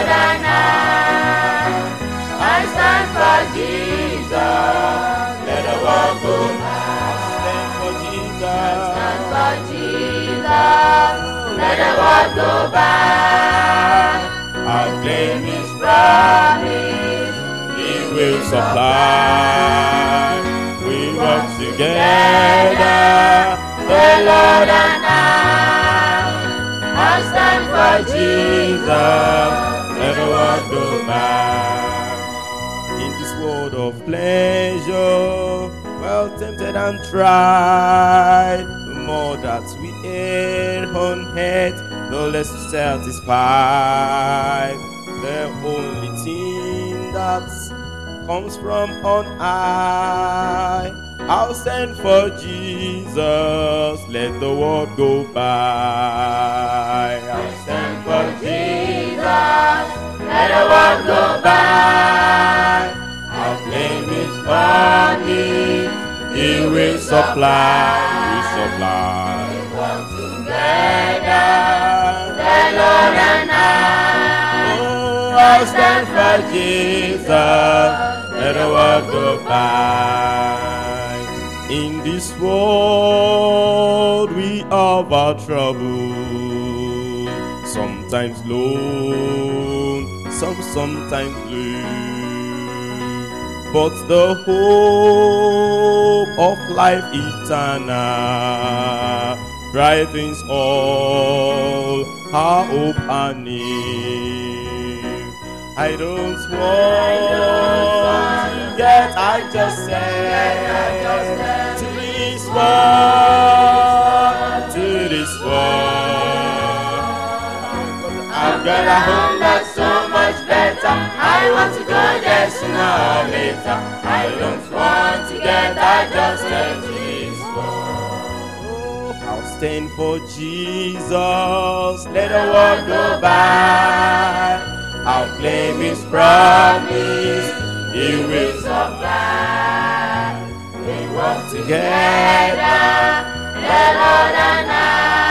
Lord and I. I stand for Jesus. Let the world go by. Stand for Jesus. Stand for Jesus. Let the world go by. I'll claim His Promise. He will supply. We work together, the Lord and I. I stand for Jesus, let the world go by. In this world of pleasure, well tempted and tried, the more that we err on earth, the less we satisfied. The only thing that comes from on high. I'll stand for Jesus, let the world go by. I'll stand for Jesus, Let the world go by. I'll claim His promise, He will supply, He will supply. Walk together. The Lord and I. Oh, I'll stand for Jesus, let the world go by. In this world we have our trouble, sometimes lone, some sometimes blue. But the hope of life eternal brightens all our hope and need. I don't want to get I just said to this world, to this world. I've got a home that's so much better. I want to go there sooner or later. I don't want to get adjusted to this world. I'll stand for Jesus. Let the world go by. I'll claim His promise. He will supply. We walk together. The Lord and I.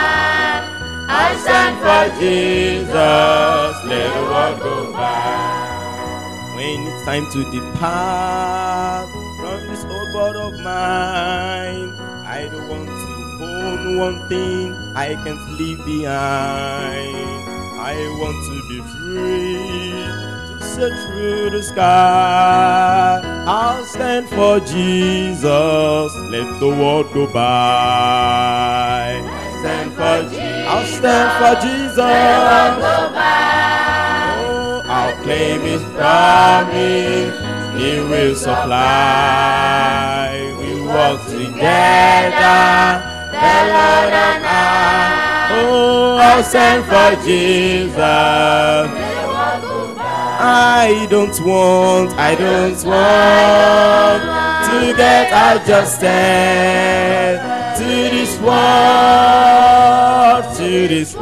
I stand for Jesus, let the world go by. When it's time to depart from this old world of mine, I don't want to own one thing I can't leave behind. I want to be free to sail through the sky. I'll stand for Jesus, let the world go by. Stand for Jesus. I'll stand for Jesus. Go by. Oh, I'll claim His promise. He will supply. We walk together, the Lord and I. Oh, I'll stand for Jesus. Let the world go by. I don't want, I don't want to get adjusted to this world, to this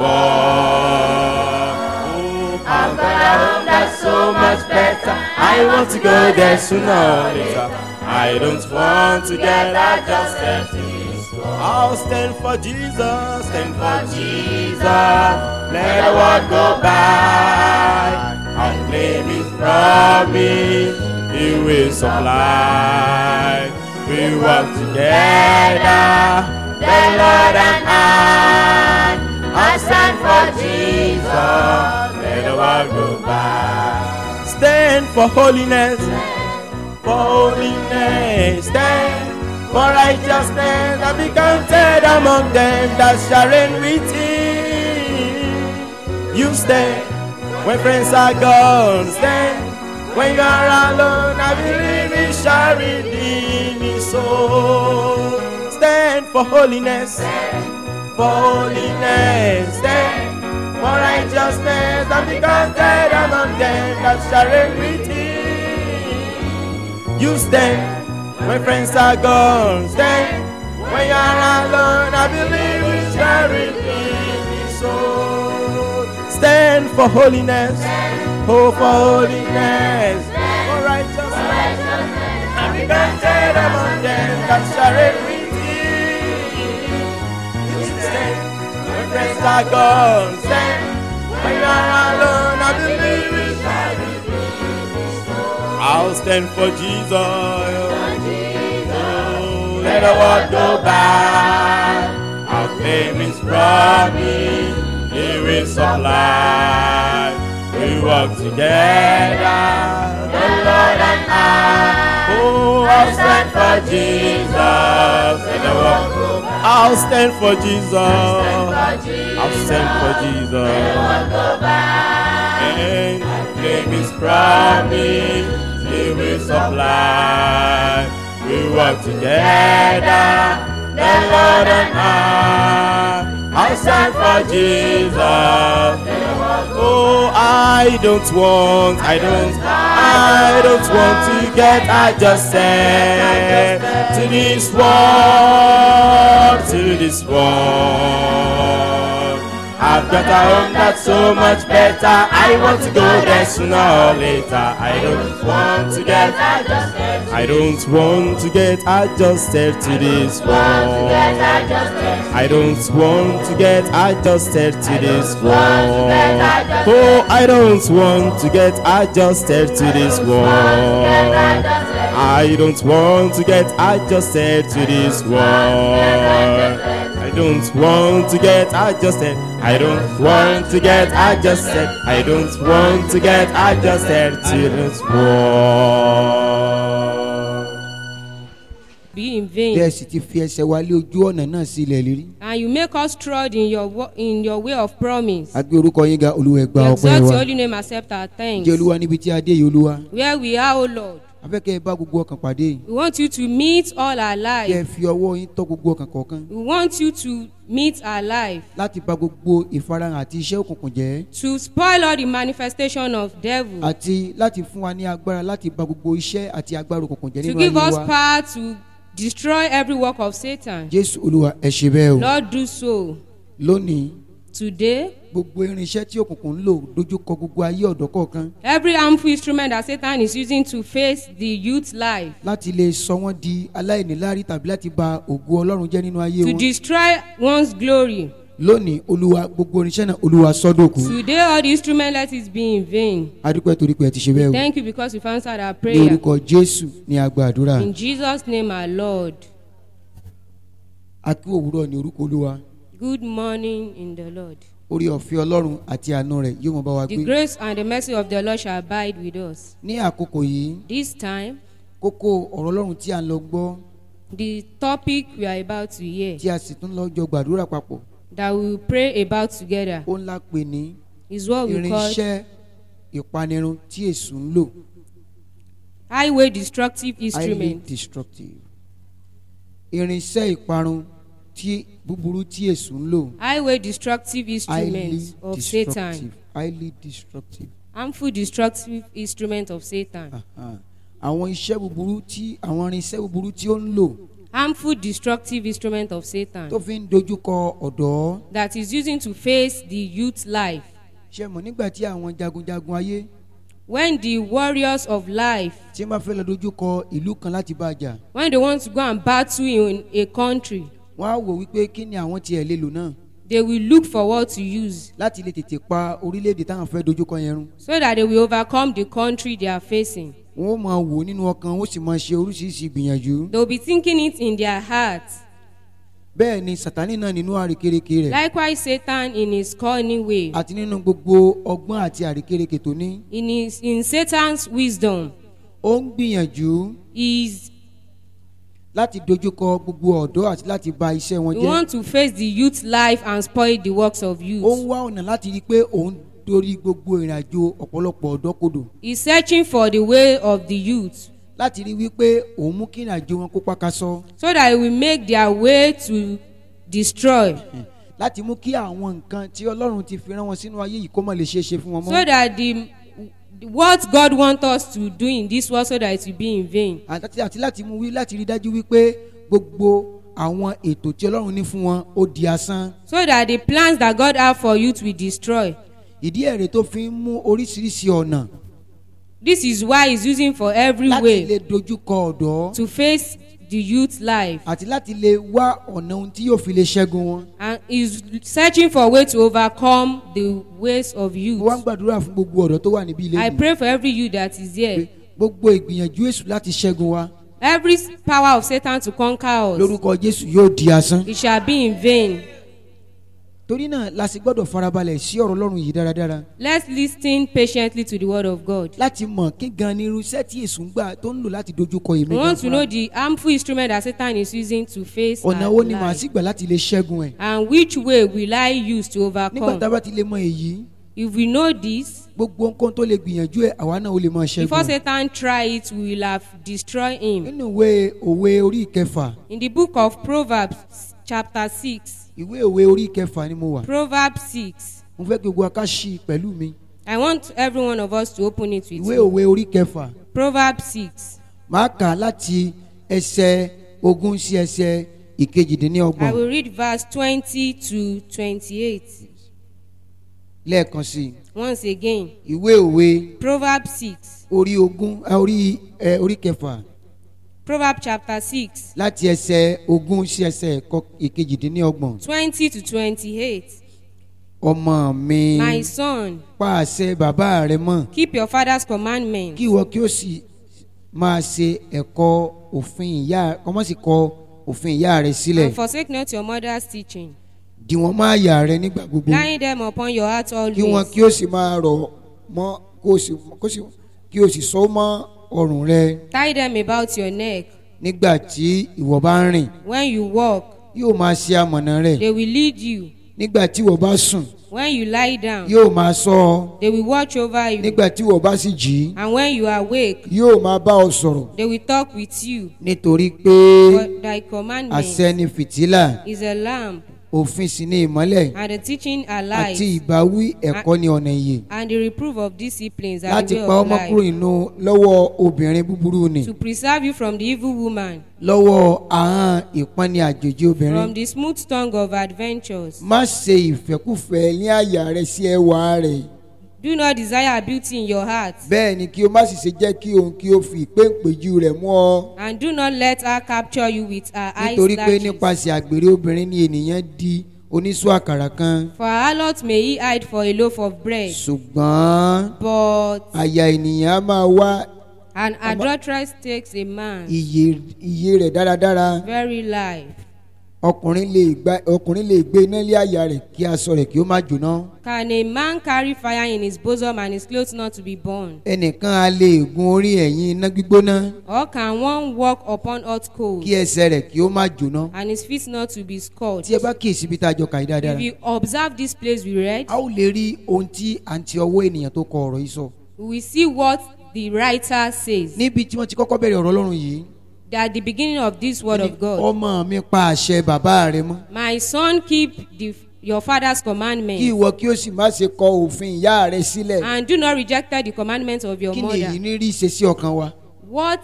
world. Oh, I've got a home that's so much better. I want to go there sooner or later. I don't want to get adjusted to this world. I'll stand for Jesus, stand for Jesus. Let the world go by. I'll claim His promise. He will supply. We work together, the Lord and I. I stand for Jesus. Let the world go by. Stand for holiness, for holiness. Stand for righteousness and be counted among them that shall reign with Him. You stand when friends are gone. Stand when you are alone. I believe He shall redeem His soul. Stand for holiness, for holiness. Stand for righteousness and be counted among them that shall reign with Him. You stand when friends are gone. Stand when you are alone. I believe He shall redeem His soul. Stand for holiness, oh for holiness, for righteousness. And be counted among them that shall reign with Him. You stand when friends are gone. Stand when you are alone. I I believe it. I'll stand for Jesus. Oh, let the world go by. I'll claim His promise. He will supply. We walk together, the Lord and I. Oh, I'll stand for Jesus. Let the world go by. I'll stand for Jesus. I'll stand for Jesus. And claim His promise. He will supply. We work together, the Lord and I. I'll stand for Jesus. Oh, I don't want, I don't, I don't want to get adjusted to this world, to this world. I've got a home that's so much better. I want to go there sooner or later. I don't want to get I don't want to get adjusted to this world. I don't want to get adjusted to this world. Oh, I don't want to get adjusted to this world. I don't want to get adjusted to this world. I don't want to get adjusted. I don't want to get adjusted. I don't want to get adjusted to this world. be in bẹ́ẹ̀ vain sì ti fi ẹsẹ̀ wa lé ojú ọ̀nà náà sí ilẹ̀ lérí. and you make us trod in your wo- in your way of promise. a gbé orúkọ yín ga olúwa ẹ We gba ọpẹ́ exalt wa. your holy name, accept our thanks. jẹ́ olúwa níbi tí a dé yìí olúwa. Where we are, O Lord, afẹ́kẹ́ ẹ bá gbogbo ọkàn pàdé yìí. we want you to meet all our kí ẹ life. fi ọwọ́ yín tọ́ gbogbo ọkàn kọ̀ọ̀kan. We want you to meet our life. láti bà gbogbo ìfarahàn àti iṣẹ́ òkùnkùn jẹ́. To spoil all the manifestation of devil. àti láti fún wa ní agbára láti bà gbogbo iṣẹ́ àti agbára òkùnkùn jẹ́ To nínú give ayé us wa. power to destroy every work of Satan. jésù olúwa ẹ ṣe bẹ́ẹ̀ o. Lord, do so. lónìí Today, gbogbo irinṣẹ́ tí òkùnkùn ń lò dojúkọ gbogbo ayé ọ̀dọ́ kọ̀ọ̀kan every harmful instrument that Satan is using to face the youth life, láti lè sọ wọ́n di aláìníláárí tàbí láti bà ògo ọlọ́run jẹ́ nínú ayé to wọn. destroy one's glory. lónìí olúwa gbogbo irinṣẹ́ náà olúwa sọ́dọ̀kù. Today, all the instrument let it be in vain. adúpẹ́ torí pé ẹ ti ṣe bẹ́ẹ̀ o. Thank you because you've answered our ní prayer. orúkọ jésù ní agba àdúrà. In Jesus' name, our Lord. akí òwúrọ̀ ní orúkọ olúwa. Good morning in the Lord. orí ọ̀fẹ́ ọlọ́run àti àánú rẹ̀ yóò mọ bá wa The gbé. grace and the mercy of the Lord shall abide with us. ní àkókò yìí This time, kókó ọ̀rọ̀ ọlọ́run tí a ń lọ gbọ́ the topic we are about to hear, tí a sì tún lọ jọ gbàdúrà papọ̀ that we will pray about together, ó ńlá pè ní is what we call irinṣẹ́ ìpanirun tí èṣù ń lò highway destructive highly instrument. destructive irinṣẹ́ ìparun tí búburú tí èṣù ń lò Highway destructive highly instrument of Satan. destructive highly destructive Harmful destructive instrument of Satan. Aha. àwọn iṣẹ́ búburú tí àwọn irinṣẹ́ búburú tí ó ń lò Harmful destructive instrument of Satan tó fi ń dojúkọ ọ̀dọ́ that is using to face the youth life. ṣe mọ̀ nígbà tí àwọn jagunjagun ayé When the warriors of life, tí wọ́n bá fẹ́ lọ dojúkọ ìlú kan láti bá a jà when they want to go and battle in a country, wọ́n á wò wípé kí ni àwọn tiẹ̀ lè lò náà they will look for what to use láti lè tètè pa orílẹ̀-èdè táwọn fẹ́ dojúkọ yẹn run so that they will overcome the country they are facing. wọ́n ó máa wò nínú ọkàn wọ́n sì máa ṣe oríṣiríṣi ìgbìyànjú They will be thinking it in their hearts. bẹ́ẹ̀ ni sàtánì náà nínú àrékérekè rẹ̀ Likewise, Satan in his cunning way, àti nínú gbogbo ọgbọ́n àti àrékérekè tó ní in his in Satan's wisdom, ó ń gbìyànjú is láti dojúkọ gbogbo ọ̀dọ́ àti láti ba iṣẹ́ wọn we jẹ́ want to face the youth life and spoil the works of ó ń youth. wá ọ̀nà láti rí i pé òun dorí gbogbo ìrìnàjò ọ̀pọ̀lọpọ̀ ọ̀dọ́ kodò He's searching for the way of the youth láti rí i wípé òun mú kí ìrìnàjò wọn kó pákásọ so that he will make their way to destroy. láti mú kí àwọn nǹkan tí ọlọ́run ti fi rán wọn sínú ayé yìí kó má lè ṣeé ṣe fún wọn so mọ́ that the what God wants us to do in this world so that it will be in vain. àti àti láti mú wí láti rí i dájú wípé gbogbo àwọn ètò tí ọlọ́run ní fún wọn ó di asán So that the plans that God have for youth will destroy. ìdí èrè tó fi ń mú oríṣiríṣi ọ̀nà This is why he's using for every láti way lè dojúkọ ọ̀dọ́ to face the youth life àti láti lè wá ọ̀nà ohun tí yóò fi lè ṣẹ́gun wọn. and is searching for a way to overcome the ways of mo wá ń youth. gbàdúrà fún gbogbo ọ̀dọ́ tó wà níbí ilé I mi pray for every youth that is pé here. gbogbo ìgbìyànjú èṣù láti ṣẹ́gun wa Every power of Satan to conquer us, lórúkọ jésù yóò di asán. it shall be in vain. torí náà la sì gbọ́dọ̀ farabalẹ̀ sí ọ̀rọ̀ ọlọ́run yìí dáradára Let's listen patiently to the word of God. láti mọ̀ kí gan ni irúṣẹ́ tí èṣù ń gbà tó ń lò láti dojúkọ èmi We gan want to know fúnra. the harmful instrument that Satan is using to face ọ̀nà our wo ni màá life. sì gbà láti lè ṣẹ́gun ẹ̀. And which way will I use to nígbà tá a overcome? bá ti lè mọ èyí If we know this, gbogbo nǹkan tó lè gbìyànjú ẹ̀ àwa náà ó lè mọ before ṣẹ́gun. ẹ̀. Satan try it, we will have destroyed him. nínú ìwé òwe orí ìkẹfà In the book of Proverbs, chapter 6, ìwé òwe orí ìkẹfà ni mo wà Proverbs 6, mo fẹ́ kí gbogbo aká ṣí i pẹ̀lú mi I want every one of us to open it with ìwé me. òwe orí ìkẹfà Proverbs 6. máa kà á láti ẹsẹ̀ ogún sí ẹsẹ̀ I ìkejìdínlọ́gbọ̀n will read verse 20 to 28. lẹ́ẹ̀kan sí i Once again, ìwé òwe Proverbs 6. orí ogún eh, orí ẹ orí kẹfà Proverbs chapter 6, láti ẹsẹ̀ ogún sí ẹsẹ̀ kọ- ìkejìdínlọ́gbọ̀n 20 to 28. ọmọ mi My son, pa àṣẹ bàbá rẹ mọ́ keep your father's commandments kí ìwọ kí ó sì máa ṣe ẹ̀kọ́ òfin ìyá ọmọ sì kọ òfin ìyá rẹ sílẹ̀ and forsake not your mother's teaching, dì wọ́n máa yà rẹ nígbà gbogbo laying them upon your heart kí wọn always. kí ó sì máa rọ̀ mọ́ kó o sì kó sì kí o sì so mọ́ ọrùn rẹ Tie them about your neck. nígbà tí ìwọ bá ń rìn When you walk, yóò máa ṣe amọ̀nà rẹ they will lead you. nígbà tí ìwọ bá sùn When you lie down, yóò máa ṣọ́ ọ they will watch over you. nígbà tí ìwọ bá sì jí And when you awake, yóò máa bá ọ sọ̀rọ̀ they will talk with you. nítorí pé For thy commandment àṣẹ ni fìtílà is a lamp, òfin sì ni ìmọ́lẹ̀ and the teaching are àti light, ìbáwí ẹ̀kọ́ ni ọ̀nà ìyè and the reproof of disciplines are láti the way pa of ọmọ kúrò life. nínú lọ́wọ́ obìnrin búburú ni To preserve you from the evil woman, lọ́wọ́ ahọ́n ìpọ́nni àjòjì obìnrin from the smooth tongue of adventures. má ṣe ìfẹ́kùfẹ́ ní àyà rẹ sí ẹwà rẹ̀ Do not desire beauty in your heart, bẹ́ẹ̀ ni kí o má sì ṣe jẹ́ kí òun kí o fi ìpéǹpéjú rẹ̀ mú ọ and do not let her capture you with her eyes nítorí pé lashes. nípasẹ̀ àgbèrè obìnrin ni ènìyàn di oníṣú àkàrà kan For her lot may he hide for a loaf of bread, ṣùgbọ́n but àyà ènìyàn á máa wá an adulteress takes a man iye iye rẹ̀ dáradára very life. ọkùnrin lè gba ọkùnrin lè gbé iná lé àyà rẹ̀ kí aṣọ rẹ̀ kí ó má jóná Can a man carry fire in his bosom and his clothes not to be burned? ẹnìkan á lè gun orí ẹ̀yìn iná gbígbóná Or can one walk upon hot coals kí ẹsẹ̀ rẹ̀ kí ó má jóná and his feet not to be scorched? tí ẹ bá kíyèsí bí tá a jọ kà í dáadáa If you observe this place we read, a ó lè rí ohun tí àǹtí ọwọ́ ènìyàn tó kọ ọ̀rọ̀ yìí sọ we will see what the writer says. níbi tí wọ́n ti kọ́kọ́ bẹ̀rẹ̀ ọ̀rọ̀ ọlọ́run yìí That the beginning of this word of God, ọmọ mi pa àṣẹ bàbá rẹ mọ́ my son, keep the, your father's kí commandments ìwọ kí ó sì má ṣe kọ òfin ìyá rẹ sílẹ̀ and do not reject the commandments of your kí ni èyí mother. ní rí ìṣesí ọkàn wa What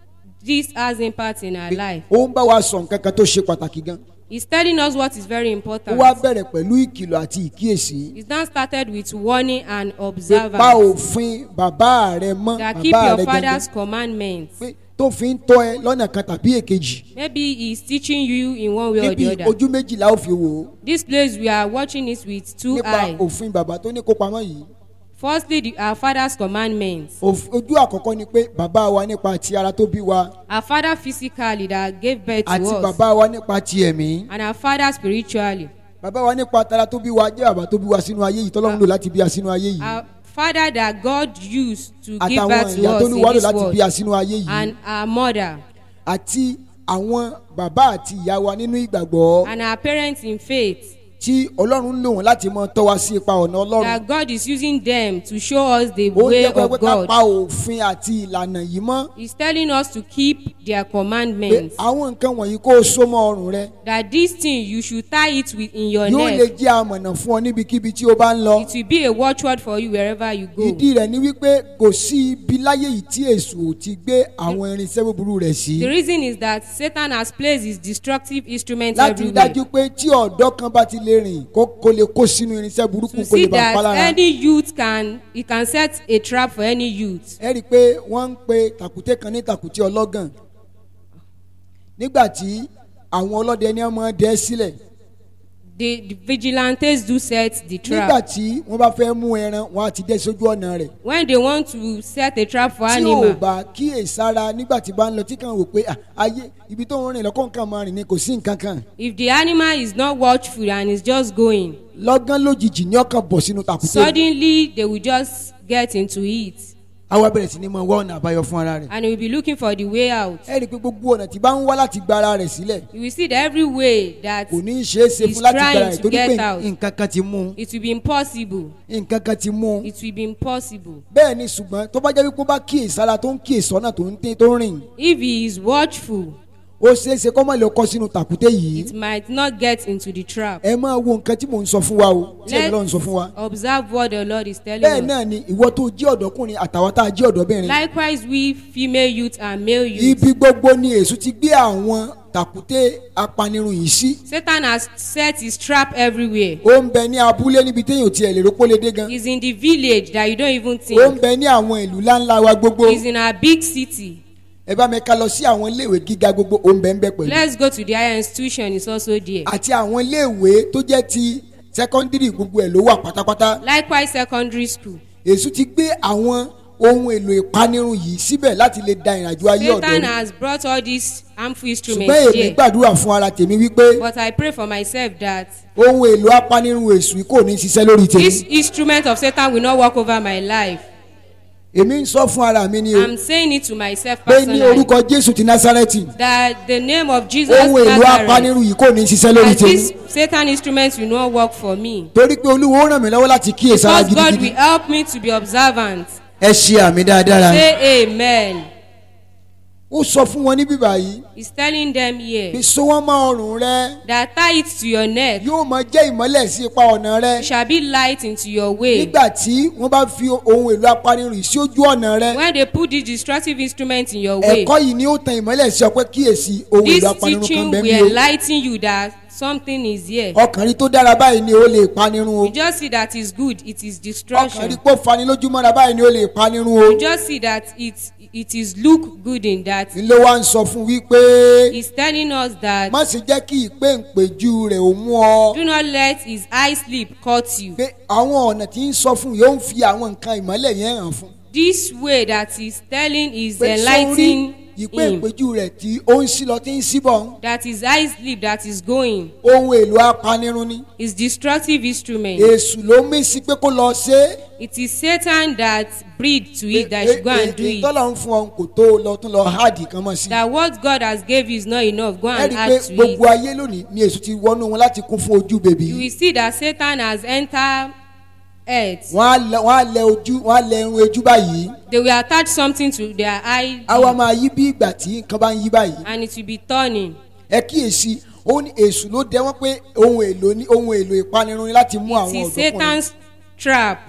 this has impact in our life. ó ń bá wa sọ nǹkan kan tó ṣe pàtàkì gan He's telling us what is very ó important. wá bẹ̀rẹ̀ pẹ̀lú ìkìlọ̀ àti ìkíyèsí It's now started with warning and pé pa observance òfin bàbá rẹ mọ́ that keep bàbá your rẹ father's gẹ́gẹ́ commandments. pé tó fi ń tọ́ ẹ lọ́nà kan tàbí èkejì Maybe he's teaching you in one way or níbi the other. ojú méjìlá ó fi wò ó This place we are watching it with two nípa eyes. òfin bàbá tó ní kó pamọ́ yìí Firstly, the, our father's commandments. Òf- ojú àkọ́kọ́ ni pé bàbá wa nípa ti ara tó bí wa Our father physically that gave birth to àti us, bàbá wa nípa ti ẹ̀mí and our father spiritually. bàbá wa nípa tara tó bí wa jẹ́ bàbá tó bí wa sínú ayé yìí tọ́lọ́run lò láti bí a sínú ayé yìí Our father that God used to give àtàwọn birth to ìyá us tó in ní wàá lò this láti bí a world, sínú ayé yìí and our mother, àti àwọn bàbá àti ìyá wa nínú ìgbàgbọ́ and our parents in faith. tí ọlọ́run lò wọ́n láti mọ tọ́ wa sí ipa ọ̀nà ọlọ́run That God is using them to show us the ó way jẹ́ pé of ká God. pa òfin àti ìlànà yìí mọ́ He's telling us to keep their pé commandments. àwọn nǹkan wọ̀nyí kó o so mọ́ ọrùn rẹ That this thing you should tie it with in your yóò lè neck. jẹ́ amọ̀nà fún ọ níbikíbi tí o bá ń lọ It will be a watchword for you wherever you go. ìdí rẹ̀ ni wípé kò sí ibi láyé yìí tí èṣù ò ti gbé àwọn irinṣẹ́ búburú rẹ̀ sí The reason is that Satan has placed his destructive instruments láti rí everywhere. dájú pé tí ọ̀dọ́ kan bá ti lè rìn kó kó lè kó sínú irinṣẹ́ burúkú To kó lè see bá a pa that lára any youth can, he can set a trap for any youth. ẹ rí i pé wọ́n ń pe tàkùté kan ní tàkùté ọlọ́gàn nígbà tí àwọn ọlọ́dẹ ní ọmọ dẹ́ sílẹ̀ The, the vigilantes do set the nígbà trap. tí wọ́n bá fẹ́ mú ẹran wọn á ti dẹ́ sójú ọ̀nà rẹ̀ When they want to set a trap for tí ò animal, bá kíyèsára nígbà tí bá ń lọ tí kàn wò pé "Ah, ayé ibi tó ń rìn lọ́kọ̀ nǹkan máa rìn ni kò sí nǹkan kan if the animal is not watchful and is just going, lọ́gán lójijì ní ọkàn bọ̀ sínú tàkùtẹ́ suddenly they will just get into it àwa bẹ̀rẹ̀ sí ni mo wá ọ̀nà àbáyọ fún ara rẹ̀ and he will be looking for the way out. ẹ rí i pé gbogbo ọ̀nà tí bá ń wá láti gba ara rẹ̀ sílẹ̀ You will see that every way that kò ní í ṣeé ṣe He's fún láti gba ara trying rẹ̀ to torí pé get out. nǹkan kan ti mú un it will be impossible. nǹkan kan ti mú un It will be impossible. bẹ́ẹ̀ ni ṣùgbọ́n tó bá jẹ́ wípé ó bá kíyèsára tó ń kíyèsọ́nà tó ń tẹ́ tó ń rìn If he is watchful, ó ṣeé ṣe kó má lè kọ́ sínú tàkùtẹ́ yìí it might not get into the trap. ẹ máa wo nǹkan tí mò ń sọ fún wa o tí ẹ̀mí Let's lọ́run sọ fún wa observe what the Lord is telling bẹ́ẹ̀ us. náà ni ìwọ tó jẹ́ ọ̀dọ́kùnrin àtàwọn tá a jẹ́ ọ̀dọ́bìnrin Likewise, we female youth and male youth. ibi gbogbo ni èṣù ti gbé àwọn tàkùtẹ́ apanirun yìí sí Satan has set his trap everywhere. ó ń bẹ ní abúlé níbi téèyàn ò tiẹ̀ lè rópó lé dé gan He's in the village that you don't even ó ń think. bẹ ní àwọn ìlú ńláńlá wa gbogbo He's in a big city. ẹ bá mi ká lọ sí àwọn iléèwé gíga gbogbo ó ń bẹ ń bẹ pẹ̀lú Let's go to the higher institution. It's also there. àti àwọn iléèwé tó jẹ́ ti sẹ́kọ́ndírì gbogbo ẹ̀ ló wà pátápátá Likewise, secondary school. èṣù ti gbé àwọn ohun èlò ìpanirun yìí síbẹ̀ láti lè da ìrìnàjò ayé ọ̀dọ́ Satan rú. has brought all these harmful ṣùgbọ́n instruments èmi here. gbàdúrà fún ara tèmi wípé But I pray for myself that ohun èlò apanirun èṣù yìí kò ní ṣiṣẹ́ lórí this tèmi instrument of Satan will not walk over my life. èmi ń sọ fún ara mi ni o I'm saying it to myself pé ní personally. orúkọ jésù ti násárẹ́tì That the name of Jesus ohun èlò Nazareth, apanirun yìí kò ní ṣiṣẹ́ lórí that tèmi this Satan instrument will not work for me. torí pé olúwo ó ràn mí lọ́wọ́ láti kíyèsára Because God will gidigidi help me to be observant. ẹ ṣe àmì dáadáa Say amen. ó sọ fún wọn ní bíbá yìí He's telling them here bí so wọ́n mọ́ ọrùn rẹ that tie it to your neck. yóò máa jẹ́ ìmọ́lẹ̀ sí ipa ọ̀nà rẹ It shall be light into your way. nígbà tí wọ́n bá fi ohun èlò apanirun yìí sí ojú ọ̀nà rẹ When they put this destructive instrument in your way, ẹ̀kọ́ yìí ni ó tan ìmọ́lẹ̀ sí ọ pé kíyèsí ohun this èlò apanirun kan teaching bẹ́ẹ̀ will mi o enlighten you that something is here. ọkàn rí tó dára báyìí ni ó lè panirun o You just see that it's good, it is ọkàn rí destruction. pé ó fani lójúmọ́ra báyìí ni ó lè panirun o You just see that it it is look good in that. ló wá ń sọ fún wípé He's telling us that má sì jẹ́ kí ìpéǹpéjú rẹ̀ ò mú ọ do not let his eye sleep cut you. pé àwọn ọ̀nà tí ń sọ fún yóò ń fi àwọn nǹkan ìmọ́lẹ̀ yẹn hàn fún This way that he's telling is pé sórí enlightening him. ìpéǹpéjú rẹ̀ tí ó ń sí lọ tí ń síbọ̀ That his eye sleep that is going ohun èlò apanirun ni is destructive instrument. èṣù ló mí sí pé kó lọ ṣe é It is Satan that breed to it that should go and do it. ìtọ́lọ̀ ń fún ọ kò tó lọ tún lọ háàdì kan mọ̀ sí. That what God has gave you is not enough. Go ẹ and rí i add pé to gbogbo it. ayé lónìí ni èṣù ti wọnú wọn láti kún fún ojú bèbí. You will see that Satan has entered earth. wọ́n á lẹ wọ́n á lẹ ojú wọ́n á lẹ irun ojú báyìí. They will attach something to their eye àwa máa yí bí ìgbà tí nǹkan bá ń yí báyìí. and it will be turning. ẹ kíyèsí ó ní èṣù ló dẹ wọ́n pé ohun èlò ní ohun èlò ìpanirun ni láti mú It àwọn is ọ̀dọ́kùnrin. Satan's trap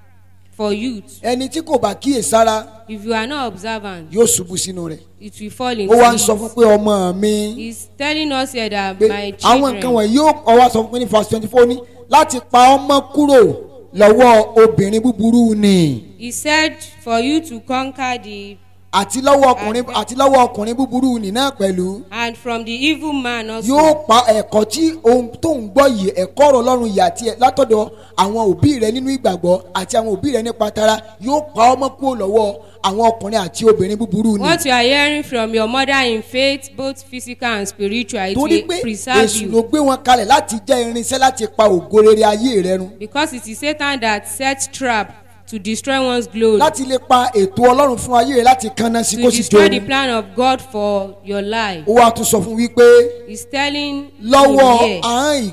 for youth. ẹni tí kò bá kíyèsára If you are not observant, yóò ṣubú sínú rẹ̀. it will fall ó into wá ń sọ fún it. pé ọmọ mi. He's telling us here that pé my àwọn nǹkan children, wọ̀nyí yóò ọwọ́ sọ fún mi ní verse twenty four ní láti pa ọmọ kúrò lọ́wọ́ obìnrin búburú ni he said for you to conquer the àti lọ́wọ́ ọkùnrin àti lọ́wọ́ ọkùnrin búburú ni náà pẹ̀lú and from the evil man also. yóò pa ẹ̀kọ́ tí ohun tó ń gbọ́ yìí ẹ̀kọ́ ọ̀rọ̀ ọlọ́run yìí àti ẹ̀ látọ̀dọ̀ àwọn òbí rẹ nínú ìgbàgbọ́ àti àwọn òbí rẹ nípa tara yóò pa ọmọ kúrò lọ́wọ́ àwọn ọkùnrin àti obìnrin búburú ni What you are hearing from your mother in faith, both physical and spiritual, it torí will pé preserve èṣù ló you. gbé wọn kalẹ̀ láti jẹ́ irinṣẹ́ láti pa ògo rere ayé rẹ run Because it is Satan that sets trap to destroy one's glory. láti lè pa ètò ọlọ́run fún ayé rẹ láti kanna sí to kó sì jó destroy the ohun. plan of God for your life. ó wá tún sọ fún wípé He's telling lọ́wọ́ him here àárín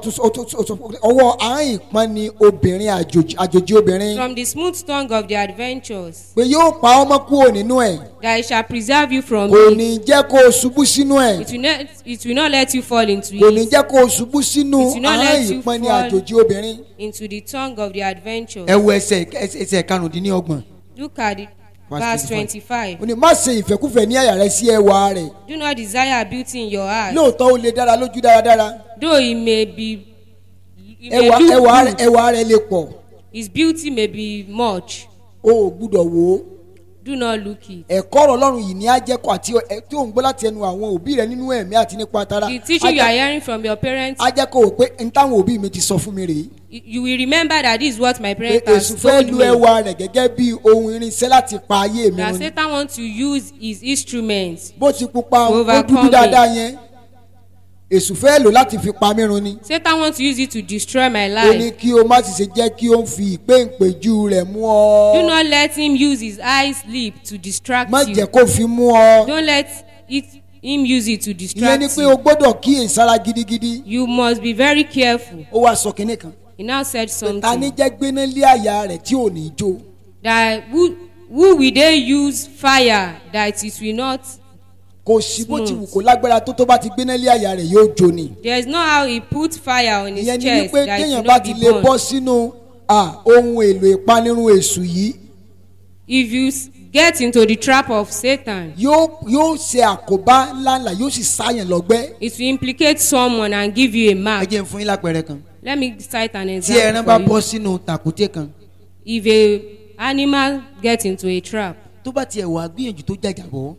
ọwọ́ àárín ìpọ́n ni obìnrin àjòjì àjòjì obìnrin from the smooth tongue of the adventures pé yóò pa ọmọ kúrò nínú ẹ̀ that it shall preserve you from kò it. ní jẹ́ kó o ṣubú sínú ẹ̀ It will not it will not let you fall into kò ní it jẹ́ kó o ṣubú sínú It will not àárín let you ìpọ́n ni fall. àjòjì obìnrin. into the tongue of the adventures. ẹ wo ẹsẹ̀ ẹsẹ̀ karùndínlọ́gbọ̀n Look at it. Verse twenty-five. ó ní má ṣe ìfẹ́kúfẹ̀ẹ́ ní àyà rẹ sí ẹwà rẹ̀ Do not desire beauty in your heart, lóòótọ́ ó lè dára lójú dáradára though it may be it may ẹwà look ẹwà rẹ good. ẹwà rẹ lè pọ̀ His beauty may be much. o ò gbúdọ̀ wò ó do not look it. ẹ̀kọ́ ọ̀rọ̀ ọlọ́run yìí ní ajẹ́kọ̀ àti ẹ- tí ò ń gbọ́ láti ẹnu àwọn òbí rẹ nínú ẹ̀mí àti nípa tara The teaching you are hearing from your parents, ajẹ́kọ̀ wò pé n táwọn òbí mi ti sọ fún mi rèé you you will remember that this is what my pé parents èṣù has fẹ́ told lu me. ẹwà rẹ̀ gẹ́gẹ́ bí ohun irinṣẹ́ láti pa ayé mi That run ni. Satan wants to use his instruments. bó ti pupa To ó overcome dúdú dáadáa yẹn èṣù fẹ́ lò láti fi pa mí run ni Satan wants to use it to destroy my ó ní life. kí o má sì ṣe jẹ́ kí o fi ìpéǹpéjú rẹ̀ mú ọ Do not let him use his eyes sleep to distract má jẹ́ you. kó fi mú ọ Don't let it him use it to ìyẹn distract ni pé you. o gbọ́dọ̀ kíyèsára gidigidi You must be very careful. ó wá sọ kinní kan He now said ta ní something jẹ́ gbéná lé àyà rẹ̀ tí ò ní jó that who who will they use fire that it will not. kò sí bó ti wù kó lágbára tó tó bá ti gbéná lé àyà rẹ̀ yóò jó ni There is no how he put fire on his ìyẹn ni chest wípé that it will téèyàn bá not ti be lè bọ́ burned. sínú à, ohun èlò ìpanirun èṣù yìí If you s- get into the trap of Satan, yóò yóò ṣe àkóbá ńláńlá yóò sì sáyàn lọ́gbẹ́. it will implicate someone and give you a ẹ mark. jẹ́ n fún yín lápẹẹrẹ kan Let me cite an tí ẹran example bá for you. bọ́ sínú tàkúté kan If a animal get into a trap tó bá tiẹ̀ wà gbìyànjú tó jàjàbọ́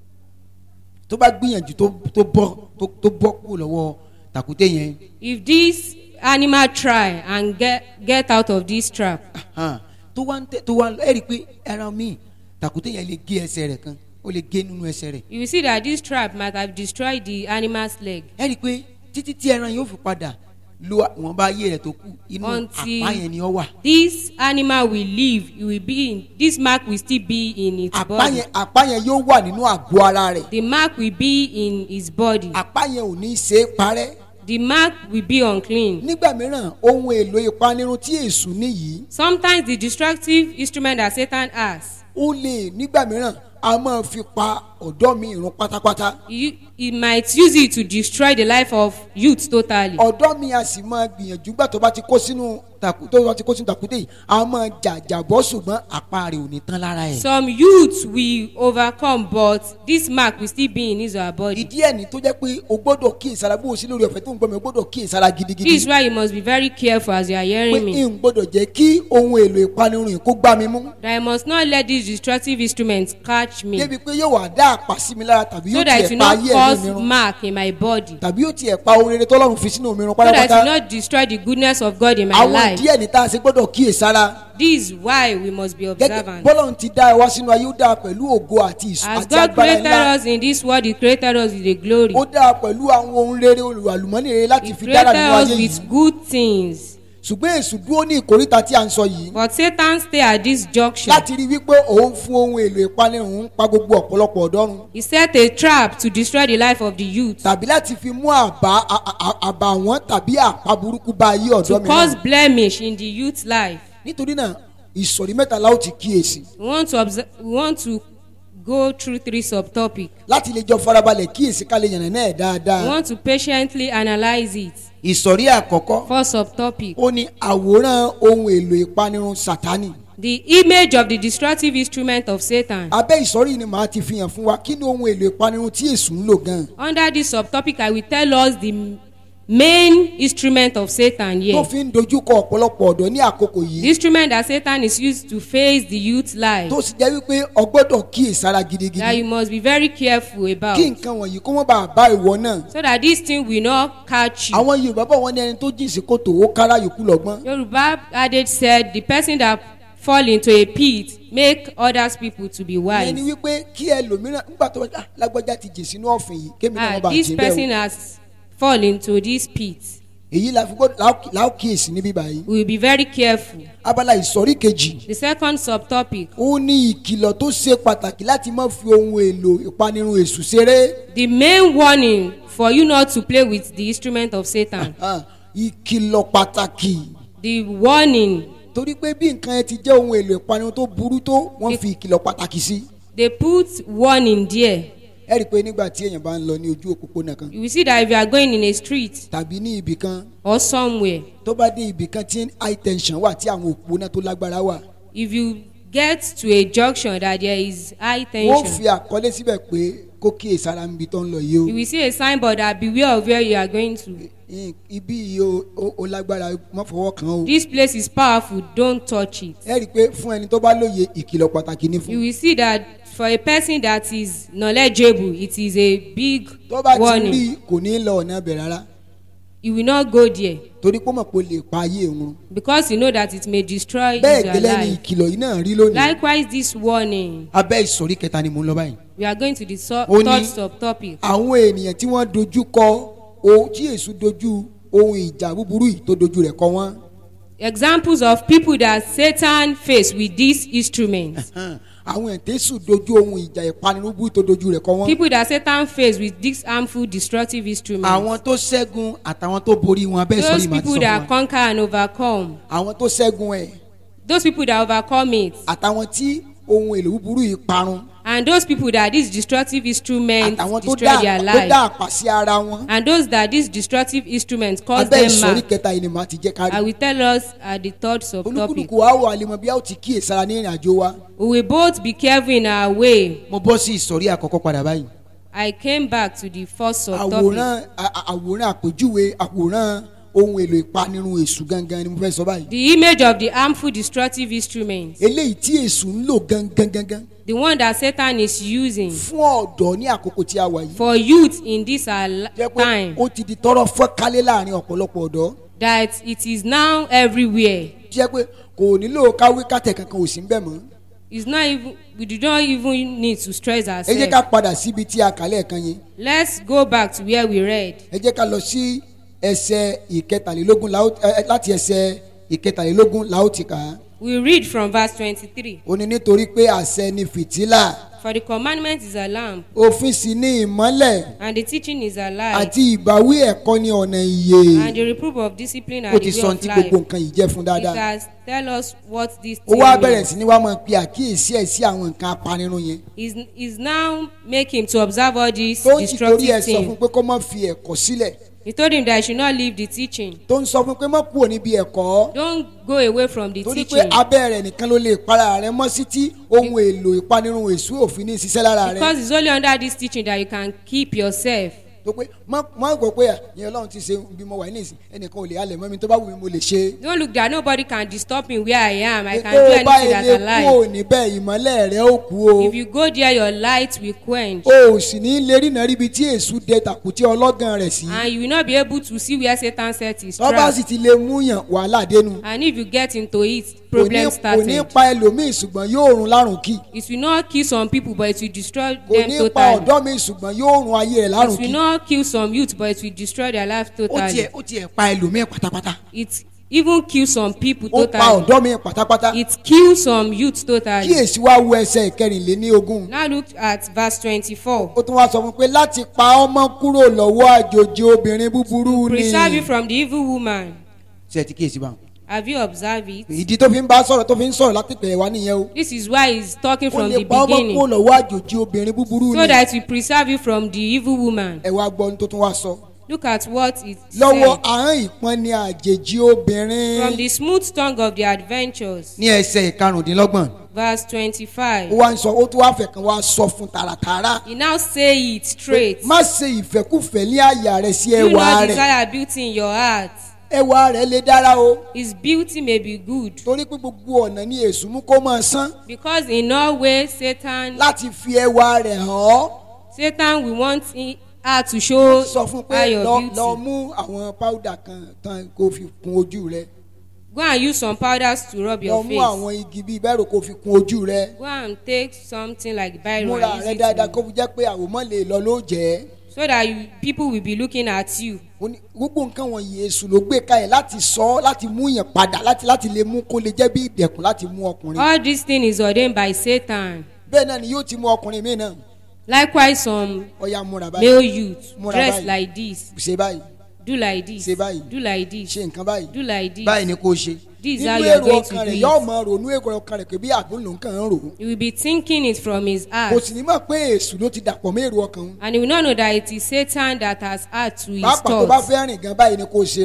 tó bá gbìyànjú tó tó bọ́ tó tó bọ́ kúrò lọ́wọ́ tàkúté yẹn if this animal try and get get out of this trap hàn, tó wá ń tẹ tó wá ẹ rí i pé ẹran míì tàkúté yẹn lè gé ẹsẹ̀ rẹ̀ kan ó lè gé nínú ẹsẹ̀ rẹ̀ you will see that this trap might have destroyed the animal's leg ẹ rí i pé títí tí ẹran yóò fi padà lo àwọn bá ayé rẹ̀ tó kù inú Until- àpá yẹn ni ó wà this animal will live it will be in this mark will still be in its àpá body yẹn àpá yẹn yóò wà nínú àgọ́ ara rẹ̀ the mark will be in his body àpá yẹn ò ní í ṣe é parẹ́ the mark will be unclean nígbà mìíràn ohun èlò ìpanirun tí èṣù níyìí sometimes the destructive instrument that satan has ó lè nígbà mìíràn a máa fi pa ọ̀dọ́ mi ìrun pátápátá he he might use it to destroy the life of youth totally ọ̀dọ́ mi a sì máa gbìyànjú gbà tó bá ti kó sínú tàkú tó bá ti kó sínú tàkúté yìí a máa jàjàbọ́ ṣùgbọ́n àpá rẹ̀ ò ní tán lára ẹ̀. some youths will overcome but this mark will still be in his or her body ìdí ẹ̀ ní tó jẹ́ pé o gbọ́dọ̀ kíyèsára bó o sí lórí ọ̀fẹ́ tó ń gbọ́ mi o gbọ́dọ̀ kíyèsára gidigidi. this is why you must be very careful as you are pé hearing me n gbọ́dọ̀ jẹ́ kí ohun èlò ìpanirun yìí kó gbá mi mú. that i must not let these destructive instruments catch me débi pé yóò wá dá àpá sí mi lára tàbí so yóò that it tiẹ̀ will pa not ayé ẹ̀mí mi cause run mark in my body tàbí yóò tiẹ̀ pa ohun rere tọ́lọ́run fi sínú mi run so that it will pátápátá. not destroy the goodness of God in my àwọn life díẹ̀ ní tá a ṣe gbọ́dọ̀ kíyèsára. this is why we must be gẹ́gẹ́ observant bọ́lọ́run ti dá ẹ wá sínú ayé ó dá a pẹ̀lú ògo àti ìsú as àti God agbára created ńlá. us in this world he created us with a glory ó dá a pẹ̀lú àwọn ohun rere olùwàlùmọ́nì rere láti he fi dára created nínú us ayé with yìí. good things ṣùgbọ́n èṣù dúró ní ìkóríta tí a ń sọ yìí. but Satan stay at this junction láti rí wípé òun fún ohun èlò ìpanirun ń pa gbogbo ọ̀pọ̀lọpọ̀ ọ̀dọ́run he set a trap to destroy the life of the youth tàbí láti fi mú àbá a- a- àbàwọ́n tàbí àpá burúkú bá ayé to ọ̀dọ́ mi cause náà blemish in the youth life nítorí náà ìsọ̀rí mẹ́tàlá ó ti kíyèsí we want to observe we want to go through three subtopic láti lè jọ farabalẹ̀ kíyèsí ká lè yànnà náà we dáadáa want to patiently analyse it ìsọ̀rí àkọ́kọ́ first subtopic ó ní àwòrán ohun èlò ìpanirun sátánì the image of the destructive instrument of Satan abẹ́ ìsọ̀rí yìí ni màá ti fi hàn fún wa kí ni ohun èlò ìpanirun tí èṣù ń lò gan under this subtopic i will tell us the main instrument of Satan tó here fi ń dojúkọ ọ̀pọ̀lọpọ̀ ọ̀dọ́ ní àkókò the yìí instrument that Satan is used to face the youth life tó sì jẹ́ wípé ọgbọ́dọ̀ kíyèsára that gidigidi you must be very careful about kí nǹkan wọ̀nyí kó wọ́n bá bá ìwọ náà so that this thing will not catch you. àwọn yorùbá bọ̀ wọ́n ní ẹni tó jìn sí kòtò ó kára yòókù lọ́gbọ́n Yoruba adage said the person that fall into a pit make others people to be ìyẹn ni wise. wípé kí ẹlòmíràn nígbà tó ah lágbájá ti jìn sínú ọ̀fìn yìí kémi náà ah wọ́n bá this jìn person bẹ́ẹ̀ has fall into this pit o èyí la fi gbọ́dọ̀ láò kíyèsí níbí báyìí we will be very careful. abala ìsọ̀rí kejì the second subtopic ó ní ìkìlọ̀ tó ṣe pàtàkì láti má fi ohun èlò ìpanirun èṣù ṣeré the main warning for you not to play with the instrument of Satan Ah, ìkìlọ̀ pàtàkì the warning torí pé bí nǹkan ẹ ti jẹ́ ohun èlò ìpanirun tó burú tó wọ́n fi ìkìlọ̀ pàtàkì sí they put warning there ẹ rí i pé nígbà tí èèyàn bá ń lọ ní ojú òpópónà kan you will see that if you are going in a street tàbí ní ibì kan or somewhere tó bá dé ibì kan tí high tension wà tí àwọn òpópónà tó lágbára wà if you get to a junction that there is high wọ́n fi tension àkọlé síbẹ̀ pé kó kíyè sára níbi tó ń lọ yìí o you will see a signboard that beware of where you are going to I- ibi yìí o- o o lágbára má fọwọ́ kàn án o this place is powerful don't touch it ẹ rí i pé fún ẹni tó bá lóye ìkìlọ̀ pàtàkì ní you fún will see that for a person that is knowledgeable it is a big tó bá ti rí warning kò ní lọ ọ̀nà ibẹ̀ rárá you will not go there torí pé ó mọ̀ pé ó lè pa ayé òun because you know that it may destroy bẹ́ẹ̀ your gẹ́lẹ́ ni life ìkìlọ̀ yìí náà rí lónìí likewise this warning abẹ́ ìsọ̀rí kẹta ni mò ń lọ báyìí. we are going to the so Ó ní- third subtopic àwọn ènìyàn tí wọ́n dojú kọ o tí èṣù dojú ohun ìjà búburú yìí tó dojú rẹ̀ kọ wọ́n examples of people that satan face with these instruments àwọn ètèṣù dojú ohun ìjà ìpanirúbú tó dojú rẹ̀ kọ wọ́n people that satan face with these harmful destructive instruments àwọn tó ṣẹ́gun àtàwọn tó borí wọn abẹ́ those ìsọ̀rí màá ti people sọ that fún wa. conquer and overcome àwọn tó ṣẹ́gun ẹ̀ those people that overcome it àtàwọn tí ohun èlò búburú yìí parun and those people that these destructive instruments àtàwọn tó destroy dá their tó dá life àpá sí ara wọn and those that these destructive instruments cause abẹ́ them ìsọ̀rí mark kẹta yìí ni màá ti jẹ́ i kárí will tell us at the third subtopic olúkúlùkù wa wà lè mọ bí a ó ti kíyèsára ní ìrìn àjò wa we will both be careful in our way mo bọ́ sí ìsọ̀rí àkọ́kọ́ padà báyìí. i came back to the first subtopic àwòrán a- a- àwòrán àpèjúwe àwòrán ohun èlò ìpanirun èṣù gangan ni mo fẹ́ sọ báyìí the image of the harmful destructive instruments eléyìí tí èṣù ń lò gangan gangan the one that satan is using fún ọ̀dọ́ ní àkókò tí a wà yìí for youth in this our li- jẹ́ pé time ó ti di tọrọ fọ́kálé láàrin ọ̀pọ̀lọpọ̀ ọ̀dọ́ that it is now everywhere jẹ́ pé kò nílò káwé kátẹ̀ kankan ò sí ń bẹ̀ mọ́ it's not even we do not even need to stress ẹ jẹ́ ká ourselves padà síbi tí a kà lẹ́ẹ̀kan yẹn let's go back to where we read ẹ jẹ́ ká lọ sí ẹsẹ̀ ìkẹtàlélógún la ó- ẹ- ẹ- láti ẹsẹ̀ ìkẹtàlélógún la ó ti kà á we read from verse twenty-three ó ní nítorí pé àṣẹ ni fìtílà for the commandment is a lamp òfin sì ni ìmọ́lẹ̀ and the teaching is a light àti ìbáwí ẹ̀kọ́ ní ọ̀nà ìyè and the reproof of discipline ó and ti the sọ way ní of tí life gbogbo nǹkan yìí jẹ́ fún it dáadáa has tell us what this ó thing wá bẹ̀rẹ̀ means sí ni wá máa pe àkíyèsí ẹ̀ sí àwọn nǹkan apanirun yẹn is is now make him to observe all these tó ń sì torí ẹ̀ destructive sọ fún things pé kó má fi ẹ̀kọ́ sílẹ̀ he told him that he should not leave the teaching tó ń sọ fún pé má kúrò níbi ẹ̀kọ́ don't go away from the torí pé teaching abẹ́ rẹ̀ nìkan ló lè para rẹ̀ mọ́ sí tí ohun èlò ìpanirun èṣù òfin ní ṣiṣẹ́ lára rẹ̀ because it's only under this teaching that you can keep yourself tó pé má má gbọ́ pé ìyẹn ọlọ́run ti ṣe bí mo wà ní ìsìn ẹnìkan ò lè halẹ̀ mọ́ mi tó bá wù mí mo lè ṣe don't look that nobody can disturb me where i am i can tó do o bá anything that ilé i kú ò like níbẹ̀ ìmọ́lẹ̀ rẹ̀ ó kú o if you go there your light will quench o ò sì ní lè rí náà ríbi tí èṣù dẹ tàkùtì ọlọ́gàn rẹ̀ sí and you will not be able to see where satan set his tó bá trap sì ti lè mú yàn wàhálà dénú and if you get into it kò ní problem kò ní started pa ẹlòmíì ṣùgbọ́n yóò run lárùn kì it will not kill some people but it will destroy kò them ní pa totally ọ̀dọ́ mi ṣùgbọ́n yóò run ayé rẹ̀ lárùn it will kì not kill some youth but it will destroy their life ó tiẹ̀ totally ó tiẹ̀ pa ẹlòmíì pátápátá. it even kill some people ó pa totally ọ̀dọ́ mi pátápátá it kill some youth totally kíyèsí wá wo ẹsẹ̀ ìkẹrìnléní ogún now look at verse twenty-four ó tún wá sọ fún pé láti pa ọmọ kúrò lọ́wọ́ àjòjì obìnrin búburú ni preserve you from the evil woman ṣe ti kíyèsí báwọn. have you observed it ìdí tó fi ń bá sọ̀rọ̀ tó fi ń sọ̀rọ̀ láti pẹ̀ wá nìyẹn o this is why he's talking ó from lè the pa ọmọ kúrò beginning lọ́wọ́ àjòjì obìnrin búburú so ni that we preserve you from the evil woman ẹ wá gbọ́ ohun tó tún wá sọ look at what it lọ́wọ́ said ahọ́n ìpọ́n ni àjèjì obìnrin from the smooth tongue of the adventures ní ẹsẹ̀ ìkarùndínlọ́gbọ̀n verse twenty-five ó wá ń sọ ó tún wá fẹ̀ kan wá sọ fún tààràtààrà he now say it straight má ṣe ìfẹ́kùfẹ́ ní àyà rẹ̀ sí you ẹwà not rẹ̀ desire beauty in your heart ẹwà rẹ̀ lè dára o his beauty may be good torí pé gbogbo ọ̀nà ni èṣù mú kó máa sán because in no way satan láti fi ẹwà rẹ̀ hàn ọ́ satan will want in- her to show sọ fún pé her your lọ beauty lọ mú àwọn páúdà kan tán kó fi kun ojú rẹ̀ go and use some powders to rub lọ your mú face àwọn igi bíi bẹ́ẹ̀rù kó fi kun ojú rẹ̀ go and take something like biro múra and use rẹ̀ it dáadáa to- kó fi jẹ́ pé àwòmọ́ lè lọ ló jẹ́ so that you, people will be looking at you Ó ní gbogbo nǹkan wọ̀nyí èṣù ló gbé kalẹ̀ láti sọ ọ́ láti mú yàn padà láti láti lè mú kó lè jẹ́ bí ìdẹ̀kùn láti mú ọkùnrin all this thing is ordained by satan bẹ́ẹ̀ náà ni yóò ti mú ọkùnrin míì náà likewise some ọ̀ya múra báyìí male youth Múra dress báyìí. like this ṣe báyìí do like this Ṣe báyìí. do like this ṣe nǹkan báyìí do like this báyìí ni kò ṣe. this is how nínú you are èrò going to ọkàn do rẹ̀ yóò it mọ ronú èrò ọkàn rẹ̀ pé bí àgbọn lòún kàn ń rò ó you will be thinking it from his kò heart sì ní mọ̀ pé èṣù ló ti dàpọ̀ mọ́ èrò ọkàn òun and he will not know that it is satan that has add to his pàápàá tó bá thoughts fẹ́ rìn gan báyìí ni kò ṣe rìn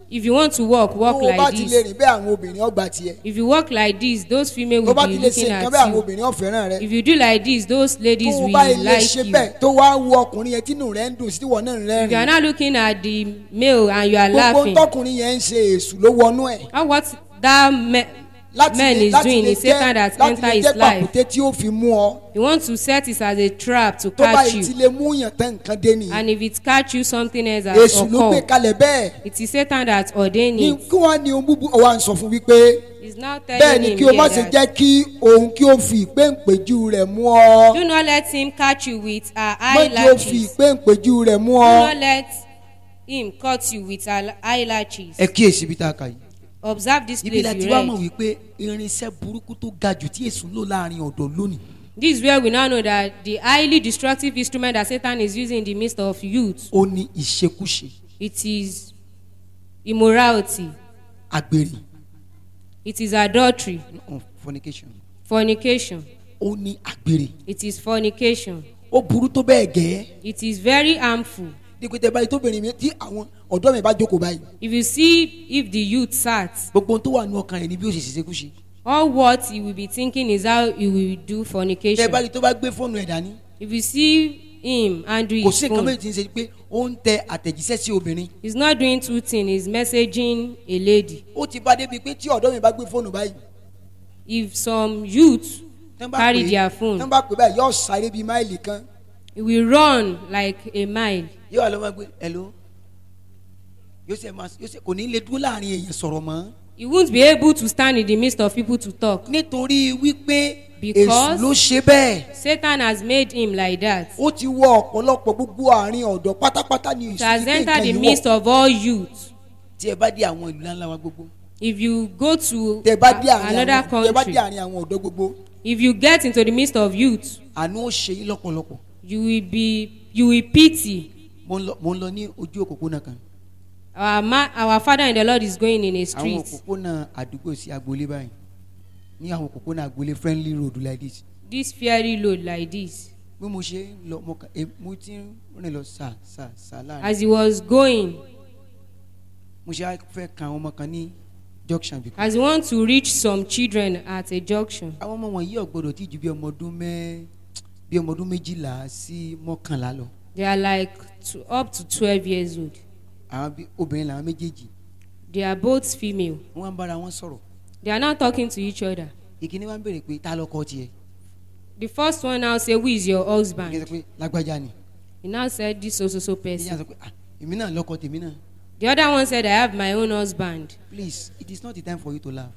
If you want to walk, tó walk o bá like ti lè this. rìn bẹ́ẹ̀ àwọn obìnrin ọgbà tiẹ̀ If you walk like this, those female tó o bá will ti be lè ṣe looking nǹkan bẹ́ẹ̀ àwọn at you. obìnrin ọ̀fẹ́ràn rẹ If you do like this, those ladies tó o will bá lè like ṣe you. bẹ́ẹ̀ tó wá wo ọkùnrin yẹn tínú rẹ̀ ń dùn sí ìwọ náà If you are rẹ́rìn not looking at the male and you are gbogbo laughing, tọkùnrin yẹn ń ṣe èṣù ló wọnú ẹ̀ how what that me, láti man lè is láti doing lè is Satan jẹ́ that láti enter lè his jẹ́ life. pàkúté tí ó fi mú ọ You want to set it as a trap to tó bá catch yìí ti you. lè mú yàn tán nǹkan dé nìyí And if it catch you, something else has èṣù ló gbé occurred. kalẹ̀ bẹ́ẹ̀ It is Satan that ordained ní it. kí wọ́n á ní ohun búburú ọ̀wá ń sọ fún wípé He's now bẹ́ẹ̀ telling ni him kí o má here ṣe that jẹ́ kí òun kí o fi ìpéǹpéjú rẹ̀ mú ọ do not let him catch you with her má jẹ́ o fi eyelashes. ìpéǹpéjú rẹ̀ mú Do ọ not let him cut you with her eyelashes. ẹ kíyèsí ibi tá a kà yìí Observe this ibi la place ti you wá mọ̀ read. wípé irinṣẹ́ burúkú tó ga jù tí èṣù ń lò láàrin ọ̀dọ́ lónìí This is where we now know that the highly destructive instrument that Satan is using in the midst of youth, ó ní ìṣekúṣe it is immorality, àgbèrè it is adultery, mm, fornication fornication, ó ní àgbèrè it is fornication. ó burú tó bẹ́ẹ̀ gẹ́ It is very harmful. dípò tẹ báyìí tóbìnrin mi tí àwọn ọ̀dọ́ mi bá jókòó báyìí If you see if the youth sat, gbogbo ohun tó wà ní ọkàn rẹ̀ ni bí ó ṣe ṣiṣẹ́kúṣe all what he will be thinking is how he will do tẹ fornication. báyìí tó bá gbé fóònù ẹ̀ dání If you see him handle kò his sí nǹkan phone, méjì tí ń ṣe pé ó ń tẹ àtẹ̀jíṣẹ́ sí obìnrin he's not doing two things. He's messaging a lady. ó ti bá débi pé tí ọ̀dọ́ mi bá gbé fóònù báyìí If some youth tán bá carry pè é- their phone, tán bá pè é báyìí yóò sáré bíi máìlì kan he will run like a mile. yóò wà ló máa gbé hello yóò ṣe máa yóò ṣe kò ní lè dúró láàrin èèyàn sọ̀rọ̀ mọ́ He won't be able to stand in the midst of people to talk. nítorí wípé Because- èṣù ló ṣe bẹ́ẹ̀ Satan has made him like that. ó ti wọ ọ̀pọ̀lọpọ̀ gbogbo àárín ọ̀dọ́ pátápátá ní He has ìsúlẹ̀ entered the nǹkan midst yìí wọ̀ of all youth. tí ẹ bá dé àwọn ìlú ńláńlá wa gbogbo If you go to tẹ bá dé a- àárín another àwọn tẹ bá dé country, àárín àwọn ọ̀dọ́ gbogbo if you get into the midst of youth, àánú ó ṣe yín lọ́pọ̀lọpọ̀ you will be you will pity. mo ń lọ mo ń lọ ní ojú òpópónà kan Our ma our father in the Lord is going in a àwọn street. òpópónà àdúgbò sí agboolé báyìí ní àwọn òpópónà agboolé friendly road like this This fairy load like this. bí mo ṣe ń lọ mo kà eh, mo ti ń rìn lọ sà sà sà láàrin As he was going, mo ṣe á fẹ́ kan àwọn ọmọ kan ní junction bí. as he want to reach some children at a junction, àwọn ọmọ wọ̀nyí ọ̀gbọ́dọ̀ tí ju bí ọmọ ọdún mẹ́ bí ọmọ ọdún méjìlá sí mọ́kànlá lọ they are like to, up to twelve years old. àwọn bí obìnrin làwọn méjèèjì They are both female. wọ́n wá ń bára wọn sọ̀rọ̀ They are not talking to each other. ìkíní wá ń béèrè pé ta lọkọ tiẹ̀ The first one now say, "Who is your ìkíní husband?" sọ pé lágbájá ni He now said, "This so so so ìyá person." sọ pé ah èmi náà lọkọ tèmi náà The other one said, "I have my own husband. please it is not the time for you to laugh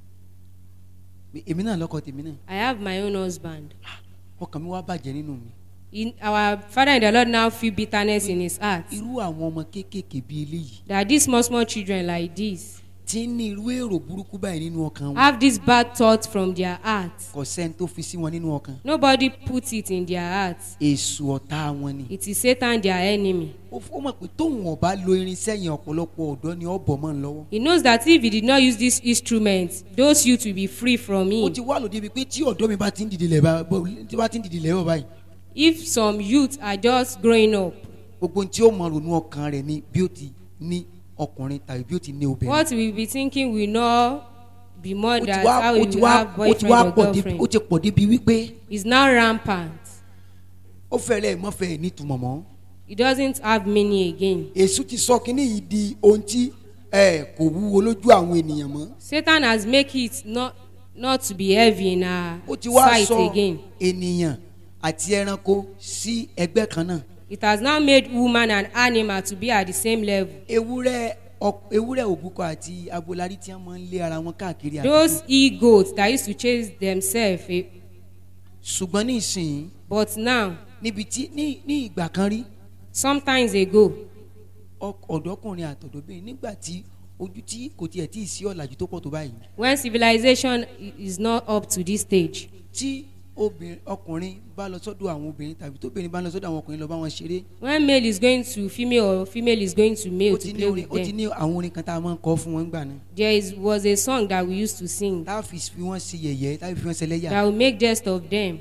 Pé èmi náà lọkọ tèmi náà I have my own husband." ọkàn mi wá bàjẹ́ nínú mi In, our father in the Lord now feel bitterness in his heart irú àwọn ọmọ kéékèèké bíi eléyìí that these small small children like this tí ń ní irú èrò burúkú báyìí nínú ọkàn wọn have this bad thought from their heart. kò sẹ́ni tó fi sí wọn nínú ọkàn Nobody puts it in their heart. èṣù ọ̀tá wọn ni It is Satan their enemy. ó f- ó mọ̀ pé tóun ọba lo irinṣẹ́ yẹn ọ̀pọ̀lọpọ̀ ọ̀dọ́ ni ọ̀bọ̀ mọ́ ń lọ́wọ́ He knows that if he did not use this instrument, those youth will be free from ó him. ti wá lòdì ibi pé tí ọ̀dọ́ mi bá ti ń dìde lẹ̀ bá bọ́- tí bá ti ń dìde lẹ̀ bọ̀ báyìí If some youth are just growing up, gbogbo ohun tí ó mọ ronú ọkàn rẹ̀ ni bí ó ti ní ọkùnrin tàbí bí ó ti ní obìnrin what we will be thinking will not be more ó ti than wá how ó we ti will wá have ó ti boyfriend wá or pọ̀ débi girlfriend. ó ti pọ̀ débi wípé It's now rampant. ó fẹ́rẹ̀ mọ́fẹ́ nítumọ̀ mọ́ It doesn't have meaning again. èṣù ti sọ kínní yìí di ohun tí ẹ kò wúwo lójú àwọn ènìyàn mọ́ Satan has make it not not to be heavy in our ó ti wá sight sọ again. ènìyàn àti ẹranko sí ẹgbẹ́ kan náà It has now made woman and animal to be at the same level. ewúrẹ́ ọ- ewúrẹ́ òbúkọ àti abolari tí wọ́n máa ń lé ara wọn káàkiri àdúgbò Those he-goats that used to chase themselves, eh, ṣùgbọ́n ní ìsìn but now, níbi tí ní ní ìgbà kan rí sometimes ago, ọk- ọ̀dọ́kùnrin àtọ̀dọ́bìnrin nígbà tí ojú tí kò tiẹ̀ tí ì sí ọ̀làjú tó pọ̀ tó báyìí when civilization i- is not up to this stage, tí obìnrin ọkùnrin bá lọ sọ́dọ̀ àwọn obìnrin tàbí tóbìnrin bá lọ sọ́dọ̀ àwọn ọkùnrin lọ bá wọn ṣeré when male is going to female or female is going to ó male ti to ní play orin with ó ti them, ní àwọn orin kan tá a máa ń kọ́ fún wọn gbà náà there is, was a song that we used to sing tá a fi fi wọ́n sí yẹ̀yẹ́ tá a fi fi wọ́n ṣẹlẹ́yà that will make jest of them.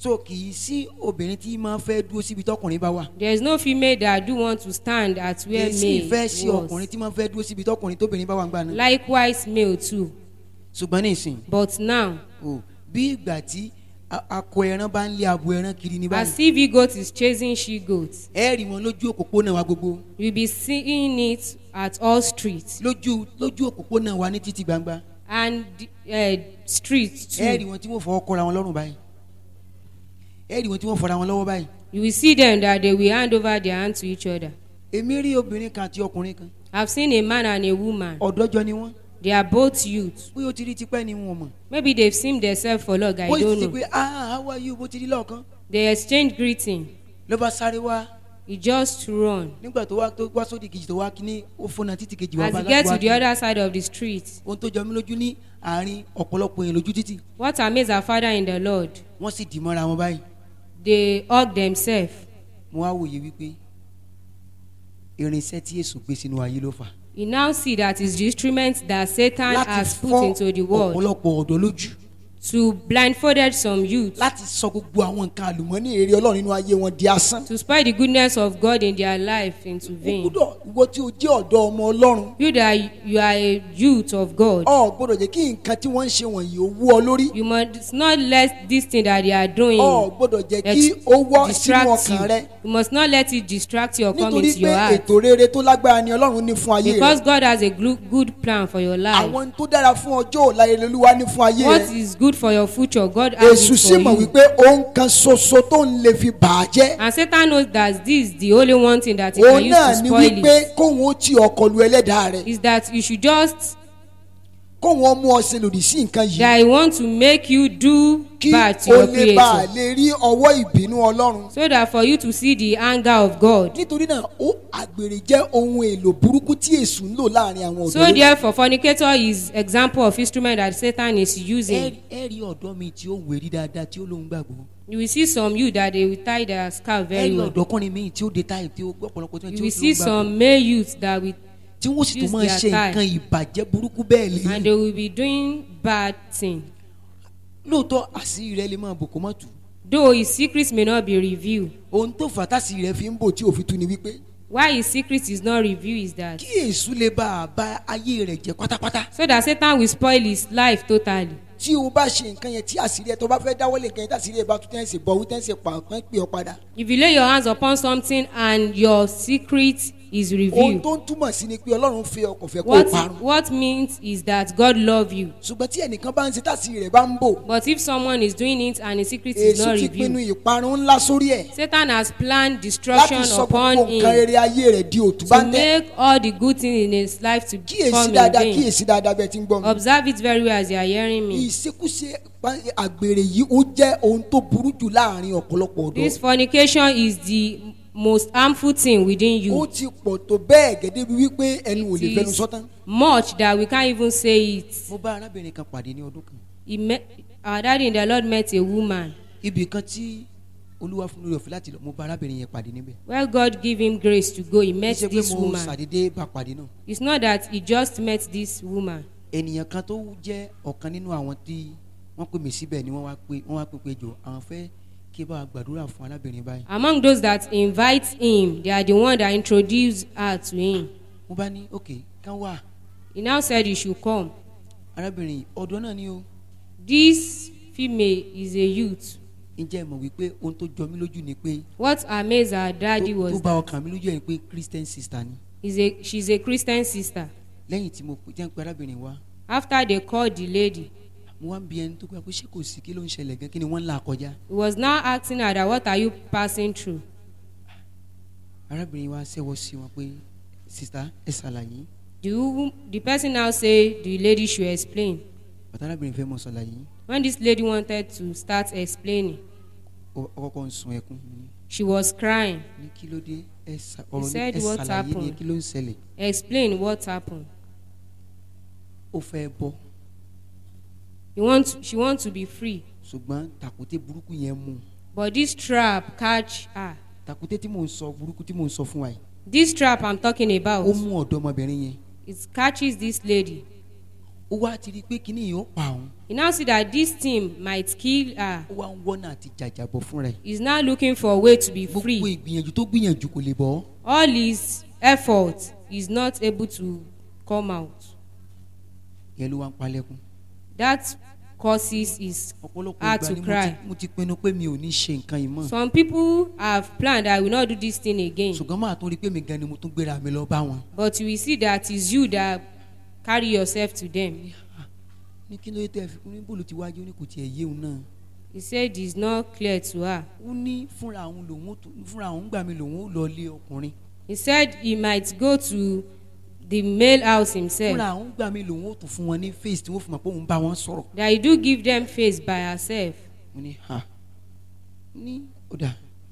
so kì í sí obìnrin tí máa fẹ́ dúró síbi tọkùnrin bá wà There is no female that do want to stand at kì where í sí ìfẹ́ sí male ọkùnrin was. tí máa fẹ́ dúró síbi tọkùnrin tóbìnrin bá wà ń gbà náà Likewise, male too. ṣùgbọ́n ní ìsìn But now, o bí ìgbà tí a- akọ ẹran bá ń lé abo ẹran kiri ní as báyìí if he goat is chasing she goats, ẹ rí wọn lójú òpópónà wa gbogbo you'll be seeing it at all streets lójú lójú òpópónà wa ní títì gbangba and uh, streets ẹ rí too. wọn tí wọ́n fọwọ́ kọ́ra wọn lọ́rùn báyìí ẹ rí wọn tí wọ́n fọra wọn lọ́wọ́ báyìí You will see them that they will hand over their hand to each other. èmi rí obìnrin kan àti ọkùnrin kan I've seen a man and a woman. ọ̀dọ́jọ́ ni wọ́n They are both youth. bóyá o ti rí tipẹ́ ni wọn mọ̀ Maybe they've seen themselves for long, I bóyá don't ti ti know. pé ah how are you bó ti rí lọ́ọ̀kan They exchange greeting. ló bá sáré wá He just run. nígbà tó wá tó wá sódì kejì tó wá kíní ó fọ́nà títì kejì wá As bá he láti gets wá to the kíní. other side of the street, ohun tó jọ mí lójú ní àárín ọ̀pọ̀lọpọ̀ èèyàn lójú títì what amazed our father in the Lord? wọ́n sì dì mọ́ra wọn báyìí They hug themselves. mo wá wòye wípé irinṣẹ́ tí èso gbé sínú ayé ló fà You now see that is the instrument that Satan láti has put fọ́ into the world ọ̀pọ̀lọpọ̀ ọ̀dọ́ lójú to blindfolded some youth láti sọ gbogbo àwọn nǹkan àlùmọ́nì èrè ọlọ́run nínú ayé wọn di asán. to spoil the goodness of God in their life into o vain. gbọ́dọ̀ ìwọ tí o jẹ́ ọ̀dọ́ ọmọ ọlọ́run You that you are a youth of God, ọ gbọ́dọ̀ jẹ́ kí nǹkan tí wọ́n ń ṣe wọ̀nyí ó wú ọ lórí. you must not let this thing that they are doing ọ gbọ́dọ̀ jẹ́ kí ex- ó wọ́ sínú distract ọkàn rẹ you. You must not let it distract you or come nítorí into pé your heart. ètò rere tó lágbára ni ọlọ́run ní fún ayé Because rẹ God has a glu- good plan for your life. àwọn tó dára fún ọjọ́ ọ̀la èrè olúwa ní fún ayé What rẹ is good for your future, God has èṣù it sì for mọ̀ you. wípé ohun kan ṣoṣo tó ń lè fi bà á jẹ́ And Satan knows that this is the only one thing that he òun can use náà to ni spoil wípé it. kóun ó ti ọkọ̀ lu ẹlẹ́dàá rẹ Is that you should just kóun ó mú ọ ṣe lòdì sí nǹkan yìí that he want to make you do kí bad to o your lè bá a creator. lè rí ọwọ́ ìbínú ọlọ́run So that for you to see the anger of God. nítorí náà ó àgbèrè jẹ́ ohun èlò burúkú tí èṣù ń lò láàrin àwọn So ọ̀dọ́ therefore, fornicator is example of instrument that Satan is ẹ using. ẹ rí ọ̀dọ́ mi tí ó wèrí dáadáa tí ó lóun gbàgbọ́ You will see some youth that they will tie their scarf ẹ very rí well. ọ̀dọ́kùnrin mi tí ó dé táyì tí ó gbọ́ ọ̀pọ̀lọpọ̀ tí ó You tí will ó see lóun gbàgbọ́ some male youths that will tí wọ́n sì tún use máa their ṣe tie. nǹkan ìbàjẹ́ burúkú bẹ́ẹ̀ and lẹ́yìn they will be doing bad thing. lóòótọ́ àṣírí rẹ lè máa bò kó má tù Though his secrets may not be revealed. ohun tó fà tásì rẹ fi ń bò tí òfin tu ni wípé Why his secret is not revealed is that kí èṣù lè bá a bá ayé rẹ jẹ pátápátá so that Satan will spoil his life totally. tí o bá ṣe nǹkan yẹn tí àṣírí ẹ tó bá fẹ́ dáwọ́lé nǹkan yẹn tí àṣírí ẹ bá tún tẹ́ ẹ sì bọ̀ wí tẹ́ ẹ sì pa ọ̀kan pè ọ padà. If you lay your hands upon something and your secret is ohun revealed, tó ń túmọ̀ sí ni pé ọlọ́run fẹ́ ọkọ̀ fẹ́ kó o what parun. what means is that God love you. ṣùgbọ́n tí ẹnìkan bá ń ṣe tàṣírí rẹ̀ bá ń bò But if someone is doing it and his secret is èṣù not ti pinnu revealed, ìparun ńlá sórí ẹ̀ Satan has planned láti destruction sọ upon gbogbo nǹkan him rere ayé rẹ̀ di òtún bá to ń tẹ́. make all the good things in his life to kíyèsí come in dáadáa vain. kíyèsí dáadáa bẹ́ẹ̀ tí ń gbọ́ mi. Observe it very well as you are hearing me. ìṣekúṣe pa- àgbèrè yìí ó jẹ́ ohun tó burú jù láàrin ọ̀pọ̀lọpọ̀ This ọ̀dọ́. fornication is the most harmful thing within ó you. ti pọ̀ tó bẹ́ẹ̀ gẹ́gẹ́ bí wípé ẹnu ò lè It fẹnu is sọ́tán. much that we can't even say it. mo bá arábìnrin kan pàdé ní ọdún kan He met, our daddy in the Lord met a woman. ibì kan tí olúwa fún lórí ọ̀fẹ́ láti lọ mo bá arábìnrin yẹn pàdé níbẹ̀ Well, God give him grace to go. He kì í met ṣe pé this mo woman. ṣàdédé bá pàdé náà It's not that he just met this woman. ènìyàn kan tó jẹ́ ọ̀kan nínú àwọn tí wọ́n pè mí síbẹ̀ ni wọ́n wá pé wọ́n wá pé pé jọ àwọn fẹ́ kí bá a gbàdúrà fún arábìnrin báyìí Among those that invite him, they are the one that introduce her to him. mo bá ní ok kán wà He now said he should come. arábìnrin yìí, ọ̀dọ́ náà ni o This female is a youth. ǹjẹ́ ẹ mọ̀ wípé ohun tó jọ mí lójú ni pé What amazed her daddy tó tó was bá that ọkàn mi lójú ẹ̀ ni pé christian sister ni is a, she's a Christian sister. lẹ́yìn tí mo jẹ́ ń pe arábìnrin wa After they called the lady, mo wá ń bi ẹni tó pé ṣé kò sí kí ló ń ṣẹlẹ̀ gan kí ni wọ́n ń là kọjá he was now asking her that what are you passing through? arábìnrin wa ṣẹ́wọ́ sí wọn pé sista ẹ ṣàlàyé The, wo- the person now say the lady should explain. bàtà arábìnrin fẹ́ mọ̀ ṣàlàyé When this lady wanted to start explaining, ó ó kọ́kọ́ ń sun ẹkún mo ní she was crying. ní kí ló dé ẹ ṣà- ọ̀rọ̀ ní said ẹ what ṣàlàyé ni happened. kí ló ń ṣẹlẹ̀ Explain what happened. ó fẹ́ bọ́ He want, she wants to be free. ṣùgbọ́n tàkúté burúkú yẹn mú un. But this trap catch her. tàkúté tí mò ń sọ burúkú tí mò ń sọ fún wa yìí This trap I'm talking ó about, mú ọ̀dọ́mọbìnrin yẹn it catches this lady. ó ó wá ti rí i pé kíní yìí ó pa òun He now see that this thing might kill her. ó wá ń wọ́nà àti jàjàbọ̀ fún rẹ̀ He's now looking for a way to be gbogbo free. ìgbìyànjú tó gbìyànjú kò lè bọ́ All his effort is not able to come out. yẹn ló wá ń palẹ́kùn That causes his ọ̀pọ̀lọpọ̀ heart ìgbà to ni mo cry. ti- mo ti pinnu pé mi ò ní ṣe nǹkan yìí mọ́ Some people have planned that I will not do this thing again. ṣùgbọ́n máa tún rí i pé mi gan ni mo tún gbéra mi lọ bá wọn But you will see that it's you that carry yourself to them. ní kí ló dé tẹ́ fi kún ní bòlù tí wájú ó ní kò tiẹ̀ yé òun náà He said it's not clear to her. ó ní fúnra òun lòun ó tún- fúnra òun gbà mí lòun ó lọ lé ọkùnrin He said he might go to the male house himself. fúnra òun gbà mí lòun ó tún fún wọn ní face tí wọ́n fi mọ̀ pé òun bá wọn sọ̀rọ̀ That he do give them face by herself. mo ní ha ní ọ̀dà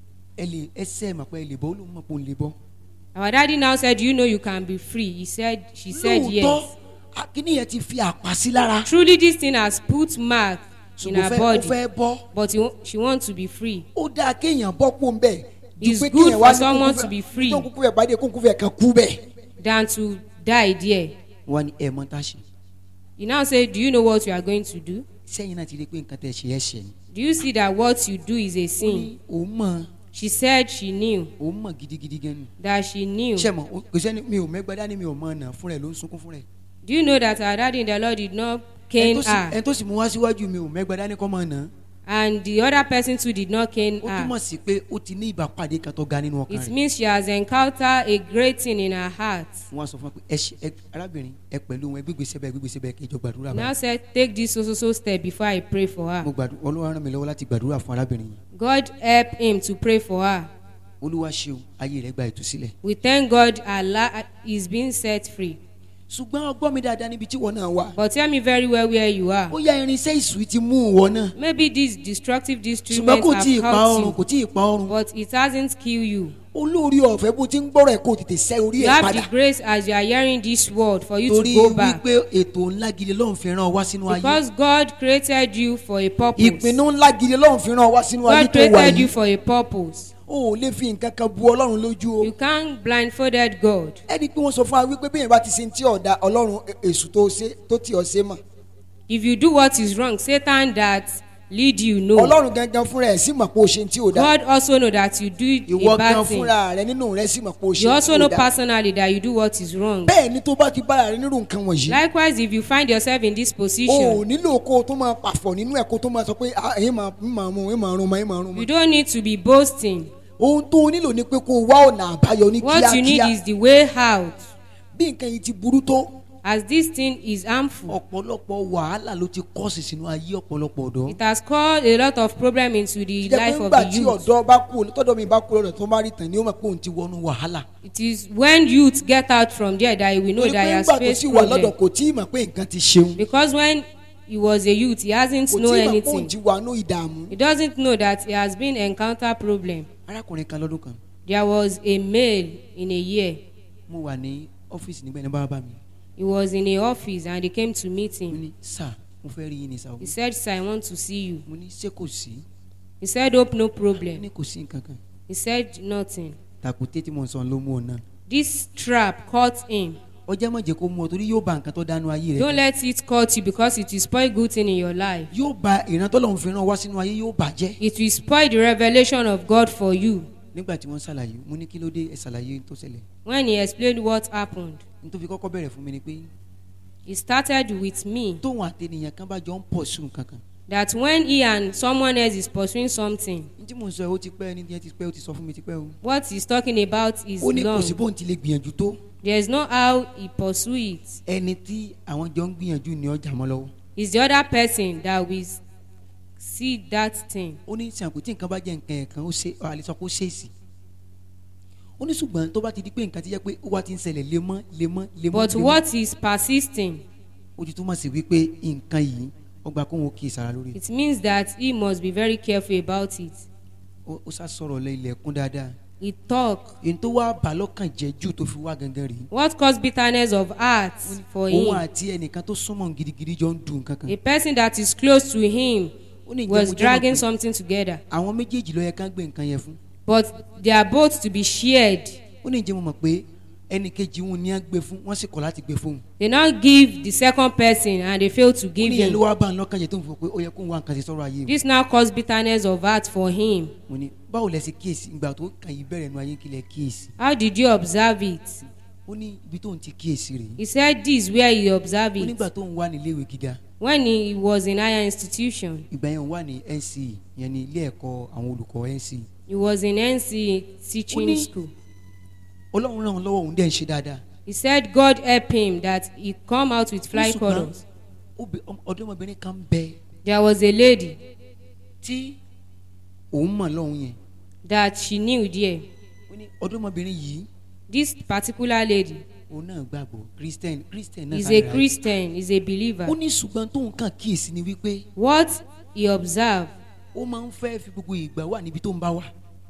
ẹ lè ẹsẹ̀ mọ̀ pé ẹ lè bọ́ ó lóun mọ̀ pé òun lè bọ́ Our daddy now said, You know you can be free. He said, She said lóòótọ́ yes. akíní yẹn ti fi àpá sí lára Truly, this thing has put mark in ṣùgbọ́n her fẹ́ ó body. fẹ́ bọ́ But he, wa- she wants to be free. ó dáa kéèyàn bọ́ kó ń bẹ̀ ju It's pé good kéèyàn for wá ní someone kókó to be fẹ́- free. tó kúkú fẹ́ pàdé kókó fẹ́ kan kú bẹ̀. Than to die there. wọn ni ẹ mọ tá a ṣe He now said, Do you know what you are going to do? sẹ́yìn náà ti rí i pé nǹkan tẹ̀ ṣe ẹ̀ ṣẹ̀ ni Do you see that what you do is a ó ní sin? òun mọ̀ She said she knew. òun mọ̀ gidigidi gan ni That she knew. ṣe mọ̀ kò sẹ́ni mi ò mẹ́gbẹ́ dání mi ò mọ̀ ọ̀nà fún rẹ̀ ló ń sunkún fún rẹ̀ Do you know that our daddy in the Lord did not ẹni cane tó sì- her? ẹni tó sì mú wá síwájú mi ò mẹ́gbẹ́ dání kọ́ mọ̀ ọ̀nà And the other person too did not cane ó túmọ̀ her. sí pé ó ti ní ìbápàdé kan tó ga nínú ọkàn It rẹ̀ means she has encountered a great thing in her heart. wọ́n á sọ fún wa pé ẹ ṣe ẹ arábìnrin ẹ pẹ̀lú wọn ẹ gbégbèsè bẹ́ẹ̀ gbégbèsè bẹ́ẹ̀ kí ẹ jọ gbàdúrà Now báyìí said, Take this so so so step before I pray for mo her. gbàdúrà olúwa ràn mí lọ́wọ́ láti gbàdúrà fún arábìnrin yìí God help him to pray for her. olúwa ṣeun ayé rẹ̀ gba ìtúsílẹ̀ We thank God Allah is being set free. ṣùgbọ́n ọgbọ́n mi dáadáa níbi tí wọ́n náà wà But tell me very well where you are. ó yá irinṣẹ́ ìsù ti mú ìwọ náà Maybe these destructive ṣùgbọ́n instruments kò tí ì have pa ọrùn helped kò tí ì pa ọrùn you, but it hasn't killed you. olórí ọ̀fẹ́ bó ti ń gbọ́rọ̀ ẹ̀ kó tètè sẹ́ orí You ẹ̀ have padà the grace as you are hearing this word for you to torí go back. wípé ètò ńlá gidi lọ́run fi ràn ọ́ wá sínú ayé Because God created you for a purpose. ìpinnu ńlá gidi lọ́run fi ràn wá sínú ayé God tó wà created you yìí for a purpose. o ò lè fi nǹkan kan bu ọlọ́run lójú o You can't blindfolded God. ẹni pé wọ́n sọ fún wa wípé bí èèyàn bá ti ṣe ti ọ̀dà ọlọ́run èṣù tó ṣe tó tì ọ́ ṣe mọ̀ If you do what is wrong, Satan that lead you know. ọlọ́run gangan fúnra ẹ̀ sì mọ̀ pé o ṣe ti ò dá God also know that you do ìwọ a gan bad thing. fúnra rẹ nínú rẹ sì mọ̀ pé o You ṣe also ti know ò dá personally that you do what is wrong. bẹ́ẹ̀ ni tó bá ti bára rẹ nírú nǹkan wọ̀nyí Likewise, if you find yourself in this o ò position, nílò kó o tó máa pàfọ̀ nínú ẹ̀ kó o tó máa sọ pé ah èyí máa ń máa mú èyí máa rún mọ́ èyí máa rún you mọ́ don't need to be boasting. ohun tó o nílò ni pé kó o wá ọ̀nà àbáyọ ní What you need kíákíá is the way out. bí nǹkan yìí ti burú tó As this thing is harmful, ọ̀pọ̀lọpọ̀ wàhálà ló ti kọ́ọ̀sì sínú ayé ọ̀pọ̀lọpọ̀ ọ̀dọ́ it has caused a lot of problem into the jẹ́ pé life of ńgbà the tí youth. ọ̀dọ́ bá kú tọ́dọ̀ mi bá kú lọ́dọ̀ tó bá rí tàn ní ó mọ̀ pé òun ti ti wọnú wàhálà It is when youth get out from there that we know torí that pé he has ńgbà tó faced sì wà lọ́dọ̀ problem. kò tí ì mọ̀ pé nǹkan ti ṣeun Because when he was a youth, he hasn't kò tí know ì mọ̀ pé òun anything. ti wà ní ìdààmú He doesn't know that he has been encounter problem. arákùnrin kan lọ́dún kan There was a male in a year. mo wà ní ọ́fíìsì nígbà ẹni bá bá mi He was in a office and they came to meet mo him. ní sà mo fẹ́ rí yín ní sà o He said, Sir, I want to see you. mo ní ṣé kò sí He said, Hope no ó problem. ní kò sí nǹkan kan He said nothing. tàkùté tí mo ń sọ ló mú ọ náà This trap caught him. ọjọ́ má jẹ́ kó mú ọ torí yóò ba nǹkan tó dánú ayé rẹ Don't jẹ́. let it cut you because it will spoil good thing in your life. yóò ba ìrántọ́ lọ́hún fi ràn wá sínú ayé yóò bàjẹ́ It will spoil the revelation of God for you. nígbà tí wọ́n ṣàlàyé mo ní kí ló dé ẹ ṣàlàyé tó ṣẹlẹ̀ When he explained what happened, n tó fi kọ́kọ́ bẹ̀rẹ̀ fún mi ni pé he started with me tóun àtẹnìyàn kan bá jọ ń pọ̀ sùn kankan that when he and someone else is pursuing something, n tí mò ń sọ ẹ ó ti pẹ́ ẹni tí ẹ ti pẹ́ ó ti sọ fún mi ti pẹ́ o what he's talking about is ó ní kò long. sí bóun ti lè gbìyànjú tó There is no how he pursue it. ẹni tí àwọn jọ ń gbìyànjú ní ọjà mọ́ lọ́wọ́ It's the other person that will see that thing. ó ní sàǹkó tí nǹkan bá jẹ́ nǹkan ẹ̀kan ó ṣe ọ àlè sọ pé ó ṣèèsì ó ní ṣùgbọ́n tó bá ti di pé nǹkan ti jẹ́ pé ó wá ti ń ṣẹlẹ̀ lemọ́ lemọ́ lemọ́ But lemọ́, what is persisting, ó ti túmọ̀ sí wípé nǹkan yìí ó gba kóhun ó kí ìsara lórí it means that he must be very careful about it. ó ó sá sọ̀rọ̀ lẹ ilẹ̀kùn dáadáa He talk. èyí tó wá bà lọ́kàn jẹ́ jù tó fi wá gangan rèé What caused bitterness of heart for òun him? àti ẹnìkan tó súnmọ́ gidigidi jọ ń dùn kankan A person that is close to him ó ní ìjẹ́ was mo jẹ́ mọ̀ dragging pé something together. àwọn méjèèjì ló yẹ ká gbé nǹkan yẹn fún But they are both to be shared. ó ní ìjẹ́ mo mọ̀ pé ẹnì kejì wọn ni wọ́n gbé fún wọ́n sì kọ̀ láti gbé fún un. They now give the second person and they fail to ó give ní ẹ ló him. wá bá ń lọ́kàn jẹ́ tó ń fọ pé ó yẹ kó ń wá nǹkan ṣe sọ́rọ̀ ayé mi. This now cause bitterness of heart for him. mo ní báwo lẹ ṣe kíyèsí ìgbà tó kàn yín bẹ̀rẹ̀ nu ayé kí lẹ kíyèsí. How did you observe it? ó ní ibi tó ń ti kíyèsí rèé. He said this where he observed ó it. nígbà tó ń wà ní iléèwé gíga When he was in higher institution, ìgbà yẹn wà ní NCE yẹn ní ilé ẹ̀kọ́ àwọn olùkọ́ NCE. he was in NC teaching Only- school. ọlọ́run ràn án lọ́wọ́ òun dẹ̀ ń ṣe dáadáa. He said God help him that he come out with fly Ṣùgbọ́n colors. obì- ọm- ọ̀dọ́mọbìnrin kan bẹ There was a lady tí òun mọ̀ lọ́hùn yẹn. that she knew there. ó ní ọ̀dọ́mọbìnrin yìí This particular lady òun náà gbàgbọ́ Christian Christian náà is sáré a ra- Christian, is a believer. ó ní ṣùgbọ́n tóun kàn kíyèsí ni wípé What he observed, ó máa ń fẹ́ fi gbogbo ìgbà wà níbi tó ń bá wà.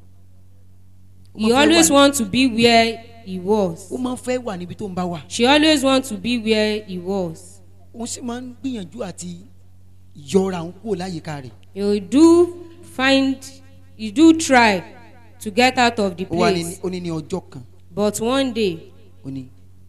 Ó he máa ń fẹ́ always wà- want to be where he was. ó máa ń fẹ́ wà níbi tó ń bá wà. She always want to be where he was. òun sì máa ń gbìyànjú àti yọra òun kúrò láyìíká rẹ̀. You do find, you do try to get out of the ó wá ní place. ó ní ní ọjọ́ kan But one day, ó ní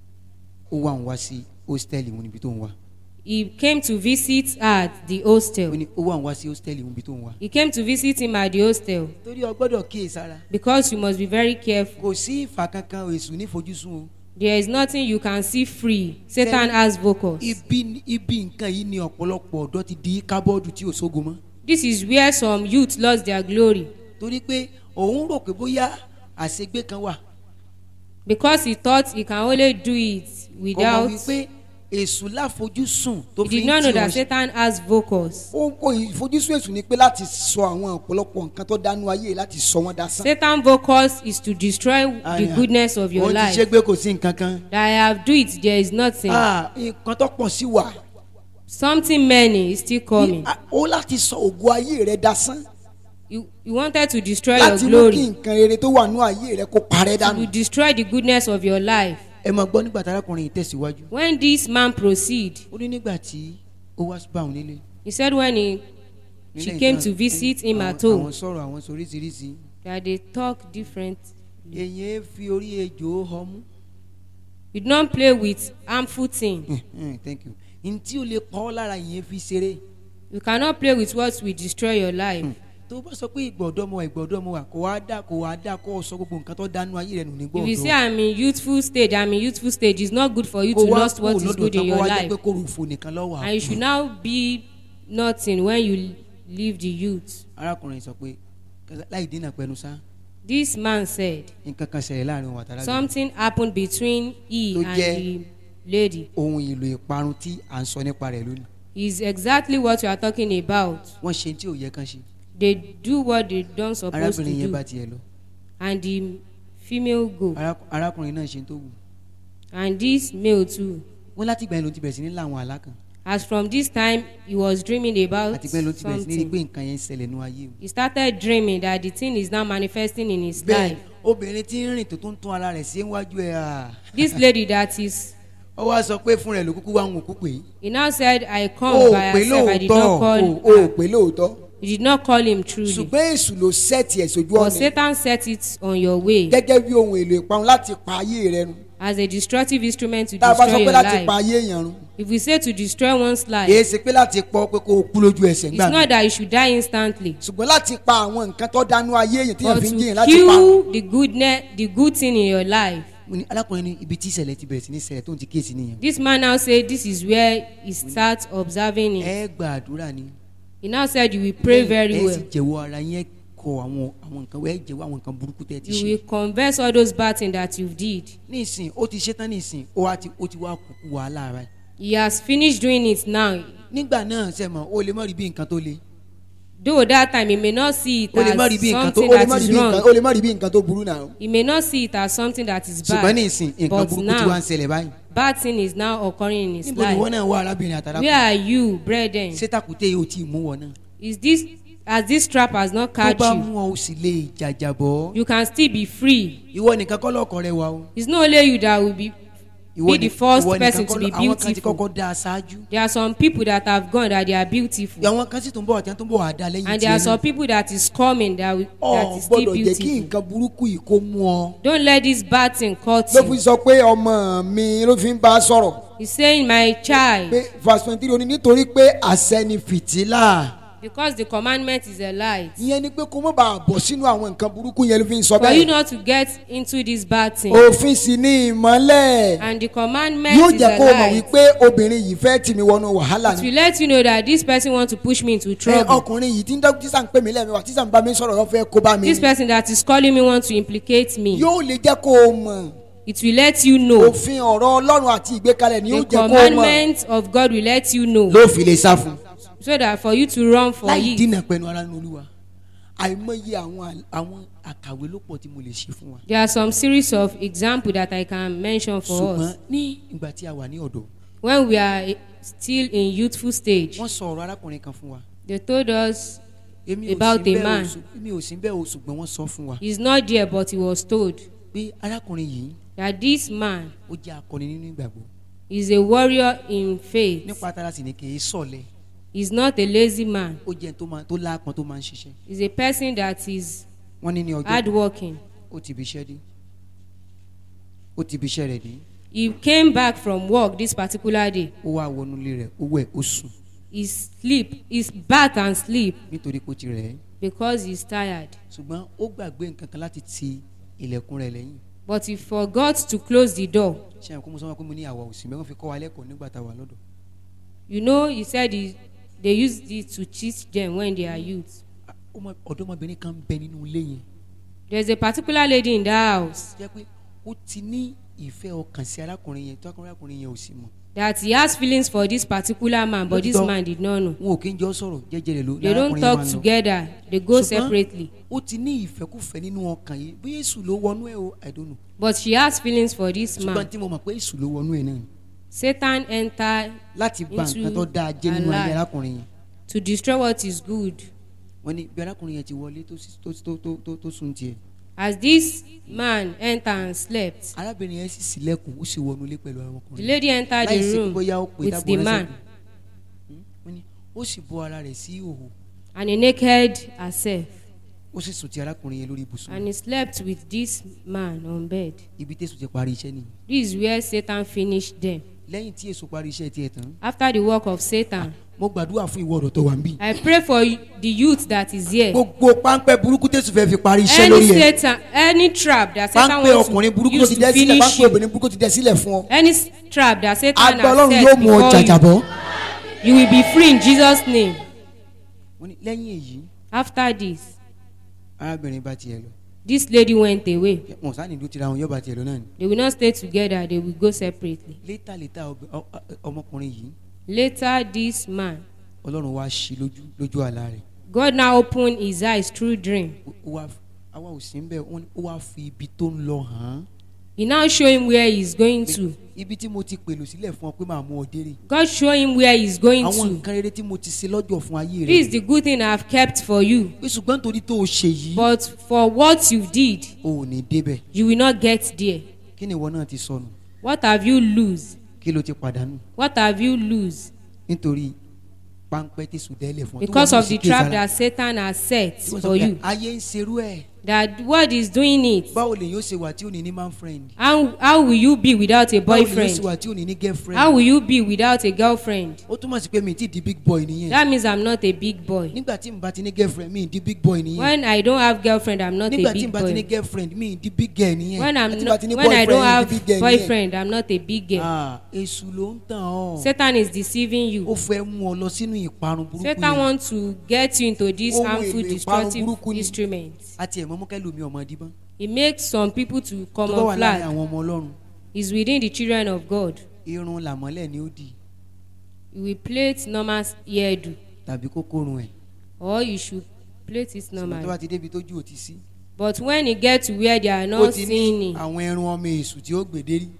ó wá òun wá sí hostel òun níbi tó ń wà. he came to visit her at the ó hostel. ní ó wá òun wá sí hostel òun níbi tó ń wà. He came to visit him at the hostel torí o gbọ́dọ̀ kíyèsára because you must be very careful. kò sí ìfà kankan èṣù nífojúsùn o. There is nothing you can see free. Satan has focus. ibi ibi nǹkan yìí ni ọ̀pọ̀lọpọ̀ ọ̀dọ́ ti di kábọ́ọ̀dù tí ò sógo mọ́. This is where some youth lost their glory torí pé òun rò pé bóyá àṣegbé kan wà. because he thought he can only do it kò mọ̀ without. wípé èṣù láfojúsùn tó He fi did ń not know tì that ọ́ Satan has focus. ó ó ìfojúsùn èṣù ni pé láti sọ àwọn ọ̀pọ̀lọpọ̀ nǹkan tó dánú ayé láti sọ wọ́n dasán. Satan focus is to destroy the goodness of your òun ti life. ṣe gbé kò sí nǹkan kan. That I have do it, there is nothing. Ah, nǹkan tó pọ̀ sí wà. Something many is still coming. Ah, ó láti sọ ògo ayé rẹ dasán You, you wanted to destroy your láti mú kí glory. nǹkan rere tó wà nú ayé rẹ kó parẹ́ dànù. You destroy the goodness of your life. ẹ máa gbọ́ nígbà tí arákùnrin yìí tẹ̀síwájú. When this man proceed, ó ní nígbà tí ó wá bá òun nílé. he said when he she nílé came nǹkan- to visit him àwọn- at home àwọn sọ̀rọ̀ àwọn sọ oríṣiríṣi. that they talk different. èyàn fi orí ejò ọmú. You don't play with harmful things. thank you. ntí o lè pa ọ́ lára yẹn fi ṣeré. You cannot play with what will destroy your life. tó bá sọ pé ìgbọ̀dọ́mọ ìgbọ̀dọ́mọ wà kó wá dá kó wá dá kó o sọ gbogbo nǹkan tó dánú ayé rẹ nù ní If you say gbọ̀dọ̀. I'm in youthful stage, I'm in youthful stage, it's not good for you kó to wá lost what kó is lọ́dọ̀ good in tán kó your wá jẹ́ life. pé kó rúfo nìkan lọ́wọ́ And you should now be nothing when you leave the youth. arákùnrin sọ pé láì dínà pẹnu sá This man said nǹkan kan ṣẹlẹ̀ láàrin òun àtàrà something happened between he Tó and jẹ́- the lady. ohun èlò ìparun tí à ń sọ nípa rẹ̀ lónìí. Is exactly what you are talking about. wọ́n ṣe tí ò yẹ kán ṣe. They do what they don't supposed to arábìnrin yẹn do, bá tiẹ̀ lọ. and the female go, Ará- arákùnrin náà ṣe tó wù. and this male too. wọ́n láti gbà yẹn ló ti bẹ̀rẹ̀ sí ní láwọn àlá kan. As from this time, he was dreaming about àti gbà yẹn ló ti bẹ̀rẹ̀ sí ní rí pé something. nǹkan yẹn ń ṣẹlẹ̀ nú ayé o. He started dreaming that the thing is now manifesting in his bẹ́ẹ̀ life. obìnrin tí ń rìn tó tó ń tún ara rẹ̀ sí wájú ẹ̀ à. This lady that is, ó wá sọ pé fún rẹ̀ ló kúkú wá ń wò kú pé. he now said, I ó come by pé herself. I did lóòótọ́ not call o ò her. pé lóòótọ́ You did not call him truly. ṣùgbọ́n èṣù ló sẹ́ẹ̀tì ẹ̀ sójú But ọ̀nà Satan set it on your way gẹ́gẹ́ bí ohun èlò ìparun láti pa ayé rẹ run as a destructive instrument to tá a bá sọ destroy pé your láti pa life. ayé èèyàn run If we say to destroy one's kìí life, ṣe pé láti pọ́ pé kó o kú lójú ẹsẹ̀ it's ńgbà not that you should die instantly, ṣùgbọ́n láti pa àwọn nǹkan tó dánú ayé èèyàn tí èèyàn but fi ń jìyàn to láti pa kill the goodness, the good thing in your life. mo ní alákùnrin ní ibi tí ìṣẹ̀lẹ̀ ti bẹ̀rẹ̀ sí ní ṣẹlẹ̀ tó ń ti kíyèsí nìyẹn. This man now said this is where he starts observing it. ẹ gba àdúrà ni. He now said you will pray very ẹ sì well. jẹ̀wọ́ ara yẹn kọ àwọn àwọn nǹkan ẹ jẹ̀wọ́ àwọn nǹkan burúkú tẹ́ ẹ ti You ṣe. will confess all those bad things that you did. nísìn ó ti ṣetán nísìn ó wá ti ó ti wá kúkú wàhálà rẹ̀. He has finished doing it now. nígbà náà ṣe mọ̀ ó lè má rí bí nǹkan tó le. Though that time he may not see it O lè má rí as bí nǹkan tó- something ó lè that má rí is bí nǹkan wrong. ó lè má rí bí nǹkan tó burú náà He may not see it as something that is ṣùgbọ́n bad. nísìn nǹkan But burúkú ti wá now, ń ṣẹlẹ̀ báyìí. bad thing is now occurring in his níbo ni wọ́n life. náà wá arábìnrin àtàrà Where are you, brethren? ṣé tàkùté yóò tí ì mú wọn náà. Is this as this trap has not tó catch bá you? mú ọ ó sì lè jàjàbọ́. You can still be free. ìwọ nìkan kọ́ lọ́kọ̀ rẹ wà o. It's not only you that will be be the first ìwọ person nìkan to kọ́ be ló- àwọn kan ti beautiful. kọ́kọ́ dá a ṣáájú There are some people that have gone that they are beautiful. àwọn kan sì tún bọ̀ àti tó ń bọ̀ wá dá lẹ́yìn And there are tiẹ̀ some náà people that is coming that, will, ọ that is still gbọ́dọ̀ jẹ́ kí beautiful. nǹkan burúkú yìí kó mú ọ. Don't let this bad thing cut ló fi you. sọ pé ọmọ mi ló fi ń bá a sọ̀rọ̀ He's saying, my pé child, verse twenty three ó ní nítorí pé àṣẹ ni fìtílà because the commandment is a light. ìyẹn ni pé kó má bàa bọ̀ sínú àwọn nǹkan burúkú yẹn ló fi ń sọ For you bẹ́ẹ̀ not to get into this bad thing. òfin sì ni ìmọ́lẹ̀ And the commandment yóò is jẹ́ a kó o mọ̀ light. wípé obìnrin yìí fẹ́ tì mí wọnú wàhálà It ni will let you know that this person want to push me into ẹ trouble. ọkùnrin yìí tí ń dọ́kítà tíṣà ń pè mí lẹ́ẹ̀mẹ́wàá tíṣà ń bá mi sọ̀rọ̀ lọ́ fẹ́ kó bá mi This person that is calling me want to implicate me. yóò lè jẹ́ kó o mọ̀ It will let you know. òfin ọ̀rọ̀ ọlọ́run àti ìgbékalẹ̀ ni yóò The jẹ́ kó o mọ̀ commandment of God will let you know. ló fi lè sá fún So that for you to run for láì it. dínà pẹ̀lú ara nínú olúwa àìmọye àwọn àl- àwọn àkàwé ló pọ̀ tí mo lè ṣe fún wa There are some series of example that I can mention for ṣùgbọ́n us. ní ìgbà tí a wà ní ọ̀dọ́ When we are eh, still in youthful stage, wọ́n sọ ọ̀rọ̀ arákùnrin kan fún wa they told us èmi ò About sí a bẹ́ẹ̀ o, man. ṣù- èmi ò sí bẹ́ẹ̀ o ṣùgbọ́n wọ́n sọ fún wa he's not there, but he was told pé arákùnrin yìí that this man ó jẹ́ akọni nínú ìgbàgbọ́ is a warrior in faith. nípa tara sì ni kì í sọ̀lẹ̀ He's not a lazy man. ó jẹ́ ẹni tó máa tó láàpọn tó máa ń ṣiṣẹ́ He's a person that is wọ́n ní ní ọjọ́ hardworking. ó ti ibi iṣẹ́ dé ó ti ibi iṣẹ́ rẹ̀ dé He came back from work this particular day. ó wá wọnú ilé rẹ̀ ó wẹ̀ ó sùn He sleep, he bath and sleep nítorí pé ó ti rẹ̀ ẹ́ because he's tired. ṣùgbọ́n ó gbàgbé nǹkan kan láti ti ilẹ̀kùn rẹ̀ lẹ́yìn But he forgot to close the door. ṣé àwọn kó mo sọ wọn pé mo ní àwa òsì mẹ́wọ́n fi kọ́ wa lẹ́kọ̀ọ́ nígbà tá a wà lọ́dọ̀ You know, he said he, they used it to cheat them when they are youth. Ah, ọmọ- ọ̀dọ́mọbìnrin kan ń bẹ nínú ilé yẹn There's a particular lady in that house jẹ́ pé ó ti ní ìfẹ́ ọkàn sí arákùnrin yẹn tó arákùnrin yẹn ò sì mọ̀ that he has feelings for this particular man, but this Lótìtọ́. man did not know. wọn ò kí ń jọ sọ̀rọ̀ jẹ́jẹ́ rẹ̀ ló They don't lárákùnrin yẹn talk máa ń lọ. together, they go Ṣùgbọ́n separately. ó ti ní ìfẹ́kùfẹ́ nínú ọkàn yìí bí èṣù ló wọnú ẹ̀ o I don't know But she has feelings for this ṣùgbọ́n man. tí mo mọ̀ pé èṣù ló wọnú ẹ̀ náà ni. Satan entered láti gba Into nǹkan tó dáa jẹ́ nínú her ayé life. arákùnrin yẹn to destroy what is good. wọ́n ní bí arákùnrin yẹn ti wọlé tó sì- tó tó tó tó tó sùn tiẹ̀ As this man entered and slept, arábìnrin yẹn sì sílẹ̀kùn ó sì wọnú ilé pẹ̀lú the arákùnrin lady entered láì the sí room bóyá ó pè with dábò the ránṣẹ́ man pé wọ́n ní ó sì bọ́ ara rẹ̀ sí ìhòhò and he naked herself ó sì sùn ti arákùnrin yẹn lórí ibùsùn and he slept with this man on bed. ibi tẹ̀sùn ti parí iṣẹ́ nìyí This is where Satan finished them. lẹ́yìn tí èso parí iṣẹ́ tiẹ̀ tán After the work of Satan, mo gbàdúrà fún ìwọ ọ̀dọ̀ tó wà ń bì I pray for the youth that is here. gbogbo páńpẹ́ burúkú tẹ̀sùn fẹ́ fi parí iṣẹ́ Any lórí ẹ̀ Satan, any trap that Satan páńpẹ́ wants ọkùnrin to burúkú tó use ti to dẹ́ sílẹ̀ finish pápẹ́ you, obìnrin burúkú ti dẹ sílẹ̀ fún ọ any s- trap that Satan agbá has ọlọ́run set yóò mú ọ before you, jàjàbọ́ you will be free in Jesus' name. wọ́n ní lẹ́yìn èyí After this, arábìnrin bá tiẹ̀ lọ this lady went away. wọn sáà nílùú tira wọn yọba tiẹ̀ lọ náà ni They will not stay together, they will go separately. létà létà ọbẹ- ọ- ọ- ọmọkùnrin yìí Later, this man, ọlọ́run wá ṣí lójú lójú àlá rẹ̀ God now opened his eyes through dream. Ó- ó wá àwa ò sí ń bẹ̀ wọ́n ní ó wá fi ibi tó ń lọ hàn án He now show him where he's going to. ibi tí mo ti pèlò sílẹ̀ fún ọ pé màá mú ọ dérè God show him where he's going àwọn to. nǹkan rere tí mo ti ṣe lọ́jọ́ fún ayé This is rẹ̀ the good thing I've kept for you. pé ṣùgbọ́n torí tó o ṣe yìí But for what you did, o ò ní débẹ̀ you will not get there. kí ni ìwọ náà ti sọnù What have you lose? kí ló ti pàdánù What have you lose? nítorí páńpẹ́ tí sùn dẹ́lẹ̀ fún ọ tí Because wọ́n náà of sì the trap kíyèsára. that Satan has set Tí wọ́n sọ for pé you. ayé ń serú ẹ̀ That what is doing it. báwo lè yóò ṣe wà tí ò ní ní man friend How, how will you be without a báwo lè yóò ṣe boyfriend? wà tí ò ní ní girlfriend How will you be without a girlfriend? ó túmọ̀ sí pé mi ti di big boy nìyẹn That means I'm not a big boy. nígbà tí n bá ti ní girlfriend mi di big boy nìyẹn When I don't have girlfriend, I'm not nígbà a tí n big bá ti ní boy. girlfriend mi di big girl nìyẹn When I'm Àti not, bá ti ní when I don't boyfriend, have the big girl boyfriend, I'm not a big girl. ah èṣù ló ń tàn ọ́ Satan is deceiving ó you. fẹ́ mú ọ lọ sínú ìparun burúkú Satan yẹn wants to get you into this Ohun harmful, èlò ìparun destructive burúkú ni. instruments. àti ẹ̀mọ́ mú kẹ́lòmí ọmọ díbọ́n It makes some people to tó bá wà láàrin camouflage. àwọn ọmọ ọlọ́run Is within the children of God. irun làmọ́lẹ̀ ni ó dì You will plait normal hairdo, tàbí kókórun ẹ̀ or you should plait it ṣùgbọ́n tó bá normally. ti débi tójú ò ti sí But when it get to where they are ó not ti ní seeing it, àwọn ẹrun ọmọ èṣù tí ó gbèdé rí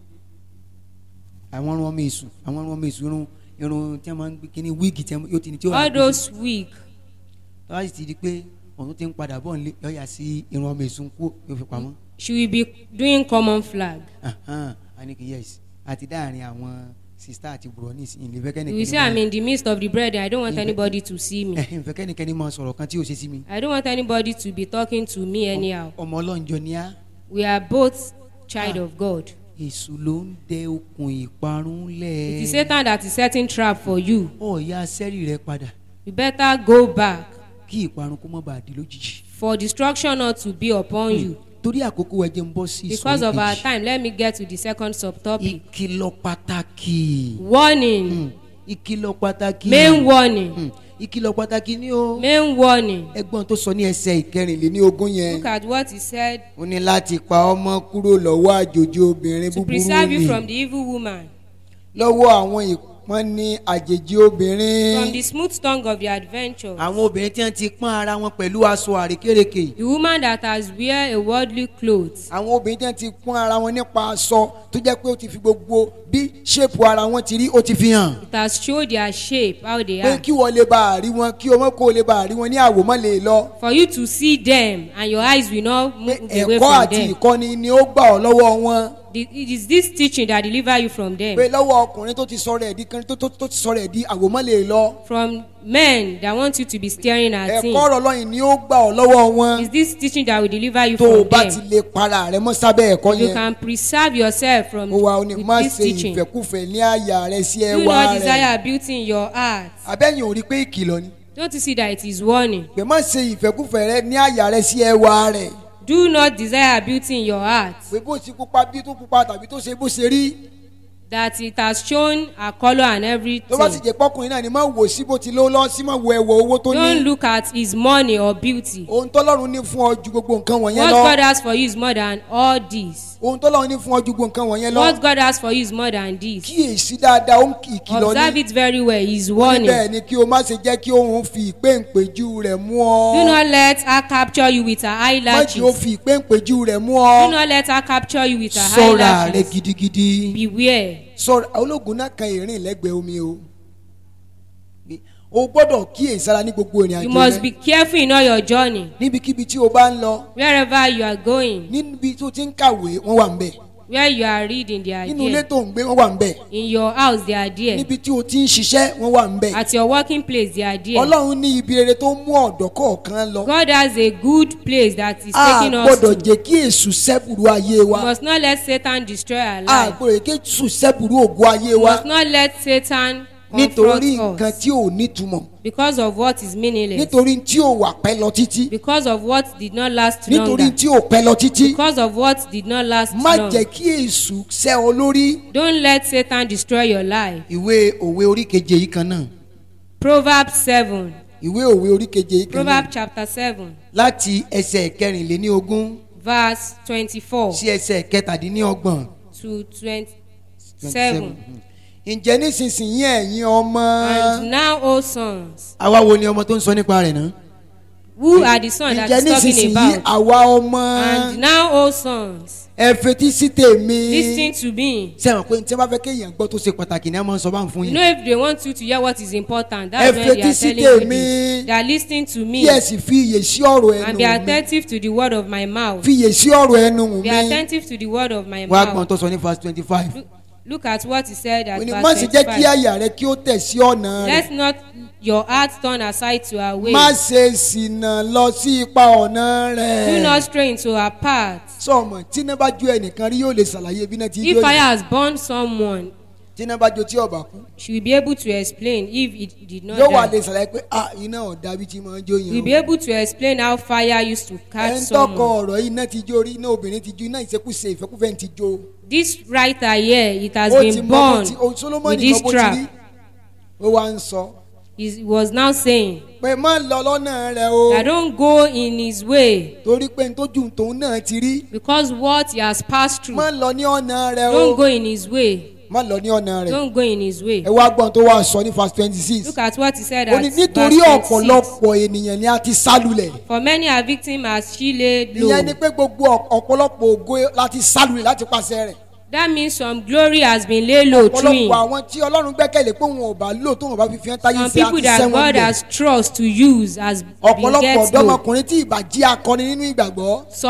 àwọn ẹrun ọmọ èṣù àwọn ẹrun ọmọ èṣù irun irun tí wọ́n máa ń gbé kíní wíìgì tí wọ́n- yóò ti ní tí ó all those wig, tó bá sì ti di pé òun ti ń padà bọ̀ nílé yọ̀ọ́yà sí irun ọmọ èṣù kú yóò fi pamọ́ she will be doing common flag. Ahan, a ní kí yes àti dáàrin àwọn sista àti bùrọ̀ ní ìsìn ìlẹ̀ fẹ́kẹ́ You will say I'm in the midst of the brethren. I don't want anybody to see me. fẹ́kẹ́ nìkẹ́ni máa sọ̀rọ̀ kan tí ò ṣe sí mi I don't want anybody to be talking to me anyhow. ọmọ ọlọ́njọ ni á We are both child of God. èṣù ló ń dẹ okùn ìparun lẹ̀ It is Satan that is setting trap for you. ọ̀ya sẹ́rì rẹ padà You better go back kí ìparun kó má bàa di lójijì for destruction not to be upon you. torí àkókò ẹ̀jẹ̀ ń bọ́ sí Because of our kejì. time, let me get to the second subtopic. ìkìlọ̀ pàtàkì Warning. Mm, ìkìlọ̀ pàtàkì Main warning. Mm, ìkìlọ̀ pàtàkì ni ó Main warning. ẹgbọ́n tó sọ ní ẹsẹ̀ kẹrìnléní ogún yẹn Look at what he said ó ní láti pa ọmọ kúrò lọ́wọ́ àjòjì obìnrin to búburú preserve you ni from the evil woman, lọ́wọ́ àwọn ìpọ́n ní àjèjì obìnrin from the smooth tongue of the adventure. àwọn obìnrin tí wọ́n ti pọ́n ara wọn pẹ̀lú aṣọ àrékérekè The woman that has wear a worldly clothes. àwọn obìnrin tí wọ́n ti pọ́n ara wọn nípa aṣọ tó jẹ́ pé ó ti fi gbogbo bí ṣépù ara wọn ti rí ó ti fi hàn It has showed their shape, how they pé are. kí wọ́n lè bá a rí wọn kí ọmọ kó lè bá a rí wọn ní àwòmọ́ lè lọ For you to see them and your eyes will not pé move away ẹ̀kọ́ from àti them. ìkọ́ni ni ó gbà ọ́ lọ́wọ́ wọn The- It is this teaching that deliver you from them. pé lọ́wọ́ ọkùnrin tó ti sọ̀rọ̀ ẹ̀ di kan tó tó- tó ti sọ̀rọ̀ ẹ̀ di àwòmọ́ lè lọ From men that want you to be staring at ẹ̀kọ́ him. ọ̀rọ̀ lọ́yìn ni ó gbà ọ́ lọ́wọ́ wọn It's this teaching that will deliver you tó o from bá ti them. lè para rẹ mọ́ sábẹ́ ẹ̀kọ́ You yẹn can preserve yourself from ó wà ó ní má with this ṣe teaching. ìfẹ́kùfẹ́ ní àyà rẹ sí Do ẹwà not rẹ desire beauty in your heart. abẹ́yìn ò rí pé ìkìlọ̀ ni Don't you see that it is warning? pé má ṣe ìfẹ́kùfẹ́ rẹ ní àyà rẹ sí ẹwà rẹ Do not desire beauty in your heart. pé bó ti pupa bí tó pupa tàbí tó ṣe bó ṣe rí That it has shown a color and tó bá sì everything. jẹ́ pọ́kùnrin náà ni má wò sí bó ti ló lọ sí má wo ẹwọ owó tó Don't ní look at his money or beauty. ohun tọ́lọ́run ní fún ọ ju gbogbo nǹkan wọ̀nyẹn What lọ God has for you is more than all this. ohun tọ́lọ́run ní fún ọ ju gbogbo nǹkan wọ̀nyẹn lọ What God has for you is more than this. kíyèsí dáadáa ó ń kì í kìlọ̀ Observe ní it very well. He is bẹ́ẹ̀ warning. ni kí o má ṣe jẹ́ kí òun fi ìpéǹpéjú rẹ̀ mú ọ Do not let her capture you with her má jẹ́ ó eyelashes. fi ìpéǹpéjú rẹ̀ mú Do ọ not let her capture you with her sọ́ra rẹ eyelashes. gidigidi Beware. sọ̀rọ̀ ológun náà kan ìrìn lẹ́gbẹ̀ẹ́ omi o o gbọ́dọ̀ kíyèsára ní gbogbo ìrìn You àjò must rẹ be careful in all your journey. níbikíbi tí o bá ń lọ Wherever you are going, níbi tó ti ń kàwé wọ́n wà ń bẹ̀ where you are reading, they are nínú ilé there. tó ń gbé wọ́n wà ń bẹ̀ In your house, they are there. níbi tí o ti ń ṣiṣẹ́ wọ́n wà ń bẹ̀ At your working place, they are there. ọlọ́run ní ibi rere tó mú ọ̀dọ́ kọ̀ọ̀kan lọ God has a good place that is a taking us gbọ́dọ̀ to. jẹ́ kí èṣù sẹ́bùrú ayé You wa must not let Satan destroy our a life. gbọ́dọ̀ jẹ́ kí èṣù sẹ́bùrú ògo ayé You wa must not let Satan nítorí confront nǹkan us tí ò nítumọ̀ because of what is meaningless, nítorí tí ò wà pẹ́ lọ títí because of what did not last nítorí longer, tí ò pẹ́ lọ títí because of what did not last má long. jẹ́ kí èṣù sẹ́ ọ lórí Don't let Satan destroy your life. ìwé òwe orí keje yìí kan náà Proverbs 7. ìwé òwe orí keje yìí kan náà Proverbs chapter 7, láti ẹsẹ̀ kẹrìnléní ogún verse 24 sí ẹsẹ̀ kẹtàdínlọ́gbọ̀n to 27. ǹjẹ́ nísinsìnyí ẹ̀yin ọmọ And now, O sons, àwa wo ni ọmọ tó ń sọ nípa rẹ̀ náà who are the sons that ǹjẹ́ he's talking nísinsìnyí about? àwa ọmọ And now, O sons, ẹ fetí sí tèmi listen to me. sẹ́wọ̀n pé tí wọ́n bá fẹ́ kéèyàn gbọ́ tó ṣe pàtàkì ni a máa ń sọ bá ń fún You yín know, if they want you to hear what is important, Ẹ that's when they fetí are sí telling you tèmi. this. They are listening to me kí ẹ sì fi iyè sí ọ̀rọ̀ and be ẹnu mi attentive to the word of my mouth. fi iyè sí ọ̀rọ̀ ẹnu Be mi attentive to the word of my wọ́n á gbọ́n mouth. tó sọ ní verse twenty five Look, look at what he said at Ó ní, má sì verse jẹ́ kí 25. àyà rẹ kí ó tẹ̀ sí ọ̀nà rẹ̀ Let not your heart turn aside to her way. má ṣe ṣìnà lọ sí ipa ọ̀nà Do rẹ̀ not stray into her path. sọ̀mọ̀ tí iná bá jó ẹnìkan rí yóò lè ṣàlàyé bí iná ti If jó fire yìí has burned someone, tí iná bá jó tí ọ̀bà kú she will be able to explain if it did not yóò wà lè die. ṣàlàyé pé ah iná ọ̀dà bí ti máa ń jó We will be yẹn able to explain how fire used to o catch ẹ̀ ń tọkọ someone. ọ̀rọ̀ yìí iná ti jó rí iná obìnrin ti jó iná ìṣekúṣe ìfẹ́kúfẹ́ ti jó This writer here, it has ó ti been mọ bó born ti o with solomoni this mọ bó ti rí trap. ó wá ń sọ He was now saying, pé má lọ lọ́nà rẹ o I don't go in his way torí pé ntójú tòun náà ti rí because what he has passed through. má lọ ní ọ̀nà rẹ o Don't go in his way. má lọ ní ọ̀nà rẹ Don't go in his way. ẹ wá gbọ́n tó wá sọ ní verse twenty six Look at what he said ó at ní verse nítorí 26. ọ̀pọ̀lọpọ̀ ènìyàn ni a ti sálulẹ̀ For many are victim as she laid low. ìyẹn ni pé gbogbo ọ̀- ọ̀pọ̀lọpọ̀ ògo láti sálulẹ̀ láti pàṣẹ rẹ̀ That means some glory has been laid low through him. ọ̀pọ̀lọpọ̀ àwọn tí ọlọ́run gbẹ́kẹ̀lé pé wọn ò bá lò tó wọn bá fi fi hàn táyé Some sí àti people that sẹ́wọ̀n God bẹ̀ has trust to use has been ọ̀pọ̀lọpọ̀ get low. ọ̀dọ́mọkùnrin tí ìbà jí akọni nínú ìgbàgbọ́ Some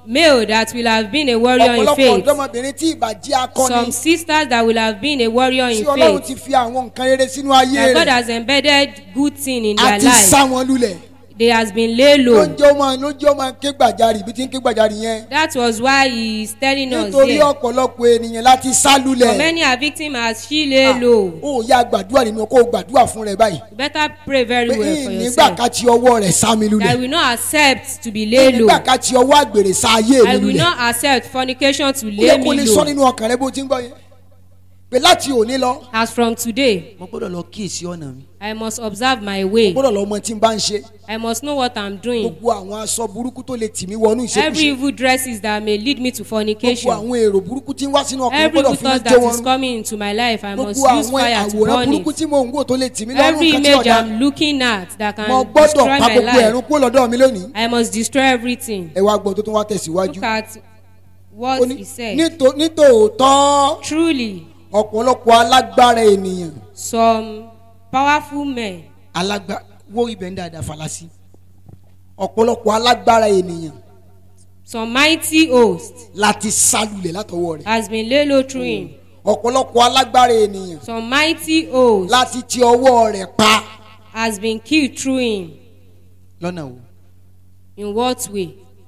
male that will have been a warrior in ọ̀pọ̀lọpọ̀ faith ọ̀dọ́mọbìnrin tí ìbàjẹ́ akọni some sisters that will have been a warrior tí in ọlọ́run faith ti fi àwọn nǹkan rere sínú ayé that God rẹ̀ has embedded good thing in their àti sá life wọn lulẹ̀ they has been lay ló low ń jẹ́ ọmọ ló ń jẹ́ ọmọ ké gbàjarì ibi tí ń ké gbàjarì yẹn that was why he is telling us nítorí here ọ̀pọ̀lọpọ̀ ènìyàn láti sá for lulẹ̀ many are victim as she lay low ó yá gbàdúrà nínú kó o gbàdúrà fún rẹ báyìí you better pray very pé well for nígbà yourself ká ti ọwọ́ rẹ̀ sá mi that I lulẹ̀ will not accept to be lay low nígbà ká ti ọwọ́ àgbèrè sá ayé I mi will lulẹ̀ not accept fornication to ó lay yẹ kó me lè sọ low nínú ọkàn rẹ bó ti ń gbọ́ yẹn pé láti òní lọ as from today mo gbọ́dọ̀ lọ kíyèsí ọ̀nà mi I must observe my way gbọ́dọ̀ lọ mọ tí n bá ń ṣe I must know what I'm doing gbogbo àwọn aṣọ burúkú tó lè tì mí wọnú every ìṣekúṣe evil dresses that may lead me to gbogbo fornication àwọn èrò burúkú tí ń wá sínú ọkàn mi every gbọ́dọ̀ evil fi náà thought jó that wọn is run. coming into my life I must gbogbo use àwọn fire to àwòrán burn burúkú it tí mò ń wò tó lè tì mí lọ́rùn every kan tí image ọ̀dà I'm looking at that mo can gbọ́dọ̀ destroy pa my gbogbo ẹ̀rún life kúrò lọ́dọ̀ mi lónìí I must destroy everything ẹ wá gbọ́ tó tún wá tẹ̀síwájú look at Ó what ní, he said "Nítò- nítòótọ́ truly ọ̀pọ̀lọpọ̀ alágbára ènìyàn some powerful men alágbá wo ibẹ̀ ń dáadáa falasi ọ̀pọ̀lọpọ̀ alágbára ènìyàn some mighty host láti sálulẹ̀ látọwọ́ rẹ̀ has been laid low through him ọ̀pọ̀lọpọ̀ alágbára ènìyàn some mighty host láti ti ọwọ́ rẹ̀ pa has been killed through him lọ́nà wo in what way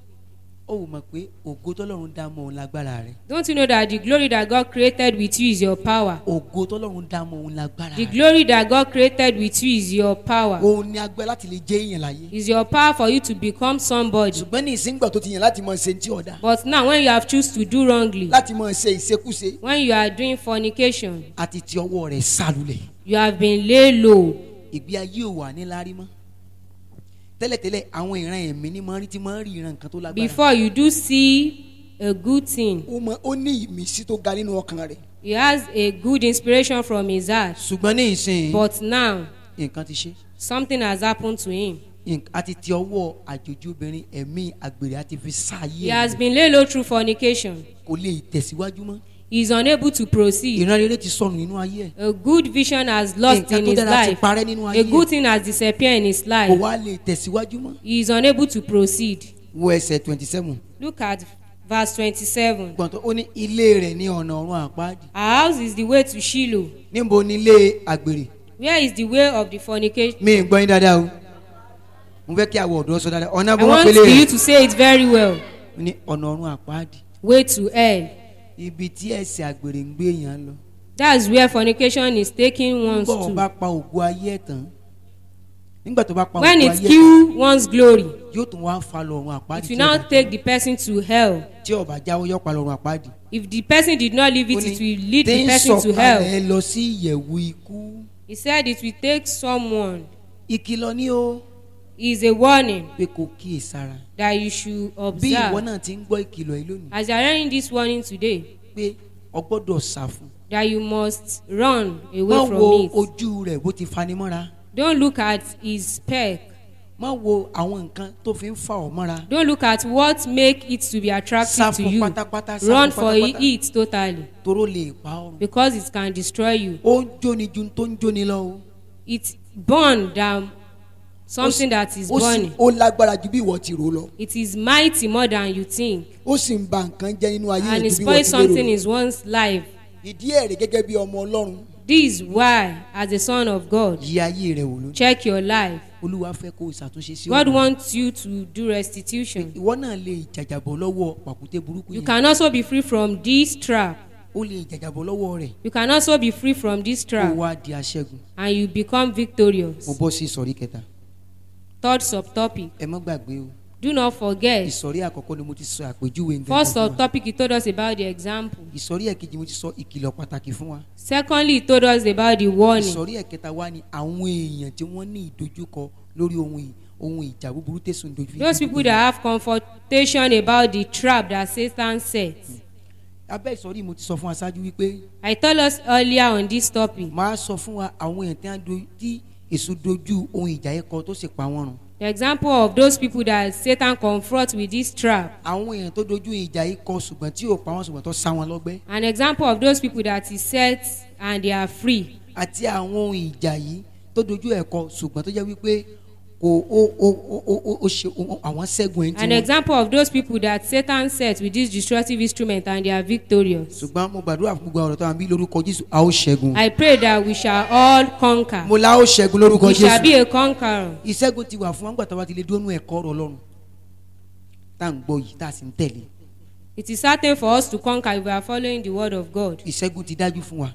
ó wò mọ̀ pé ògo tọ́lọ́run dá mọ́ òun lágbára rẹ̀ don't you know that the glory that God created with you is your power ògo tọ́lọ́run dá mọ́ òun lágbára the rẹ̀ glory that God created with you is your power òun ni agbẹ́ láti lè jẹ́ èèyàn láyé is your power for you to become somebody ṣùgbọ́n ní ìsíngbà tó ti yàn láti máa ṣe ti ọ̀dà but now when you have choose to do wrongly láti máa ṣe ìṣekúṣe when you are doing fornication àti ti ọwọ́ rẹ̀ sálulẹ̀ you have been laid low ìgbé ayé ò wà ní lárí mọ́ tẹ́lẹ̀tẹ́lẹ̀ àwọn ìran ẹ̀mí ni máa ń rí tí máa ń rí ìran nǹkan tó lágbára before you do see a good thing ó mọ ó ní ìmísí tó ga nínú ọkàn rẹ̀ he has a good inspiration from his heart ṣùgbọ́n ní ìsìn but now nǹkan ti ṣe something has happened to him nǹkan- àti ti ọwọ́ àjòjì obìnrin ẹ̀mí àgbèrè àti fi sáàyè he has been laid low through fornication kò lè tẹ̀síwájú mọ́ he is unable to proceed ìran rere ti sọnù nínú ayé ẹ̀ a good vision has lost Nǹkan in tó his dára ti life parẹ́ nínú ayé a ẹ̀. good thing has disappeared in his kò life wá lè tẹ̀síwájú mọ́ he is unable to proceed wo ẹsẹ̀ twenty seven look at verse twenty-seven gbọ̀ntàn ó ní ilé rẹ̀ ní ọ̀nà ọ̀run àpáàdì our house is the way to shiloh níbo ni ilé àgbèrè where is the way of the fornication mi ì gbọ́ yín dáadáa o mo fẹ́ kí àwọn ọ̀dọ́ sọ dáadáa ọ̀nà i bó wọ́n want pélé for you rẹ̀ to say it very well ó ní ọ̀nà ọ̀run àpáàdì way to hell ibi tí ẹ̀sẹ̀ àgbèrè ń gbé èèyàn lọ that's where fornication is taking ones nígbà tó bá to pa ògo ayé ẹ̀ tán nígbà tó bá pa when ògo it ayé ẹ̀ kill one's glory yóò tún wá fa lọ́run àpáàdì it tí will now ọba take the person to hell tí ọba jáwọ́ yọ pa lọ́run àpáàdì. if the person did not leave Ó it ní, it will lead tí the ń person to hell sọ̀kalẹ̀ lọ sí ìyẹ̀wù ikú he said it will take someone ìkìlọ̀ ní o is a warning pé kò kíyè sára that you should bí ìwọ observe náà ti ń gbọ́ ìkìlọ̀ yìí lónìí as you are hearing this warning today pé o gbọ́dọ̀ sá fún that you must run má away wo from it ojú rẹ̀ bó ti fanimọ́ra don't look at his speck má wo àwọn nǹkan tó fi ń fa ọ́ mọ́ra don't look at what make it to be sá attractive to fún you pátápátá sá run fún for pátápátá it totally toró lè pa ọ́ run. because it can destroy you ó ń jóni ju tó ń jóni lọ o it burn than something that is ó sì burning ó lágbára ju bí ìwọ ti rò lọ it is mighty more than you think ó sì ń ba nǹkan jẹ́ nínú ayé and rẹ̀ it ju bí ìwọ spoil ti lérò something lọ in one's life ìdí ẹ̀rẹ̀ gẹ́gẹ́ bí ọmọ ọlọ́run this is why as a son of God yí ayé rẹ̀ wò lónìí check your life olúwa fẹ́ kó o ṣàtúnṣe sí God ọ̀nà. wants you to do restitution ìwọ náà lè jàjàbọ̀ lọ́wọ́ pàkúté burúkú you yẹn can also be free from this trap ó lè jàjàbọ̀ lọ́wọ́ rẹ̀ you can also be free from this kó trap wá di aṣẹ́gun and you become mo victorious bọ́ sí ìsọ̀rí kẹta third subtopic ẹ má gbàgbé o do not forget ìsọ̀rí àkọ́kọ́ ni mo ti sọ àpèjúwe nǹkan first fún wa subtopic he told us about the example ìsọ̀rí ẹ̀kejì mo ti sọ ìkìlọ̀ pàtàkì fún wa secondly he told us about the warning ìsọ̀rí ẹ̀kẹta wa ni àwọn èèyàn tí wọ́n ní ìdojúkọ lórí ohun ì- ohun ìjà búburú tẹ̀sùn dojú those people that have confrontation about the trap that Satan set abẹ́ ìsọ̀rí mo ti sọ fún wa ṣáájú wípé I told us earlier on this topic máa sọ fún wa àwọn èèyàn tí wọ́n do- tí èso dojú ohun ìjà yẹn kọ tó sì pa wọ́n run the example of those people that Satan confront with this trap àwọn èèyàn tó dojú ìjà yìí kọ ṣùgbọ́n tí ò pa wọ́n ṣùgbọ́n tó sá wọn lọ́gbẹ́ an example of those people that he set and they are free àti àwọn ohun ìjà yìí tó dojú ẹ̀ kọ ṣùgbọ́n tó jẹ́ wípé kò ó ó ó ó ó ó ṣe ó- àwọn ṣẹ́gun ẹ̀ ń An tí wọn. example of those people that Satan set with this destructive instrument and they are victorious. ṣùgbọ́n mo gbàdúrà fún gbogbo àwọn ọ̀rọ̀ tó wà bí lórúkọ jésù a ó ṣẹ́gun. I pray that we shall all conquer. mo la ó ṣẹ́gun lórúkọ We shall jésù. be a conqueror. ìṣẹ́gun ti wà fún wọn gbàtà wa ti lè dúró nú ẹ̀kọ́ ọ̀rọ̀ ọlọ́run tá à ń gbọ́ yìí tá a sì ń tẹ̀lé It is certain for us to conquer if we are following the word of God. ìṣẹ́gun ti dájú fún wa.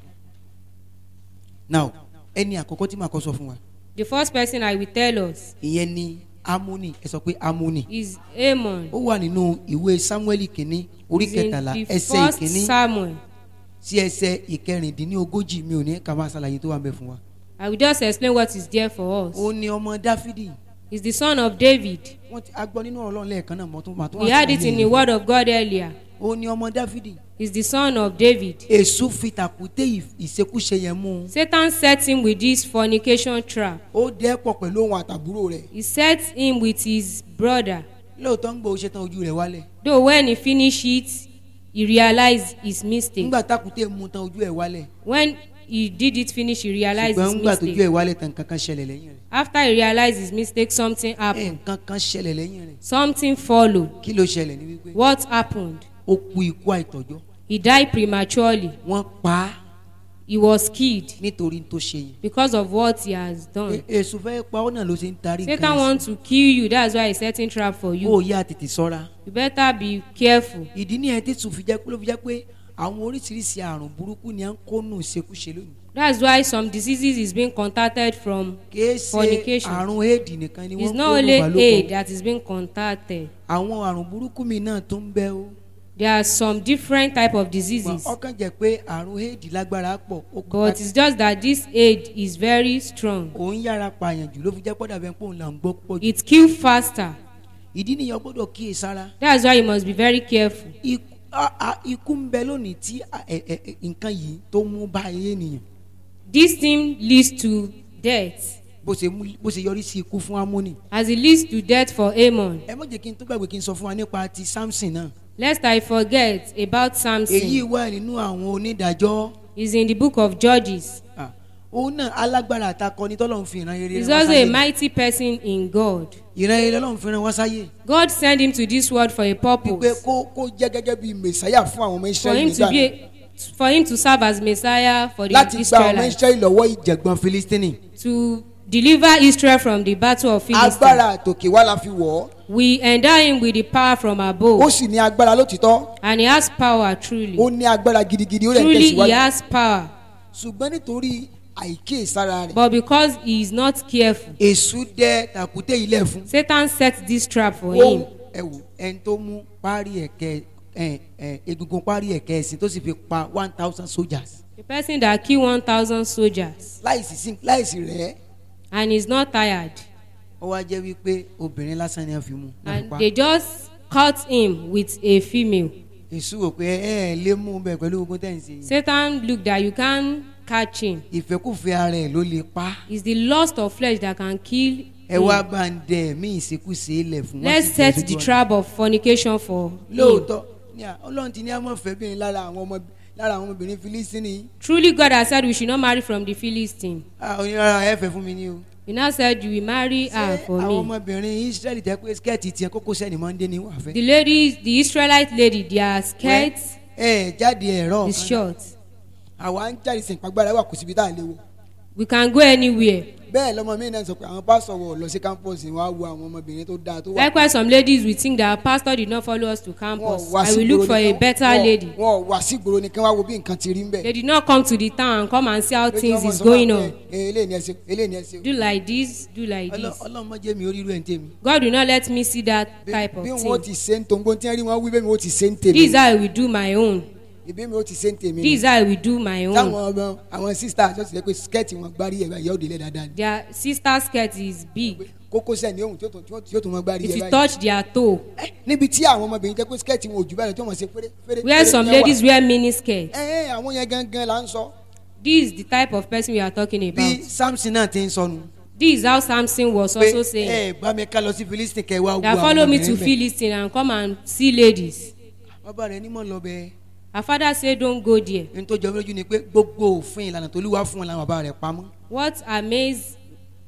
now ẹni àkọ́kọ́ tí màá kọ́ sọ fún wa The first person I will tell us ìyẹn ni amúnì ẹ sọ pé amúnì is Amon. ó wà nínú ìwé samuel kìíní orí It's in kẹtàlá the ẹsẹ̀ first ìkíní Samuel. sí ẹsẹ̀ ìkẹrìndínlógójì mi ò ní ká máa ṣàlàyé tó wà ń bẹ fún wa. I will just explain what is there for us. ó ní ọmọ dáfídì He's the son of David. wọ́n ti agbọ́ nínú ọ̀rọ̀ ọlọ́run lẹ́ẹ̀kan náà mọ́ tó máa tó We had it in the word of God earlier. ó ní ọmọ dáfídì He's the son of David. èṣù fi tàkúté ì- ìṣekúṣe yẹn mú un Satan set him with this fornication trap. ó dẹ́pọ̀ pẹ̀lú òun àtàbúrò rẹ̀ He set him with his brother. lóòótọ́ ń gbọ́ oṣù tán ojú rẹ̀ wálẹ̀ Though when he finished it, he realized his mistake. nígbà tàkúté mú tán ojú ẹ̀ wálẹ̀ When he did it finish, he realized ṣùgbọ́n his nígbà tójú ẹ̀ mistake. wálẹ̀ tán nǹkan kan ṣẹlẹ̀ lẹ́yìn rẹ̀ After he realized his mistake, something ẹ̀ happened. nǹkan kan ṣẹlẹ̀ lẹ́yìn rẹ̀ Something followed. kí ló ṣẹlẹ̀ ní wípé What happened? ó kú ikú àìtọ́jọ́ He died prematurely. wọ́n pa á He was killed nítorí tó ṣe yìí because of what he has done. E- èṣù fẹ́ pa ọ́ náà ló ṣe ń tarí Satan sí. wants to kill you. That's why he's setting trap for ó you. yá tètè sọ́ra You better be careful. ìdí nìyẹn tí sùn fi jẹ́ pé ló fi jẹ́ pé àwọn oríṣiríṣi àrùn burúkú ni à ń kó nù ṣekúṣe lónìí That's why some diseases is being contacted from. kìí ṣe Fornication. àrùn éèdì nìkan ni It's wọ́n not kó only nù AIDS balógun that is being contacted. àwọn àrùn burúkú mi náà tó ń bẹ o There are some different type of Ṣùgbọ́n diseases. ọkàn jẹ́ pé àrùn éèdì lágbára pọ̀ ó kọ́ But it's just that this AIDS is very strong. òun yára pààyàn jù ló fi jẹ́ pọ́dà bẹ́ẹ̀ pé òun là ń gbọ́ pọ̀ jù It kills faster. ìdí nìyẹn gbọ́dọ̀ kíyè sára That's why you must be very careful. Ikú- a- a- ikú ń bẹ lónìí tí a- ẹ- ẹ- ẹ- nǹkan yìí tó mú bá ayé ènìyàn This thing leads to death. bó ṣe mú- bó ṣe yọrí sí ikú fún amóni As it leads to death for Amon. ẹ má jẹ́ kí n tó gbàgbé kí n sọ fún wa nípa ti samson náà Lest I forget about èyí Samson. wà nínú àwọn onídàájọ́ Is in the book of Judges. Ah, òun náà alágbára àtakọni tọ́lọ́run fi ìran rere He's rán wá also a sáyé mighty person in God. ìran rere lọ́lọ́run fi rán wá sáyé God sent him to this world for a wípé purpose. kó kó jẹ́ gẹ́gẹ́ bí mẹ̀sáyà fún àwọn ọmọ For israẹli him to nígbà be náà a, for him to serve as Messiah for the láti gba àwọn ọmọ Israelites. israẹli lọ́wọ́ ìjẹ̀gbọ́n jẹ̀gbọ́n filistini To deliver Israel from the battle of Philistine. agbára àtòkè wá la fi wọ̀ ọ́ We endow him with the power from ó above. sì ní agbára lótìtọ́ And he has power truly. ó ní agbára gidigidi ó lè Truly he tẹ̀síwájú has power. ṣùgbọ́n nítorí àìkíyèsára rẹ̀ But because he is not careful, èṣù dẹ tàkúté ilẹ̀ fún Satan set this trap for ó him. ẹ wò ẹni tó mú párí ẹ̀kẹ́ ẹ ẹ egungun párí ẹ̀kẹ́ ẹ̀sìn tó sì fi pa one thousand soldiers The person that killed 1,000 soldiers láìsí sí láìsí rẹ̀ and is not tired. ó wá jẹ́ wípé obìnrin lásán ni wọ́n fi mú náà fi And pa they just cut him with a female. èṣù wò pé ẹ ẹ lè mú un bẹ̀ pẹ̀lú ogun tẹ̀ ń ṣe yìí Satan looked that you can't catch him. ìfẹ́kùfẹ́ ara ẹ̀ ló lè pa It's the lust of flesh that can kill ẹ wá him. bá ń dẹ mí ìṣekúṣe ilẹ̀ fún wọn Let's sì set bẹ̀rẹ̀ the sójú ọ̀nà. trap of fornication for him. lóòótọ́ ní à- ọlọ́run ti ní àmọ́ fẹ́ bí bírin lára àwọn ọmọ lára àwọn ọmọbìnrin filistini Truly, God has said we should not marry from the Philistine. onírara ẹ fẹ́ fún mi ní o. He now said you will marry her ṣé for àwọn me. ọmọbìnrin israẹli tẹ pé skẹ́ẹ̀tì tiẹ̀ kókó sẹ́ni mọ́ndé ni wà fẹ́. The ladies, the Israelite lady, their skirts ẹ jáde ẹ̀rọ is short. àwa ń jáde sìn pàgbára wà kò síbi tá à léwu We can go anywhere. bẹ́ẹ̀ lọ́mọ mi náà sọ pé àwọn pásọ̀ wọ̀ lọ sí campus wọn á wo àwọn ọmọbìnrin tó dáa tó wà Likewise, some ladies will think that our pastor did not follow us to wọn campus. wá I sí will look ìgboro for a nìkan- better wọn- lady. wọn wá sí ìgboro nìkan wá wo bí nǹkan ti rí ń bẹ̀. They did not come to the town and come and see how Lójú things ọmọ is sọ going pé, on. "Eh, eléyìí ni ẹ ṣe eléyìí ni ẹ ṣe. Do like this, do like Ọlọ́- this. ọlọ́run má jẹ́ mi orí irú ẹ̀ ń tèmi. God will not let me see that Bí- type of bí wọn ó thing. ti ṣe ń tongbó tí wọn rí wọn wí bẹ́ẹ̀ mi ó ti ṣe ń tèmi This is how I will do my own. ìbí mi ó ti ṣe ń tèmi This is how I will do my táwọn own. ọmọ àwọn sísá àjọṣe jẹ́ pé skẹ́ẹ̀tì wọn gbárí ẹ̀ báyìí yóò délé dáadáa ni Their sister skirt is big. kókósẹ̀ ní ohun tí ó tún- tí ó- tí ó tún wọn gbárí If ẹ̀ you báyìí. touch their toe, Eh, níbi tí àwọn ọmọbìnrin jẹ́ pé skẹ́ẹ̀tì wọn ò jù báyìí lọ tí wọ́n ṣe fẹ́rẹ́ fẹ́rẹ́. where fẹ́rẹ́ some ní ẹwà. ladies wear mini skirt. ẹ ẹ àwọn yẹn gangan là ń sọ This is the type of person we are talking bí about. samson náà ti ń sọnù. This is how Samson was pé also saying. ẹ bá mi ká lọ sí philistine kẹ wá wo That àwọn follow me to ọmọbìnrin bẹ̀. Philistine and come and see ladies. bàbá rẹ̀ ní mọ̀ lọ bẹ́ẹ̀. Her father said, Don't go there. ní tó jọ mí lójú ni pé gbogbo òfin ìlànà tó lúwa fún wọn làwọn bàbá rẹ̀ pamọ́. What amazed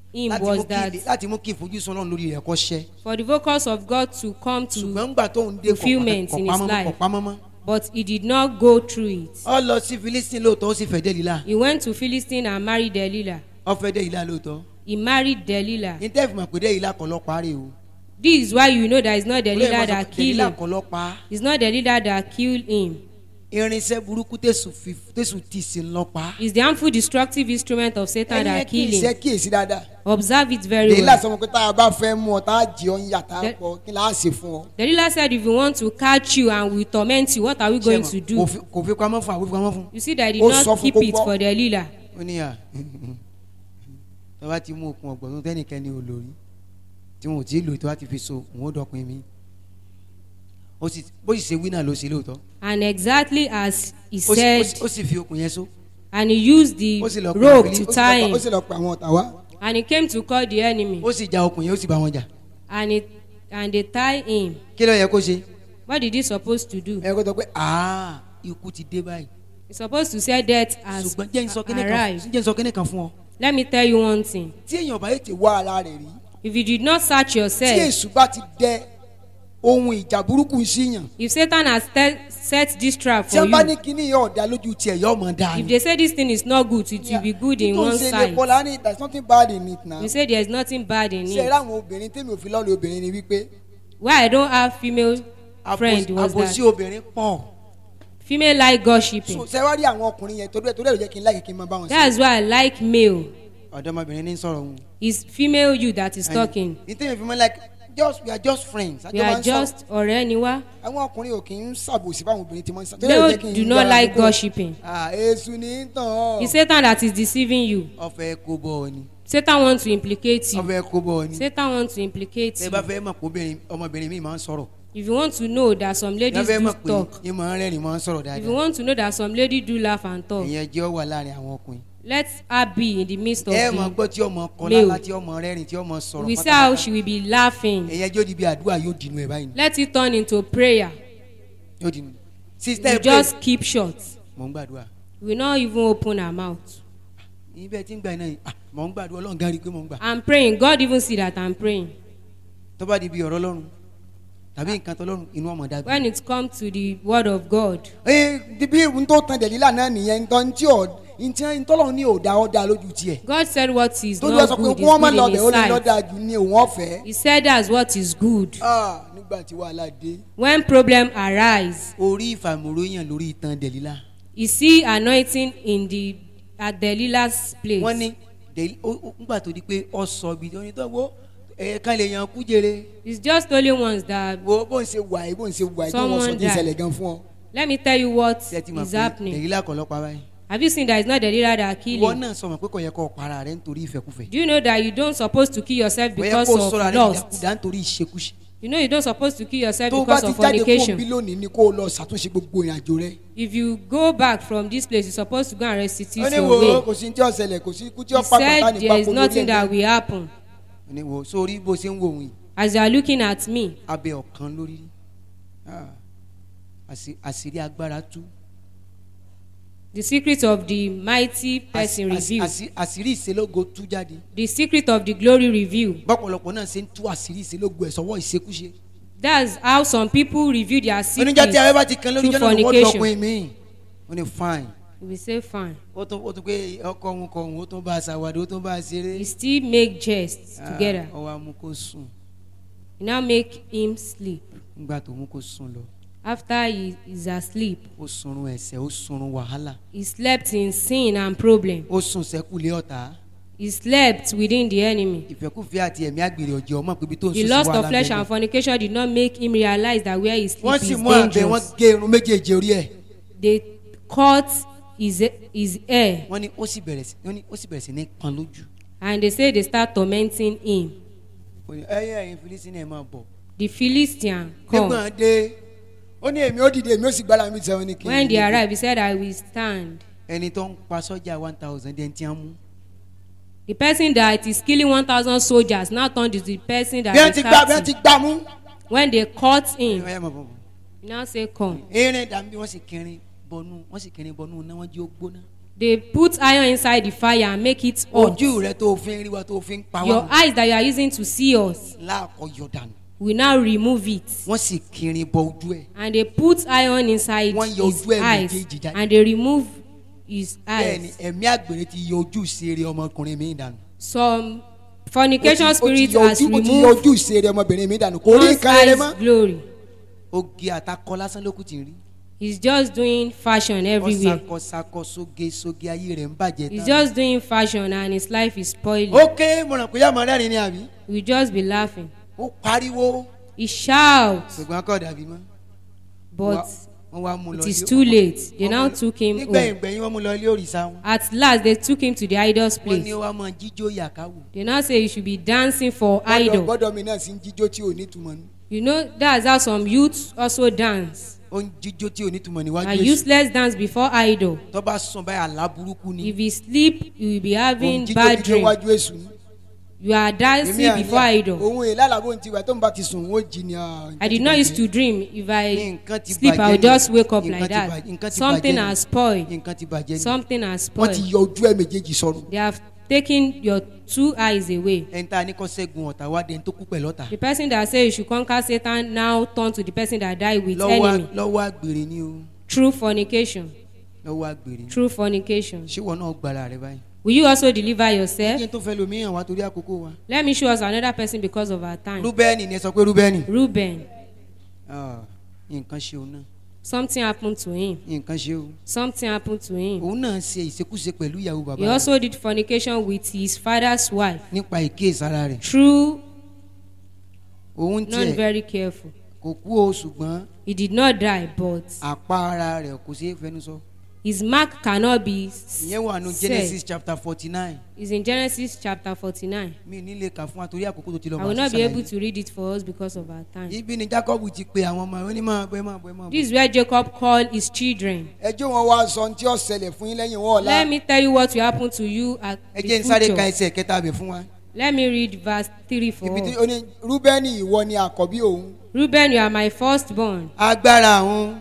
him láti mú was kí that ilé- láti mú kí ìfojúsùn ọlọ́run lórí rẹ̀ kọ́ ṣẹ for the focus of God to come to ṣùgbọ́n ńgbà tó ń dé fulfilment in his life. kọ̀pámọ́mọ́ but he did not go through it. ọ lọ sí philistine lóòótọ́ ó sì fẹ́ délìlá He went to Philistine and married Delilah. ọ fẹ́ délìlá lóòótọ́ He married Delilah. ní tẹ́ẹ̀fì mọ̀ pé délìlá kọ́ lọ́ parí o This is why you know that it's not Delilah that killed délìlá him. kọ́ lọ́ pa It's not Delilah that killed him. irinṣẹ́ burúkú tẹ̀sù fi tẹ̀sù tì sí lọ́ pa It's the harmful destructive instrument of Satan ẹni yẹn that kì í killed ṣe him. kíyèsí dáadáa Observe it very èyí well. lásán pé tá a bá fẹ́ mú ọ tá a jẹ ọ ń yà tá a The- pọ̀ kí la á ṣe fún ọ. Delilah said, if we want to catch you and we torment you, what are we going to kò do? fi- kò fi pamọ́ fún àwọn fi pamọ́ fún You see that he did Ó sọ not fún keep kó it gbọ́. for Delilah. ó ní à tó bá ti mú okun ọgbọ̀n tó tẹ́nìkẹ́ni ò lórí tí wọn ò tí ì lò tó bá ti fi so òun ó dọ̀pin mi ó sì bó sì ṣe wí náà ló ṣe lóòótọ́ And exactly as he ó sì- ó said, sì- ó sì fi okun yẹn so and he used the ó sì lọ pa rope Philip- to ó sì tie lọ pa- him. ó sì lọ pa àwọn ọ̀tá wa. And he came to call the enemy. ó sì ja okun yẹn ó sì bá wọn jà And it and they tie him. kí ló yẹ kó ṣe What did he supposed to do? ẹ kó sọ pé aa ikú ti dé báyìí He's supposed to say death has ṣùgbọ́n jẹ́ n sọ kíní kan arrived. jẹ́ n sọ kíní kan fún ọ Let me tell you one thing. tí èèyàn bá yẹ ti wá ara rẹ̀ rí If you did not search tí yourself, èṣù bá ti dẹ ohun ìjà burúkú síyàn if Satan has te- set this trap tí for wọ́n bá ní you, kíní yẹn ọ̀dà lójú tiẹ̀ yọ ọmọ dáa if ni. they say this thing is not good, it will be good in one nítorí ṣe lè side. bọ́lá ní there is nothing bad in it now. You say there is nothing bad in ṣe eré it. àwọn obìnrin tèmi ò fi lọ́ọ̀lù obìnrin ni wípé Why I don't have female friend Àbòsí- was àbòsí that obìnrin pọ̀ female like gossiping. so ṣe wá rí àwọn ọkùnrin yẹn torí ẹ̀ torí ẹ̀ ló jẹ́ kí n láyè kí n máa bá wọn That's why I like male. ọ̀dọ́mọbìnrin ní sọ̀rọ̀ òun It's female you that is talking. ní tẹ́yìn fi mọ́ like just we are just friends We àjọ máa are ń sọ̀rọ̀. just ọ̀rẹ́ ni wá. àwọn ọkùnrin ò kì í ṣàbòsí fáwọn obìnrin tí wọ́n ń sá. torí ẹ̀ ló Male jẹ́ kí n do not yára like gbogbo- gossiping. ah èṣù ní í tàn ọ́. It's Satan that is deceiving you. ọfẹ kó bọ ọ ni Satan wants to implicate you. ọfẹ kó bọ ọ ni Satan wants to implicate tẹ you. bá fẹ́ mọ̀ pé obìnrin ọmọbìnrin mi máa ń sọ̀rọ̀ If you want to know that some tẹ ladies fẹ́ do mọ̀ pé talk, yín máa ń rẹ́rìn máa ń sọ̀rọ̀ if you dáadáa want to know that some ladies do laugh and talk, ìyẹn jẹ́ ọ wà láàrin àwọn ọkùnrin let her be in the midst of ẹ mọ̀ the. gbọ́ tí ọmọ kọ male. lálá tí ọmọ rẹ́rìn tí ọmọ sọ̀rọ̀ We see how she will be laughing. ìyẹn jẹ́ ó di bí àdúrà yóò dìnnú ẹ̀ báyìí Let it turn into prayer. yóò dìnnú sísítẹ́ You ẹ pé just keep short. mò ń gbàdúrà We will not even open our mouth. ibẹ̀ tí ń gbà iná yìí ah, mò ń gbàdúrà ọlọ́run gan rí i pé mò ń gbà I'm praying. God even see that I'm praying. tó bá di bí ọ̀rọ̀ ọlọ́run tàbí nǹkan tó lọ́run inú ọmọ dàbí. When it comes to the word of God, ee bí n tó tan dẹ̀lílà náà nìyẹn ntọ́ ntí ọ̀ ntí ntọ́lọ́run ní òdà ọ̀dà lójú tiẹ̀. God said what is tójú ẹ not sọ pé good kí wọ́n má is lọ good in bẹ̀ ó lè His lọ́dà sight. jù ní òun ọ̀fẹ́. He said that's what is good. ah nígbà tí wàhálà dé. When problem arise, orí ìfàmúróyàn lórí ìtàn dẹ̀lílà you see anointing in the at Delilah's place. wọ́n ní Dẹ̀lí- ó- ó- nígbà tó di pé ọ sọ bí ó ní tó wo ẹ̀ẹ̀kan lè yan kú jèrè It's just only ones that. wo bó ń ṣe wà yìí bó ń ṣe wà yìí tó wọ́n sọ Someone tí ń died. ṣẹlẹ̀ gan fún ọ. Let me tell you what tí ẹ ti mọ̀ is pé happening. dẹ̀lílà kọ́ lọ́pàá báyìí Have you seen that it's not Delilah that kill ìwọ him? náà sọ mọ̀ pé kò yẹ kó para rẹ̀ nítorí ìfẹ́kúfẹ́ Do you know that you don't supposed to kill yourself kò yẹ because kó of sọ̀rọ̀ rẹ̀ lust? dàkúdà nítorí ìṣekúṣe You know you don't supposed to kill yourself tó o bá because ti of jáde kó o bí fornication. lónìí ni kó o lọ ṣàtúnṣe gbogbo ìrìn àjò rẹ. If you go back from this place, you're supposed to go and ó restitute ní your wo way. kò sí ní tí ó ṣẹlẹ̀ kò sí ikú tí ó He pa pàtà said ní there is pápó lórí nothing that ẹgbẹ́. will happen. ní wo sórí bó ṣe ń wò wọ́n yìí As you are looking at me, abẹ́ ọ̀kan lórí Ah, àṣì- àṣírí agbára tú the secret of the mighty person Àṣì- àṣì- revealed. àṣì- àṣírí ìṣelógo tú jáde The secret of the glory revealed. bọ́pọ̀lọpọ̀ náà ṣe ń tú àṣírí ìṣelógo ẹ̀ sọ́wọ́ ìṣekúṣe That's how some people reveal their oníjà tí secrets abẹ́ bá ti kan lórí through jọ́nà wọ́n fornication. dọ̀pin mi ó ní fine We say fine. ó tún ó tún pé ọkọ òun kọ òun ó tún bá a ṣàwádìí ó tún bá a ṣeré We still make jests Ah, together. ó wá mú kó sùn We now make him sleep. nígbà tó mú kó sùn lọ After he is asleep, ó sunrun ẹ̀ṣẹ̀ ó sunrun wàhálà he slept in sin and problem. ó sùn sẹ́kùlé ọ̀tá He slept within the enemy. ìfẹ́kùfẹ́ àti ẹ̀mí àgbèrè ọ̀jẹ̀ ọmọ pé ibi tó ń The sùn sí lust of wàhálà flesh bẹ́ẹ̀ and fornication did not make him realize that where he wọ́n sleep sì is mú àbẹ̀ wọ́n dangerous. gé irun méjèèjì orí ẹ̀ They cut his, his hair wọ́n ní ó sì bẹ̀rẹ̀ sí wọ́n ní ó sì bẹ̀rẹ̀ sí ní pan lójú and they say they start tormenting him. Ó ní, ẹyẹ ẹ̀yin filisini ẹ̀ máa bọ̀ The Philistine come. nígbà dé ó ní èmi ó dìde èmi ó sì gbára mi sẹ́wọ́n ní kí n When they dìde. arrived, he said, I will stand. ẹni tó ń pa sọ́jà one thousand ẹni tí wọ́n mú The person that is killing 1,000 soldiers now turned to the person that bí wọ́n they ti gbá bí wọ́n ti captive. gbá mú. When they caught him, ẹ̀yẹ máa bọ̀ bọ̀ he now say, Come. erin dàbí wọ́n sì kẹrin bọnú wọ́n sì kẹrin bọnú náà wọ́n jí ó gbóná They put iron inside the fire and make it hot. ojú rẹ tó o fi ń rí wa tó o fi ń pa Your wá eyes that you are using to see us láàkọ yọ dànù will now remove it. wọ́n sì kiri bọ ojú ẹ̀ And they put iron inside Wọ́n yọ his ojú ẹ̀ eyes méjèèjì jáde. and they remove his bẹ́ẹ̀ ni eyes. ẹ̀mí àgbèrè ti yọ ojú ìṣeré ọmọkùnrin mi dànù Some fornication Ó ti- ó ti spirit yọ has ojú- ó ti yọ removed ojú ìṣeré ọmọbìnrin mi dànù kò rí one's nǹkan rere eyes mọ́ glory. oge àtakọ lásán ló kù ti rí He's just doing fashion everywhere. ọ̀sàkọ̀sàkọ̀ sóge sóge ayé rẹ̀ ń bàjẹ́ He's tán. just doing fashion and his life is spoiling. ok mo ràn pé yá mọ̀ rẹ́rìn ni àbí We just be laughing. ó pariwo He shouts, ṣùgbọ́n kọ́ dàbí mọ́ but wọ́n wá mú lọ it is ilé- too late. They wọ́n now mú- took him nígbẹ̀yìn home. gbẹ̀yìn wọ́n mú lọ ilé òrìṣà wọn At last, they took him to the idol's wọ́n place. ní ó wá mọ jíjó yàkáwò They now say you should be dancing for Gbọ́dọ̀- idol. gbọ́dọ̀ mi náà sì ń jíjó tí ò ní túmọ̀ ní. You know, that's how some youths also dance. ó ń jíjó tí ò ní túmọ̀ níwájú A èṣù useless dance before idol. tó bá sùn báyìí àlá burúkú ni If you sleep, you will be òun having jíjó bad jíjó dream. wájú èṣù ní. You are Èmi dancing àní before à- idol. òun èyí lálàbò ti wà tó ń bá ti sùn ó jí ni. ah, I did not used to dream. If I nǹkan ti sleep, I will bàjẹ́ just ni. wake up Nǹkan like ti that. bàjẹ́- nǹkan ti Something bàjẹ́ ni. has spoiled. nǹkan ti bàjẹ́ ni Something has wọ́n ti spoiled. yọ ojú ẹ̀ méjèèjì sọnù. They have taken your two eyes away. ẹni tá a ní kọ́ sẹ́gun ọ̀tá wá dẹni tó kú pẹ̀lú ọ̀tá The person that say you should conquer Satan now turn to the person that died with lọ́wọ́ enemy. lọ́wọ́ àgbèrè ni o True fornication. lọ́wọ́ àgbèrè ni True fornication. ṣé wọn náà gbára rẹ báyìí. Will you also deliver yourself? kí n tó fẹ́ lomi hàn wá torí àkókò wa. Let me show us another person because of our time. rúbẹ́nì ni ẹ sọ pé rúbẹ́nì. Reuben. Ah, nǹkan ṣe òun náà Something happened to him. nǹkan ṣe o. Something happened to him. òun náà ṣe ìṣekúṣe pẹ̀lú ìyàwó He bàbá rẹ̀ also did fornication with his father's wife. nípa ìkéèsára rẹ̀. True, òun not tiẹ̀ very careful. kò kú o ṣùgbọ́n He did not die, but àpá ara rẹ̀ kò ṣeé fẹnu sọ. his mark cannot be s- ìyẹn wà nù said. genesis chapter forty nine It's in Genesis chapter 49. mi ní lè kà fún wa torí àkókò tó ti lọ I will máa not ṣe be able ṣàlàyé. to read it for us because of our time. ibi ni jacob ti pe àwọn ọmọ rẹ̀ ó ní máa bọ̀ ẹ máa bọ̀ ẹ máa bọ̀. This is where Jacob called his children. ẹjọ́ wọn wá sọ ohun tí ó ṣẹlẹ̀ fún yín lẹ́yìn wọn ọ̀la. Let me tell you what will happen to you at ẹ the jẹ́ n sáré ka future. ẹsẹ̀ kẹta bẹ̀ fún wa. Let me read verse 3 for ibi tí us. ó ní rúbẹ́nì ìwọ ni àkọ́bí òun. Reuben, you are my firstborn, agbára àwọn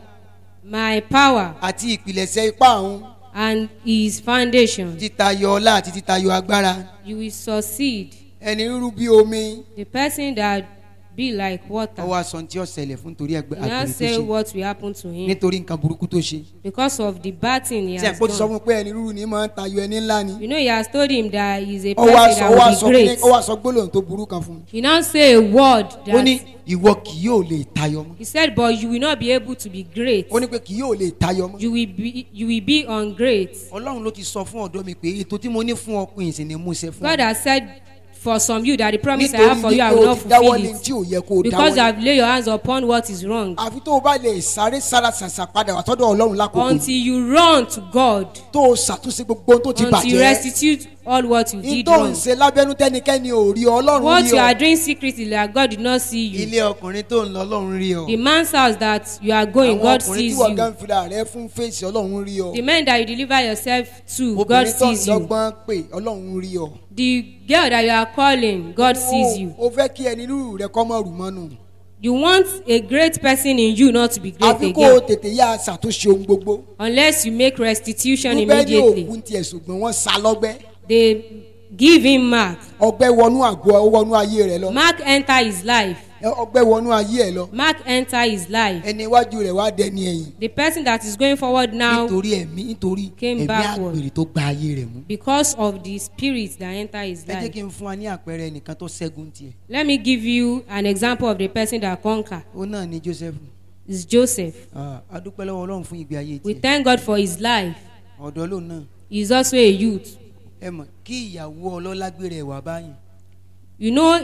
my power, àti ìpìlẹ̀ṣẹ̀ ipá òun. and his foundation. títayọ ọlá àti títayọ agbára You will succeed. ẹni rúrú bí omi. The person that be like water. ọwọ́ aṣọ tí ó ṣẹlẹ̀ fún torí ẹgbẹ́ He now àgbèrè tó say ṣe what will happen to him nítorí nǹkan burúkú tó ṣe. because of the bad thing he tí ẹ̀ has kó ti sọ done. fún un pé ẹni rúrú ni máa ń tayọ ẹni ńlá ni. You know, he has told him that he is a ó wá person sọ ó wá that sọ will be kíní- great. ó wá sọ gbólóhùn tó burú kan fún un. He now say a word ó ní that ìwọ kì yóò lè tayọ mọ́. he said, but you will not be able to be great. ó ní pé kì yóò lè tayọ mọ́. You will be you will be ungreat. ọlọ́run ló ti sọ fún ọ̀dọ́ mi pé ètò tí mo ní fún ọkùnrin ìsìn ni mo ṣe fún God ọ. has said for some you that the promise I have for you, I nítorí will not wípé o ti dáwọ́ fulfill lé tí ò yẹ kó o it because you dáwọ́ lé. have laid your hands upon what is wrong. àfi tó o bá lè sáré sára ṣàṣà padà wà tọ́dọ̀ ọlọ́run lákòókò Until you run to God, tó o ṣàtúnṣe gbogbo ohun tó ti until you bàjẹ́. restitute all what you ní did tó ń wrong. ṣe lábẹ́nú tẹ́nikẹ́ni ò rí ọ ọlọ́run What rí you are ọ. doing secretly that God did not see you. ilé ọkùnrin tó ń lọ ọlọ́run rí ọ. The man's house that you are going, àwọn God ọkùnrin sees tí wọ́n you. gan fìlà rẹ fún fèsì ọlọ́run rí ọ. The men that you deliver yourself to, God obìnrin tó ń sees you. dọ́gbọ́n pé ọlọ́run rí ọ. The girl that you are calling, God sees you. o fẹ́ kí ẹni rúrù rẹ kọ́ mọ́ rù mọ́nu. You want a great person in you not to be great àfi kó o again tètè yá ṣàtúnṣe ohun gbogbo. unless you make restitution rúbẹ́nì immediately. òkú tiẹ̀ ṣùgbọ́n wọ́n sá lọ́gbẹ́. They give him mark. ọgbẹ́ wọnú àgọ́ ó wọnú ayé rẹ lọ. Mark enter his life. ọgbẹ́ wọnú ayé ẹ lọ. Mark enter his life. ẹni iwájú rẹ̀ wá dẹni ẹ̀yìn. The person that is going forward now nítorí ẹ̀mí nítorí Came ẹ̀mí backward. àgbèrè tó gba ayé rẹ̀ mú. because of the spirit that enter his ẹ jẹ́ life. kí n fún wa ní àpẹẹrẹ ẹnìkan tó ṣẹ́gun tiẹ̀. Let me give you an example of the person that conquer. ó náà ní joseph. It's Joseph. Ah, a dúpẹ́ lọ́wọ́ ọlọ́run fún ìgbé ayé We tiẹ̀. thank God for his life. ọ̀dọ́ lòun náà. He is also a youth. ẹ mọ̀ kí ìyàwó ọlọ́lá gbére ẹ̀ wá báyìí. You know,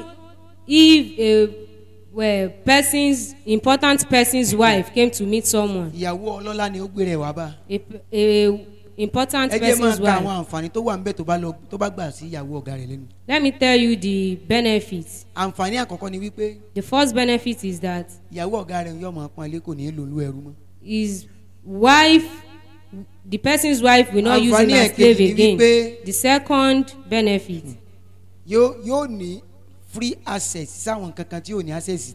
if a well, person's important person's wife came to meet someone, ìyàwó ọlọ́lá ni ó gbére ẹ̀ wá bá. a, a important ẹ jẹ́ máa person's ka àwọn wife. àǹfààní tó wà ń bẹ̀ tó bá lọ tó bá gbà sí ìyàwó ọ̀gá rẹ̀ lẹ́nu. Let me tell you the benefits. àǹfààní àkọ́kọ́ ni wípé The first benefit is that ìyàwó ọ̀gá rẹ̀ yóò máa pọ́n ilé kò ní í lò lú ẹrú mọ́. his wife, the person's wife will not use him Àǹfààní as ẹ̀kejì slave ni again. wípé- The second benefit, yóò yóò ní free access sáwọn kankan tí ò ní access tẹ́lẹ̀.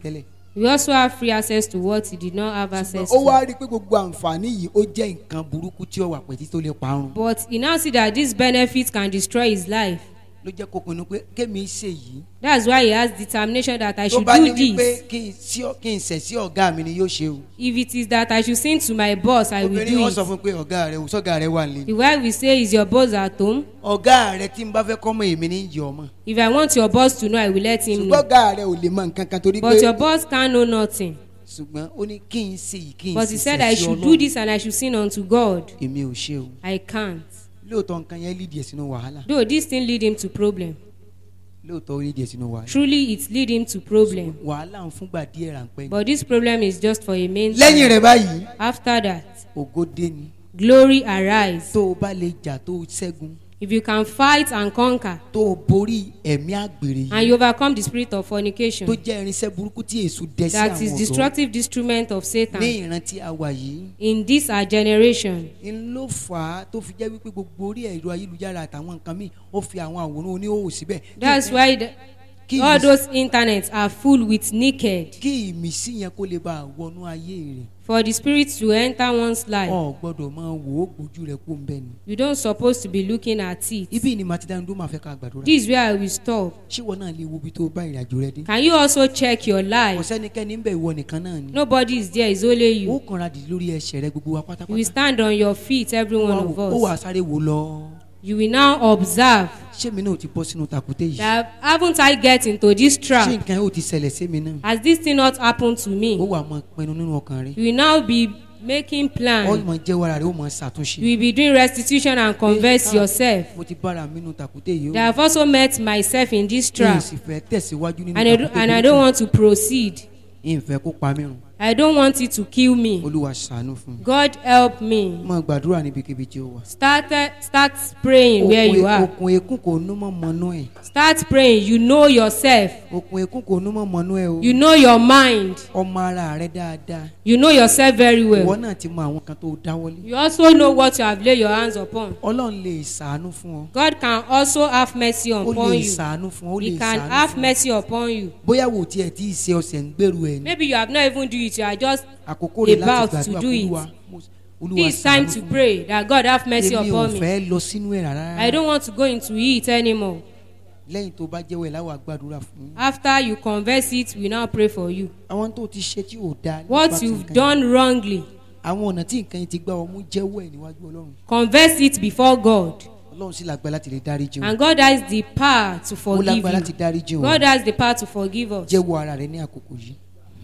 We also have free access to what he did not have access ó wá to. rí i pé gbogbo àǹfààní yìí ó jẹ́ nǹkan burúkú tí ó wà pẹ̀tí tó lè parun But he now see that this benefit can destroy his life. ló jẹ́ kó pinnu pé kémi ṣe yìí That's why he has determination that I tó should bá ní do wípé this. kí n sí ọ- kí n ṣẹ̀ sí ọ̀gá mi ni yóò ṣe o If it is that I should sing to my boss, I will obìnrin do wọn sọ it. fún pé ọ̀gá rẹ sọ́gà rẹ wà nílé The wife will say, Is your boss at home? ọ̀gá rẹ tí n bá fẹ́ kọ́mọ èmi ní yọ ọmọ If I want your boss to know, I will let him ṣùgbọ́n know. ọ̀gá rẹ ò lè mọ nǹkan kan torí But pé your boss can't know nothing. ṣùgbọ́n ó ní kí n ṣe yìí kí n But he sì said ṣẹ̀ I sí should Ọlọ́run. do this and I should sing unto God. èmi ò ṣe o I can't. lóòótọ́ nǹkan yẹn lídìí ẹ̀ sínú wàhálà Though this thing lead him to problem. lóòótọ́ ó lídìí ẹ̀ sínú wàhálà Truly it lead him to problem. wàhálà ń fúngbà díẹ̀ ráńpẹ́ ni But this problem is just for a main lẹ́yìn rẹ̀ báyìí After that, ògo dé ni glory arise. tó o bá lè jà tó o ṣẹ́gun If you can fight and conquer, tó o borí ẹ̀mí àgbèrè and yìí you overcome the spirit of fornication, tó jẹ́ irinṣẹ́ burúkú tí èṣù dẹ sí that is àwọn ọ̀dọ́ destructive instrument of ní Satan ìran tí a wà yìí in this our generation. ń ló fà á tó fi jẹ́ wípé gbogbo orí ẹ̀rọ ayélujára àtàwọn nǹkan míì ó fi àwọn àwòrán oníhòòhò síbẹ̀ Kí That's nǹkan- why the, kí all ìmísí- those internets are full with naked. kí ìmísí yẹn kó lè bá a wọnú ayé rẹ̀ For the spirit to enter one's life, ọ gbọ́dọ̀ máa wò ó gbójú rẹ̀ kó ń bẹ ni. you don't supposed to be looking at it. ibi ni màtí dáńdó máa fẹ́ ká gbàdúrà This is where I will stop. ṣé wọn náà lè wo ibi tó bá ìrìn àjò rẹ dé. Can you also check your kò life? sẹ́nikẹ́ni ń bẹ̀ ìwọ nìkan náà ni. Nobody is there, it's only ó you. kanra dì lórí ẹsẹ̀ rẹ gbogbo wa You will pátápátá. stand on your feet, every one of ó wà us. sáré wò lọ. You will now observe ṣé mi náà ò ti bọ́ sínú takùté yìí. that haven't I get into this ṣé trap? nǹkan yóò ti ṣẹlẹ̀ sí mi náà. Has this thing not happened to ó me? wà mọ pinnu nínú ọkàn rẹ. You will now be making ó plans. mọ jẹ́wọ́ ara rẹ ó mọ You ṣàtúnṣe. will be doing restitution and converse Ah, yourself. mo ti bára mi nínú takùté yìí I have also met myself in this mi ò trap sì fẹ́ tẹ̀síwájú nínú and I, do, takùté and I burúkú. don't want to proceed. ìfẹ́ kó pa mí run. I don't want it to kill me. olúwa ṣàánú fún mi. God help me. máa gbàdúrà níbikíbi tí ó wà. Start, start praying where you are. okùn ekún kò nú mọ́ mọ́nú ẹ̀. Start praying. You know yourself. okùn ekún kò nú mọ́ mọ́nú ẹ̀ o. You know your mind. ọmọ ara rẹ dáadáa. You know yourself very ìwọ well. náà ti mọ àwọn kan tó dáwọ́lé. You also know what you have laid your hands upon. ọlọ́run lè ṣàánú fún ọ. God can also have mercy ó upon lè you. ṣàánú fún ọ. ó He lè can ṣàánú have fún ọ. mercy upon you. bóyá wò tí ẹ tí ì ṣe ọ̀sẹ̀ ń gbèrú ẹ̀ ní. Maybe you have not even do it. You are just àkókò rẹ̀ láti about to gbàdúrà do fún it. olúwa. Mo- olúwa this time ṣàánú to fún mi. pray that God have mercy èmi ò upon me. fẹ́ lọ sínú ẹ̀ rárá. I don't want to go into it anymore. lẹ́yìn tó bá jẹ́wọ́ ẹ̀ láwọ̀ àgbàdúrà fún un. After you converse it, we now pray for you. àwọn tó ti ṣe tí ò dáa. nípa What ti you've nǹkan yẹn. done wrongly, àwọn ọ̀nà tí nǹkan yẹn ti gbá ọmú jẹ́wọ́ ẹ̀ níwájú ọlọ́run. converse it before God. ọlọ́run sì lágbára láti lè dáríjì wọn. And God has the power to ó forgive lágbára láti you. dáríjì wọn. God has the power to forgive us. jẹ́wọ́ ara rẹ ní àkókò yìí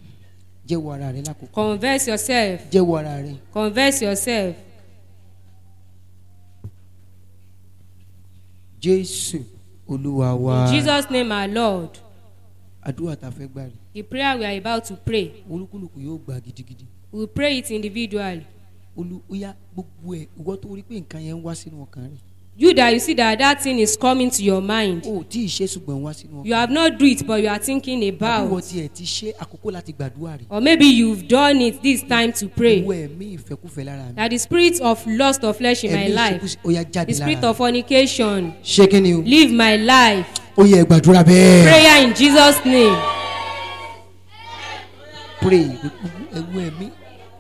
jẹ́wọ́ ara rẹ lákòókò Converse yourself. jẹ́wọ́ ara rẹ Converse yourself. jésù olúwa wa In Jesus' name, our Lord. àdúrà tá a fẹ́ gbà rè The prayer we are about to pray, olúkúlùkù yóò gbà gidigidi we will pray it individually. olú ó yá gbogbo ẹ ìwọ tó rí pé nǹkan yẹn ń wá sínú ọkàn rẹ You that you see that that thing is coming to your mind. o ò tí ì ṣe ṣùgbọ́n ń wá sínú You ọkàn have not do it, but you are thinking àbí ìwọ about. tiẹ̀ ti ṣe àkókò láti gbàdúrà rẹ Or maybe you've done it this time to pray. ìwọ ẹ̀mí ìfẹ́kúfẹ́ lára mi That the spirit of lust of flesh in my ẹ̀mí life, ìṣekúṣe ó yá the jáde spirit lára of fornication, ṣé kí ni o live my life. ó yẹ gbàdúrà bẹ́ẹ̀ Prayer in Jesus' name. pray ẹ̀wù ẹ̀mí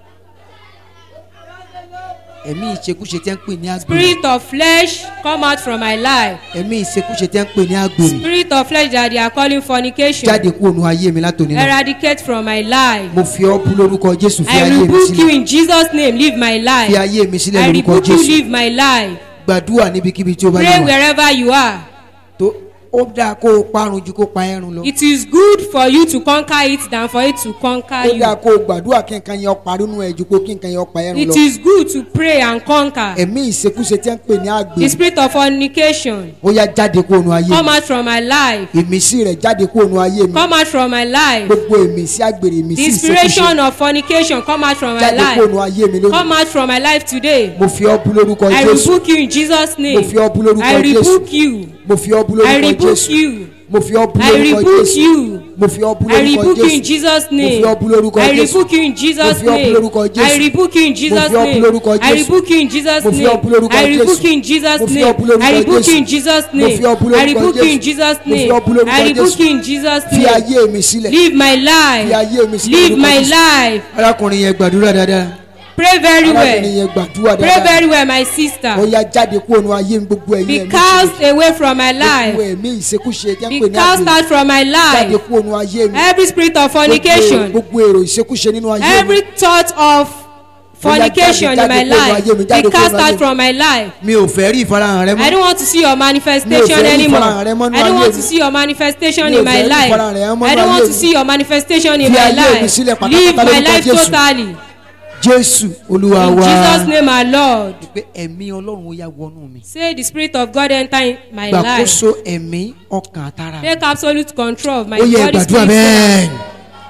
ẹ̀mí ìṣekúṣe tí wọ́n ń pè ní àgbèrè Spirit of flesh, come out from my life. ẹ̀mí ìṣekúṣe tí wọ́n ń pè ní àgbèrè Spirit of flesh that they are calling fornication, jáde kúrò nù ayé mi látòní náà eradicate from my life. mo fi ọ́ bú lórúkọ jésù fi I ayé mi rebuke you sílẹ̀ in Jesus' name. Live my fi life. ayé mi sílẹ̀ I lórúkọ rebuke you. jésù Live my life. gbàdúrà níbikíbi tí ó bá Pray yẹ wà wherever you are. tó ó dáa kó o parun ju kó pa ẹrun lọ It is good for you to conquer it than for it to conquer ó dáa you. kó o gbàdúrà kí nǹkan yẹn parí nínú ẹ̀ ju kó kí nǹkan yẹn pa ẹ̀rùn It lọ is good to pray and conquer. ẹ̀mí ìṣekúṣe tí wọ́n ń pè ní The àgbèrè spirit of fornication, ó yá jáde kúrò nù ayé come mi out from my life. ìmísí rẹ̀ jáde kúrò nù ayé mi Come out from my life. gbogbo ìmísí àgbèrè ìmísí The ìṣekúṣe inspiration of fornication, come out from my jáde kúrò life. nù ayé mi lónìí Come out from my life today. mo fi ọ́ bú lórúkọ I jésù rebuke you in Jesus' mo name. fi ọ́ bú lórúkọ I jésù rebuke you. mo fi ọ́ bú I lórúkọ rebuke jésù you. mo fi ọ́ bú I lórúkọ rebuke jésù you. mo fi ọ́ bú I lórúkọ rebuke you in jésù Jesus' mo fi name. ọ́ bú lórúkọ I jésù rebuke you in Jesus' Mo fi ọ́ bú name. lórúkọ Jésù. I rebuke you in Jesus' fi ọ́ bú name. lórúkọ I Jésù. rebuke you in Jesus' Mo fi name. ọ́ bú lórúkọ I rebuke Jésù. you in Jesus' Mo fi name. ọ́ bú lórúkọ I rebuke you in Jésù. Jesus' Mo name. fi ọ́ bú I lórúkọ rebuke you in Jésù. Jesus' Mo fi name. ọ́ bú lórúkọ I rebuke Jésù. you in Jesus' fi name. ayé mi sílẹ̀ Live my fi life. ayé mi sílẹ̀ Live lórúkọ my Jésù. life. arákùnrin yẹn gbàdúrà dáadáa Pray very arábìnrin well. yẹn gbàdúrà Pray dáadáa very well, my ó sister. yá jáde kúrò ní ayé mi gbogbo ẹ̀yin Be ẹ̀mí cast away from my gbogbo life. ẹ̀mí ìṣekúṣe tí wọ́n Be pè ní cast àgbèrè out from my jáde life. kúrò ní ayé mi Every spirit of Gbogbo- fornication. gbogbo èrò ìṣekúṣe nínú ayé mi every thought of fornication in jáde my kúrò nínú life ayé mi, jáde be kúrò cast nínú ayé out mi. from my life mi ò fẹ́ rí ìfarahàn rẹ i mọ́ don't want to see your manifestation Mi ò fẹ́ rí anymore ìfarahàn rẹ mọ́ nínú i don't ayé want mi. to see your manifestation Mi ò in my fẹ́ rí life ìfarahàn rẹ mọ́ i nínú don't want ayé to mi. see your manifestation in Fi my ayé mi life sílẹ̀ pátápátá live my lórúkọ life Jésù. totally jésù olúwa in wa jesus name our lord pé ẹ̀mí ọlọ́run ó yá wọnú mi say the spirit of god enter in my life gbàkóso ẹ̀mí ọkàn àtàrà take absolute control of my ó yẹ body gbàdúrà spirit bẹ́ẹ̀ soul.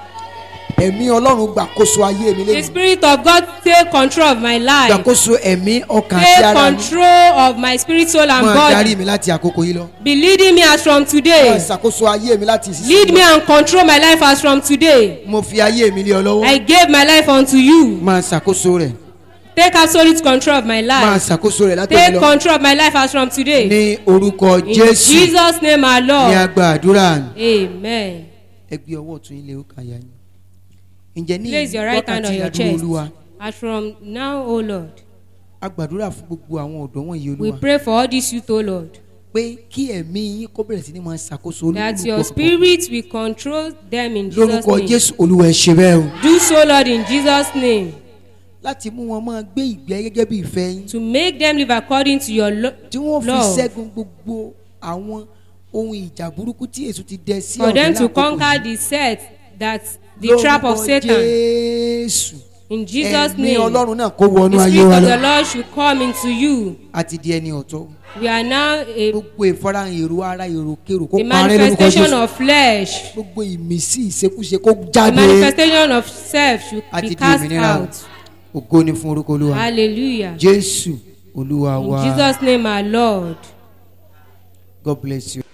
ẹ̀mí ọlọ́run gbàkóso ayé mi the lẹ́yìn spirit of god take control of my life gbàkóso ẹ̀mí ọkàn àti take ara mi control of my spirit soul and máa body. darí mi láti àkókò yìí lọ be leading me as from máa today ṣàkóso ayé mi láti ìsinsìnyí lead lọ. me and control my life as from today mo fi ayé mi lé ọ lọ́wọ́ i gave my life unto you máa ṣàkóso rẹ̀ take absolute control of my máa life ṣàkóso rẹ̀ látòkè take lọ control of my life as from today ní orúkọ in jésù jesus name our ní lord agbá àdúrà amen ẹ gbé ọwọ́ ọ̀tún ilé ó kà yá yín ǹjẹ́ ní place your right hand on wákàtí your àdúrà chest olúwa as from now o lord a gbàdúrà fún gbogbo àwọn ọ̀dọ́ wọ̀nyí we olúwa pray for all these youth o lord pé kí ẹ̀mí yín kó bẹ̀rẹ̀ sí ní máa ṣàkóso that your olúkúlùkù spirit will control them in jesus lórúkọ name jésù olúwa ẹ ṣe bẹ́ẹ̀ o do so lord in jesus name láti mú wọn máa gbé ìgbé gẹ́gẹ́ bí ìfẹ́ yín to make them live according to your lo tí wọ́n fi love. ṣẹ́gun gbogbo àwọn ohun ìjà burúkú tí èso ti dẹ sí for them to lákòókò conquer yìí. the set that the trap of Lórúkọ satan jésù in jesus ẹ̀mí name ọlọ́run náà kó wọnú the ayé spirit wa of lọ the lord should come into you àti di ẹni ọ̀tọ̀ we are now a, gbogbo ìfarahàn èrò ara èrò kérò kó a parẹ́ lórúkọ manifestation jésù of flesh gbogbo ìmísí ìṣekúṣe kó the jáde manifestation of self should àti be di cast òmìnira out ògo ni fún orúkọ olúwa hallelujah jésù olúwa in wa jesus name our lord. god bless you.